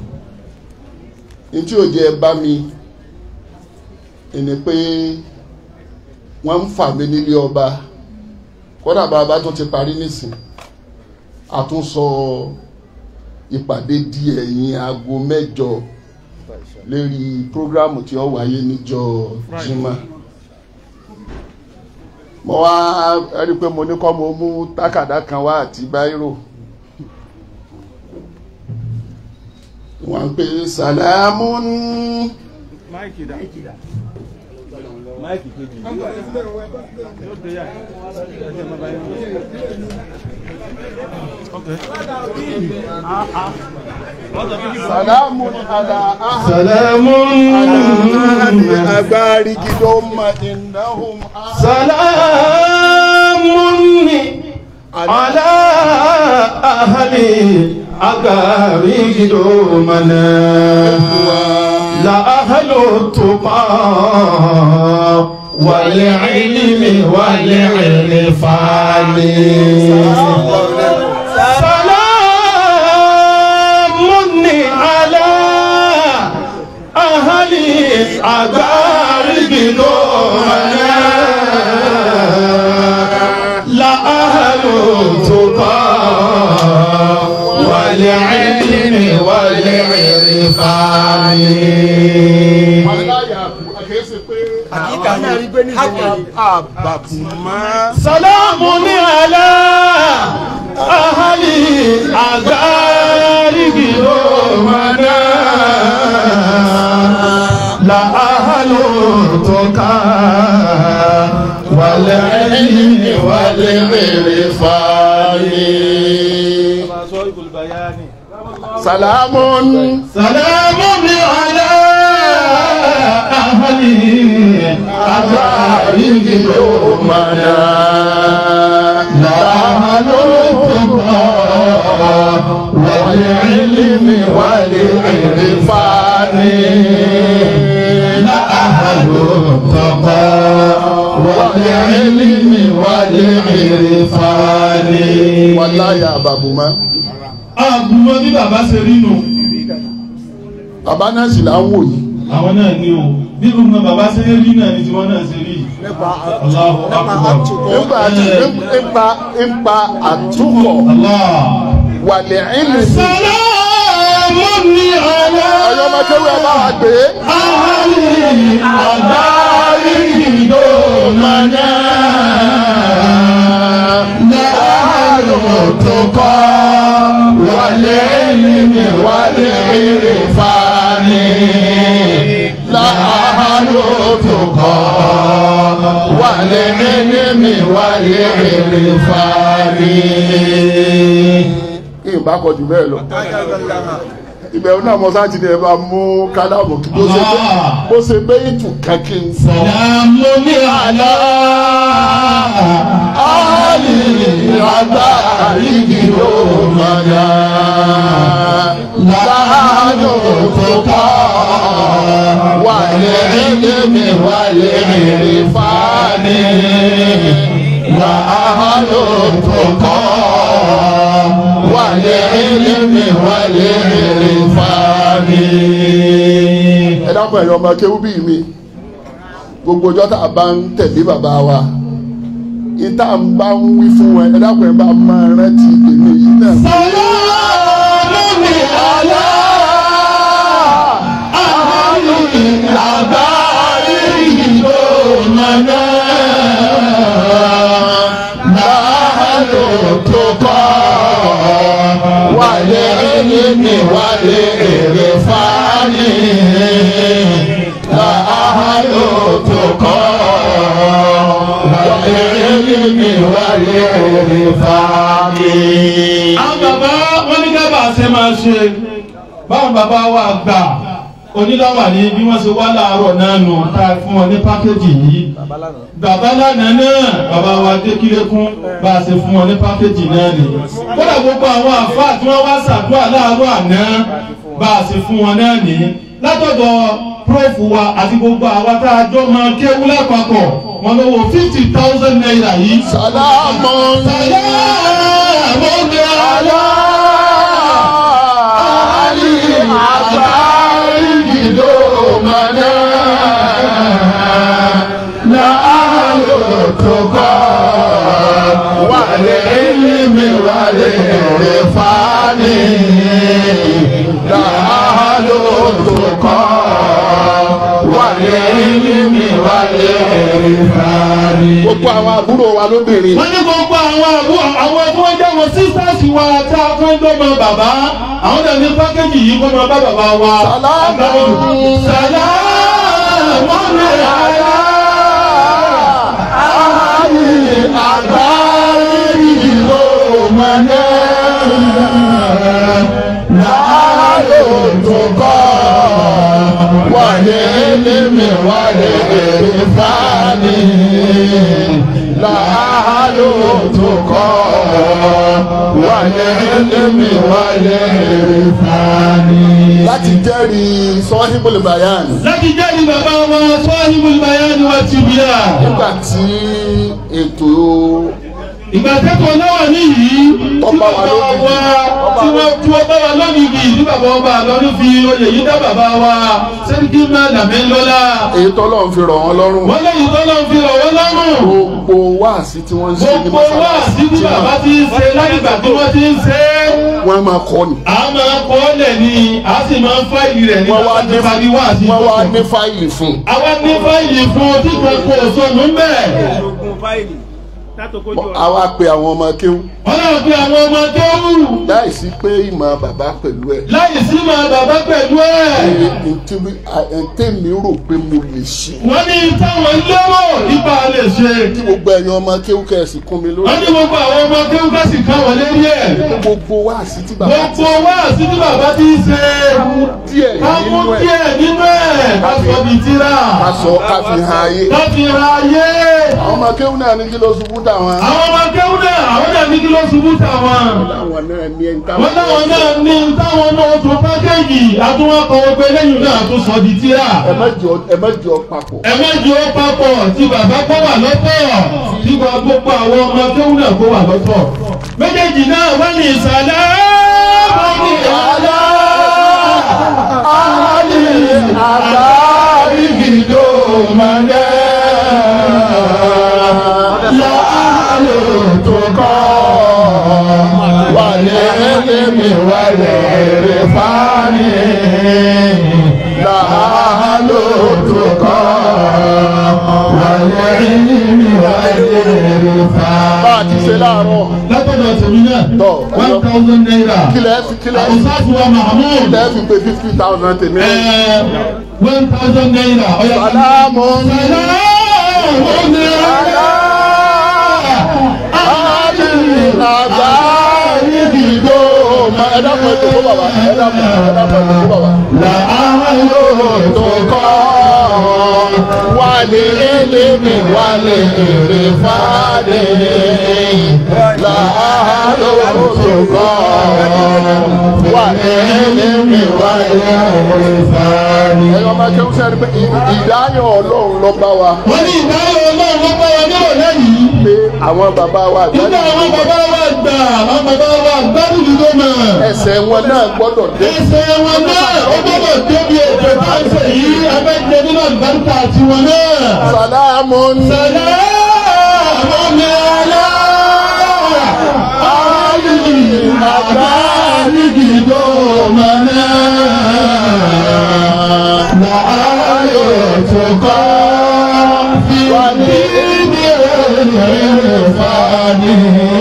I: ntí ò jẹ́ bá mi ẹni pé wọ́n ń fà mí nílé ọba kódà bàbá tó ti parí nísìn àtúnsọ ìpàdé di ẹ̀yìn aago mẹ́jọ lérí prógrámù tí ó wáyé níjọ́ jimá mo wá rí i pé mo ní kọ́ mo mú tákàdá kan wá àti báírò wọ́n pè sàlámù
E: máìkì dà máìkì kejì yóò dé yà ẹsẹ̀ máa bá yẹn ok
I: sàlámù àlà
C: Salamu
I: agbárí gidó ma ìnáhùn
C: Salamun ala أهلي أقاري دومنا لا أهل التقى والعلم والعرفان سلام على أهل أقارب دومنا لا أهل التقى والعلم والعرفان سلام على أهل أغارب يومنا لا أهل تقى والعلم والعرفان
I: salamun
C: سلام على أهل أغارب يومنا لا أهل تقى والعلم والعرفان لا أهل تقى والعلم والعرفان
I: wàláyà àbàbùmá
C: àbúmọ́ bí bàbá ṣe rí nù
I: bàbá náà sì là ń wò yìí
C: àwọn náà ní o bí gbogbo bàbá ṣe rí náà ní tiwọn náà ṣe rí Allahu Akbar
I: nígbà tí nípa nípa àtúkọ̀
C: Allah
I: wàlẹ̀ ìlú
C: Salamun ala
I: ọyọ́ máa kéwì ẹ bá wa gbé
C: ahli adari domana la tuqa wal ilmi wal irfani la tuqa wal ilmi wal irfani
I: kí n bá kọjú bẹ́ẹ̀ lọ ìbẹ̀rù náà mọ sáà ti ní ẹ bá mú kádàbọ̀ kí bó ṣe bẹ́ bó ṣe bẹ́ ìtù kankí ń sọ.
C: Salamun ala ahli adari domana láàánú tó kọ́ wàlẹ̀ ẹ̀lẹ́mì wàlẹ̀ ìrìfàní láàánú tó kọ́ wàlẹ̀ ẹ̀lẹ́mì wàlẹ̀ ìrìfàní.
I: ẹ dákun ẹ̀yọ́ ọmọ kéwú bíi mi gbogbo ọjọ́ tá a bá ń tẹ̀lé bàbá wa ìta ń bá ń wí fún ẹ ẹ dákun ẹ bá máa rántí èmi yìí náà.
C: Salamun ala ahli adari domana láàánú tó kọ́ wàlẹ̀ ẹ̀lẹ́mì wàlẹ̀ èrè fani láàánú tó kọ́ wàlẹ̀ ẹ̀lẹ́mì wàlẹ̀ èrè fani. àwọn bàbá wọn ní ká bá a ṣe máa ṣe báwọn bàbá wa gbà onídàwà ní bí wọ́n ṣe wá láàárọ̀ náà nù tá a fún wọn ní pákéjì yìí bàbá lánàá náà bàbá wa dékìlẹ́kún bá a ṣe fún wọn ní pákéjì náà ni kódà gbogbo àwọn àfáà tí wọ́n wá ṣàdúrà láàárọ̀ àná bá a ṣe fún wọn náà ní látọ̀dọ̀ prófù wa àti gbogbo àwa tá a jọ máa kéwú lápapọ̀ wọn lọ́wọ́ fifty thousand naira yìí.
I: sàlámù
C: sàlámù ní àlá àlì àbárí ìdòmọ̀nà láàárọ̀ tó kọ́ wà lẹ́yìnmi wà lẹ́yìn fani láàárọ̀ tó kọ́ wà lẹ́yìnmi wà lẹ́yìn fani.
I: gbogbo àwọn àbúrò wa lóbìnrin
C: wọ́n ní gbogbo àwọn àbúrò àwọn tí wọ́n jẹ́ àwọn sisters wa tí a kọ́ ń dọ́mọ bàbá àwọn náà ní pákéjì yìí kọ́ máa bá bàbá wa.
I: Sàlámù.
C: sàlámù ní àlá àlì àgbáyé ìlú mọ́nà láàárọ̀ tó kọ́ wà ní ẹlẹ́mì wà ní èrè fani láàárọ̀ tó kọ́ wà
I: والعلم والإرفان láti jẹ́rìí sọ́híbùl bayan
C: láti jáde bàbá wa sọ́hìbùl bayani wa tìbíà.
I: nígbà tí ètò
C: ìgbà tẹ́kọ̀ọ́ náà wà níyìí tí
I: Ọba wa
C: bàbá
I: lónìí.
C: wa tí wọ́n tí wọ́n bá wa lónìí tí bàbá ọba àlọ́dún fi oyè yìí dá bàbá wa sẹ́ríkì máa dàmẹ́ lọ́la.
I: èyí tọ́lọ́ ń fi rọ̀ wọ́n lọ́rùn
C: wọ́n lẹ́yìn tó lọ́n fi rọ̀ wọ́n lọ́rùn.
I: gbogbo wáàsí tí wọ́n ń ṣe ní
C: gbogbo wa sí tí bàbá ti ń ṣe látìgbà tí wọ́n ti ń ṣe é.
I: wọ́n máa kọ́ ni
C: a máa kọ́ ọ́ lẹ̀ ni a sì máa ń fáìlì rẹ̀ ní
I: wọ́n wá ní
C: bàbá ti wá sí
I: wọ́n wá ní fáìlì fún un.
C: àwa ní fáìlì fún tí kan kò sọnù ń bẹ̀.
I: àwa pe àwọn ọmọ kéwú
C: wọ́n náà pe àwọn ọmọ tó wù
I: láìsí pé ìmọ̀ bàbá pẹ̀lú ẹ̀
C: láì sí máa bàbá pẹ̀lú ẹ̀.
I: ntẹ́mi rò pé mo lè ṣe
C: wọ́n ní táwọn lérò nípa lè ṣe.
I: kí gbogbo ẹ̀yin ọmọ kéwú kẹ̀sì kún mi lórí
C: wọ́n ní gbogbo àwọn ọmọ tó ń kásì ká wọlé rí ẹ̀.
I: gbogbo wáàsí tí bàbá ti
C: gbogbo wa sí tí bàbá ti ń ṣe.
I: díẹ̀
C: ká mú
I: nínú ẹ̀
C: díẹ̀ nínú ẹ̀ ká sọ bí tíra.
I: ká sọ ká fi hàn ayé
C: ká fi ra ayé.
I: àwọn ọmọ kéwú náà ní kí ló ṣubú táwọn
C: àwọn ọmọ kéwú náà àwọn náà ní kí ló ṣubú táwọn.
I: àwọn náà ní ẹni
C: wọ́n láwọn náà ní táwọn náà tún pákéjì àtúwọ́kọ̀ ọgbẹ́ lẹ́yìn náà tún sọ di tíra.
I: ẹ má jọ ẹ má jọ papọ̀
C: ẹ má jẹ́ ó papọ̀ tí bàbá kó wà lọ́tọ̀ tí gba gbogbo àwọn ọmọ kéwú náà kó wà lọ́tọ̀. méjèèjì náà wọ́n ní ìsàlẹ̀ wọ́n ní àlá
I: Ali àbárí gidi mọ́lẹ́ láàlú tó kọ́ wàlẹ́ ẹlẹ́mi wàlẹ́ rẹ̀ fani láàlú tó kọ́ wàlẹ́ ẹlẹ́mi wàlẹ́ rẹ̀ fani. bá a ti ṣe láàárọ̀
C: látọ̀dọ̀ tèmi náà
I: Tọ́,
C: one thousand naira
I: kílẹ̀ fi kílẹ̀ fi
C: àwùsáàtù wa mahmood
I: kílẹ̀ fi pé fifty thousand tèmi.
C: one thousand naira ọ̀yà
I: Sàlámù
C: sàlámù ní ọ̀yà.
I: àgbáyé dìgbò ma ẹ dákun ẹ tó kó bàbá ẹ dákun ẹ dákun ẹ tó kó bàbá. Làálò tó kọ́ wà ní elémi wà ní èrè fàdé. Làálò tó kọ́ wà ní elémi wà ní èrè fàdé. Ẹ̀yọ́ máa jẹun sẹ́ni pé ìdáyọ̀ ọlọ́run lọ bá wa
C: wọ́n ní ìdáhùn ọlọ́run ló bá wa níwò lẹ́yìn.
I: pé àwọn bàbá wa
C: nígbà àwọn bàbá wa gbà àwọn bàbá wa gbádùn dúró mọ̀.
I: ẹsẹ̀ wọn náà gbọ́dọ̀ dé.
C: ẹsẹ̀ wọn náà ó gbọ́dọ̀ débi ètò káńsẹ̀ yìí abẹ́jẹ nínú àlùbáríkà tiwọn náà.
I: Sàlámù
C: sàlámù ní ọlá.
I: Ali àgbáyé dìgbò mọ́nà. Láàyò tó kọ́ wà ní ibi èrè fani.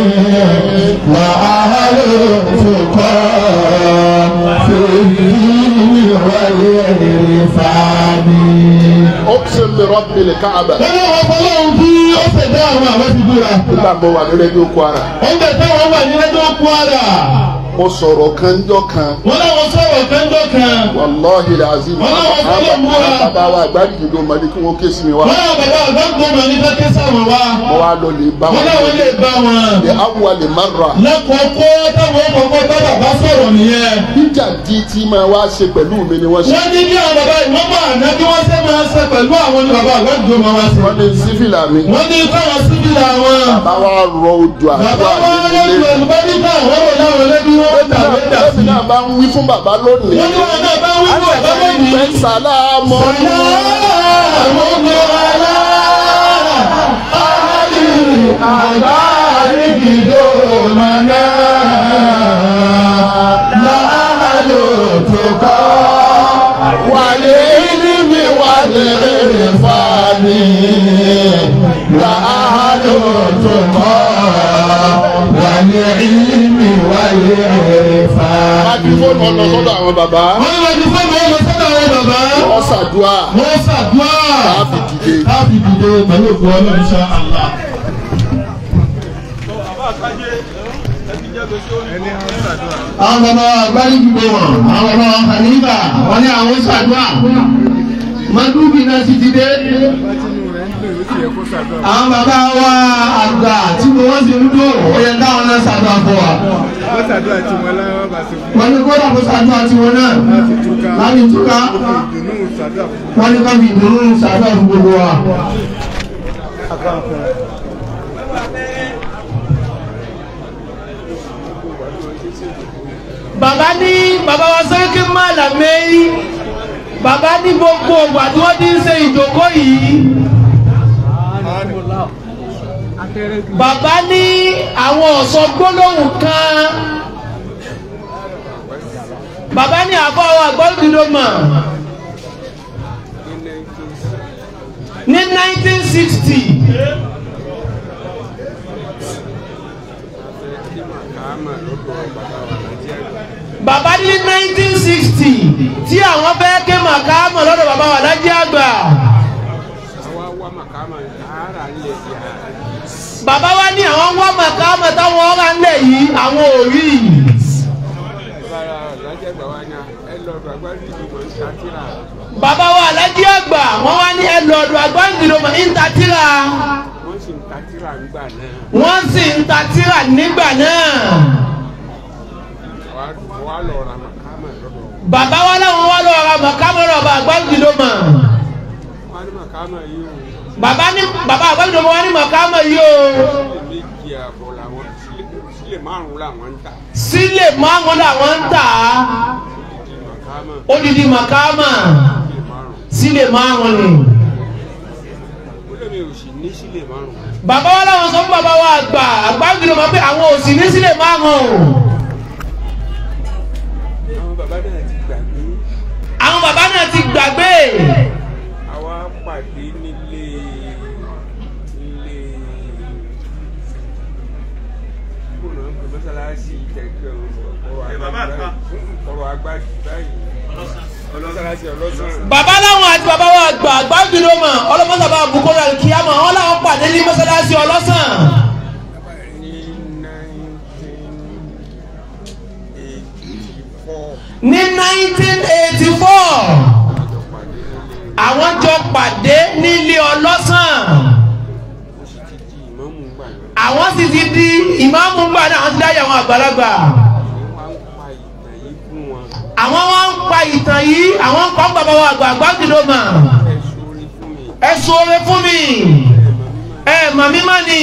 I: Láàyò tó kọ́ sí ibi èrè fani. Ọ̀sẹ̀ mi rọ́bì lè káàbà.
C: wọ́n ní wọ́n fọlọ́run kí ó ṣẹ̀dá àwọn àwọn ti búra.
I: Nígbà mo wà ní rédíò Kwara,
C: oúnjẹ táwọn wà ní lẹ́jọ́ kwara.
I: mo sọ̀rọ̀ kanjọ́ kan.
C: wọ́n láwọn sọ̀rọ̀ kẹ́ńdọ̀ kan.
I: Wàlọ́hì làzim.
C: Wọ́n láwọn fọlọ́ mú wa.
I: Bàbá wa àgbáyé dìgbò mọ́ni kí wọ́n ké sí mi wá.
C: wọ́n náà bàbá àgbàgbọ́mọ ní kẹ́kẹ́ sáwọn wa.
I: Mo wá lọ lè bá
C: wọ́n
I: wọn.
C: láwọn lè bá wọn.
I: Ní awùwà lè má ra.
C: lákòókò táwọn kọ̀ọ̀kan bá bàbá sọ̀rọ̀ nìyẹn.
I: Níjà di tí máa wá ṣe pẹ̀lú mi ni wọ́n ṣe.
C: wọ́n ní bí àwọn bàbá ìwọ́n máa ná bí wọ́n ṣe máa ṣe pẹ̀lú àwọn ní bàbá àgbàgbọ́mọ wa sí.
I: Wọ́n ní sífìlà mi.
C: wọ́n ní káwọn síbìlà wọn.
I: Bàbá wa rọ odò
C: bàbá
I: àdúrà
C: wa
I: nínú
C: lórí
I: ilé.
C: olùbáríkà wọ́n wò láwọn lẹ́bí wọ́n tàwé dà sí.
I: Lẹ́mi náà bá ń wí fún bàbá lónìí.
C: wọ́n ní wọn náà bá wí fún bàbá lónìí.
I: Pẹ́ sàlámù. Àgbáyé gidi mọ̀nà. Láàlú tó kọ́. Wàlé níbi wàlé fani. Láàlú tó kọ́. Wàlé níbi wàlé fani. Mákífóònù ọ̀nà sọ́dọ̀ àwọn bàbá.
C: wọ́n ní wọ́n ti fẹ́ mọ́ ọmọ sọ́dọ̀ àwọn bàbá.
I: Wọ́n ṣàdúrà.
C: wọ́n ṣàdúrà.
I: Káàbì dìde.
C: káàbì dìde pẹ̀lú òkú ọlọ́run ṣá àlá. àwọn bàbá agbárí gbogbo wọn àwọn bàbá hanifa wọn ní àwọn ṣàdúrà mọdúbì náà sì ti dé. àwọn bàbá wa àgbà tí mo wọ́n sì ń dò ó yẹ káwọn náà ṣàdúrà fún wa.
J: wọ́n ṣàdúrà tí wọ́n láwọn bá ti fún
G: wọ́n ní kó dàbò ṣàdúrà tiwọn náà
J: láti túká
G: láti túká
J: ìdùnnú ṣàdúrà fún
G: wọ́n ní ká fi ìdùnnú ṣàdúrà fún gbogbo wa.
A: bàbá ní bàbá wa sẹ́kí màlàmẹ́yì bàbá ní gbogbo ògbà tí wọ́n ti ń ṣe ìjókòó yìí bàbá ní àwọn ọ̀sọ́ gbólóhùn kan bàbá ní àbọ̀wọ̀ àgbọ̀dúndínlọ́mọ̀ ní 1960 bàbá ní 1960 tí àwọn fẹ́ ké màkàmọ̀ lọ́dọ̀ bàbá wà lájẹ́ àgbà bàbá wa ní àwọn wá màkàmọ̀ táwọn ọ̀rá ńlẹ̀ yìí àwọn ò rí bàbá wa lájẹ́ àgbà wọ́n wá ní ẹlọ́dọ̀ àgbáǹdìlọ́mọ̀ ní tatira wọ́n sì ń tatira nígbà náà bàbá wa láwọn wá lọ ra màkàmọ̀ lọ́dọ̀ bàbá àgbáǹdìlọ́mọ̀ bàbá ní bàbá àgbáǹdìlọ́mọ̀ wá ní màkàmọ̀ yìí o sílẹ̀ márùn làwọn ń tà á odidi màkàmọ̀ sílẹ̀ márùn ni. bàbá wa láwọn sọ fún bàbá wa àgbà àgbáǹdìlọ́mọ̀ pé àwọn ò sì ní sílẹ̀ márùn àwọn bàbá náà ti gbàgbé.
K: àwa pàdé nílé nílé kóònà ń pè mọ́sálásí kẹ̀kẹ́ ọ̀rọ̀ agbájú báyìí mọ́sálásí ọlọ́sàn.
A: bàbá láwọn àti bàbá wa àgbà àgbáǹdìlọ́mọ̀ ọlọ́mọ́sàbà àbùkọ́rọ̀ àlùkìyàmọ̀ wọn làwọn pàdé ní mọ́sálásí ọlọ́sàn.
K: ní
A: ní 1984 àwọn jọ pàdé nílé ọlọ́sàn àwọn sì ti di ìmáàmù gbà náà àwọn ti dáyà àwọn àgbàlagbà àwọn wọn ń pa ìtàn yìí àwọn ń pa ń bàbá wa àgbà àgbàgìdòmà ẹ sọ oore fún mi ẹ màmí má ni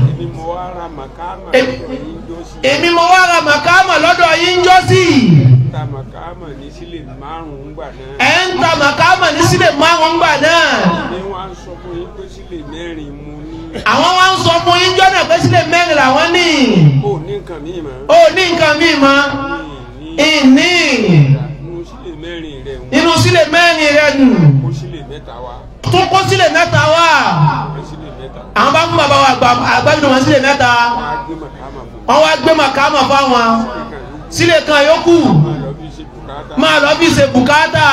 A: èmi mo wá ra màkàmà lọ́dọ̀ yín jọ́sí
K: ta màkàmà ní sílẹ̀ márùn-ún gbà náà.
A: ẹ ń ta màkàmà ní sílẹ̀ márùn-ún gbà náà.
K: ní wọ́n á sọ fún yín pé sílẹ̀ mẹ́rin mu ní.
A: àwọn wá ń sọ fún yín jọ́nà pé sílẹ̀ mẹ́rin làwọn ní.
K: ó ní nǹkan míì mọ́.
A: ó ní nǹkan míì mọ́. ìní.
K: inú sílẹ̀ mẹ́rin rẹ̀ wọ́n.
A: inú sílẹ̀ mẹ́rin rẹ̀ nù.
K: kó sílẹ̀ mẹ́ta wá.
A: tó kó sílẹ̀ mẹ́ta wá.
K: sílẹ̀ mẹ́ta.
A: àwọn bá mú bàbá wa àgbàdo wọn sílẹ̀ mẹ́ta. wọ́n wá gbé màkàmà fáwọn. sílẹ̀ kan yókù máa lọ bí ṣe bùkátà.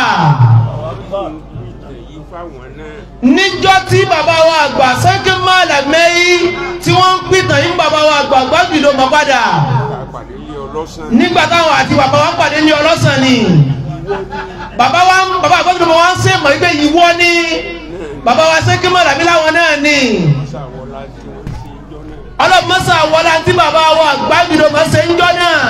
A: níjọ́ tí bàbá wa àgbà sẹ́kí máàlà mẹ́yì tí wọ́n ń pìtàn yín bàbá wa àgbà gbàgbìlò mọ́ padà. nígbà táwọn àti bàbá wa pàdé ní ọlọ́sàn ni bàbá wa bàbá àgbàgbìlò mọ́ wá ń ṣe mọ̀ wípé ìwọ ni bàbá wa sẹ́kí máàlà mi láwọn náà ni. ọlọ́mọ́sà wọlá tí bàbá wa àgbàgbìlò mọ́ ṣe ń jọ náà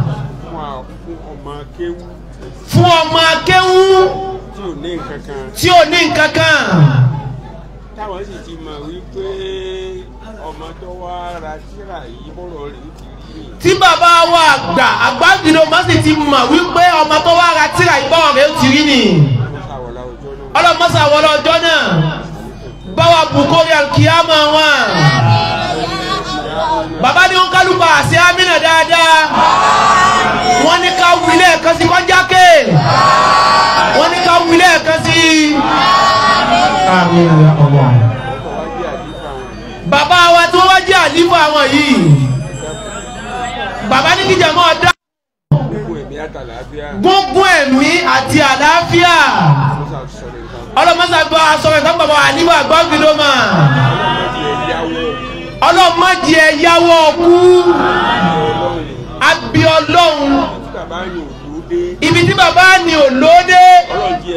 A: fún ọmọ akéwú
K: tí ò ní nǹkan kan.
A: tí ò ní nǹkan kan.
K: táwọn sì ti mọ̀ wípé ọmọ tó wá ra tíra yìí bọ̀rọ̀ rẹ̀ ti rí ni.
A: tí bàbá wa àgbà àgbàgbìnrin ọmọ sì ti mọ̀ wípé ọmọ tó wá ra tíra yìí bọ̀rọ̀ rẹ̀ ti rí ni. ọlọ́mọsà wọlé ọjọ́ náà báwa bùkórí alkiyama wọn. bàbá ní wọn kálukú àṣẹ amínà dáadáa wọ́n ní ká wílẹ̀ kan sí kọjá ké wọ́n ní ká wílẹ̀ kan sí. bàbá wa tí wọ́n wá jẹ́ àlífà wọn yìí bàbá ní kíjà mọ́ dá. gbogbo ẹ̀mí àti àlàáfíà ọlọ́mọsá gba sọ̀rọ̀ ìtàn bàbá àlífà gbọ́ngìdọ́mà ọlọ́mọdé ẹ̀yáwó kú abi ọlọ́run ibi tí bàbá ni ò lóde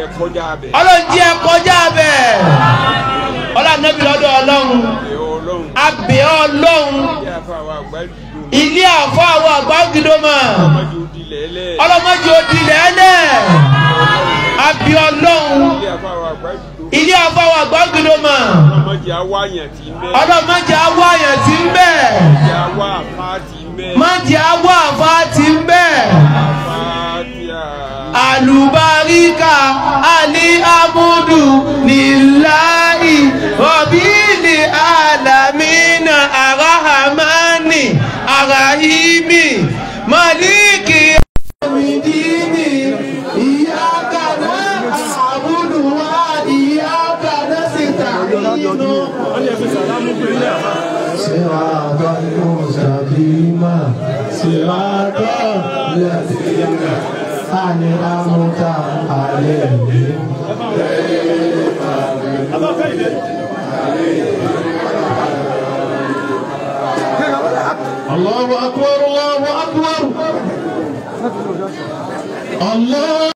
A: ọlọ́run jí ẹ kọjá bẹ̀ ọlọ́run nẹ́bí lọ́dọ̀ ọlọ́run abẹ́ ọlọ́run
K: ilé àfàwà àgbàdo
A: ilé àfọ àwọn àgbàgídọ́mọ̀
K: ọmọdé òdì lẹ́lẹ̀
A: ọlọ́mọdé òdìlẹ̀ ẹlẹ̀ abẹ́ ọlọ́run
K: ilé àfàwà àgbàdo
A: ilé àfọ àwọn àgbàgídọ́mọ̀
K: ọmọdé awáyàn tí ń bẹ́
A: ọlọ́mọdé awọ àyàn tí ń bẹ̀
K: ọmọdé awá àfá tí ń bẹ́
A: mọ́dé awọ àfa tí ń bẹ̀
K: àfá tí a
A: àlùbáríkà àní amúdù níláì rọ̀bìlì àlàmínà àràhàmánì àràhìmì màlíkì. Amidini, iyaka na'budu wa iyaka nasta'in. صراط المستقيم صراط الذين أنعمت عليهم الله أكبر الله أكبر الله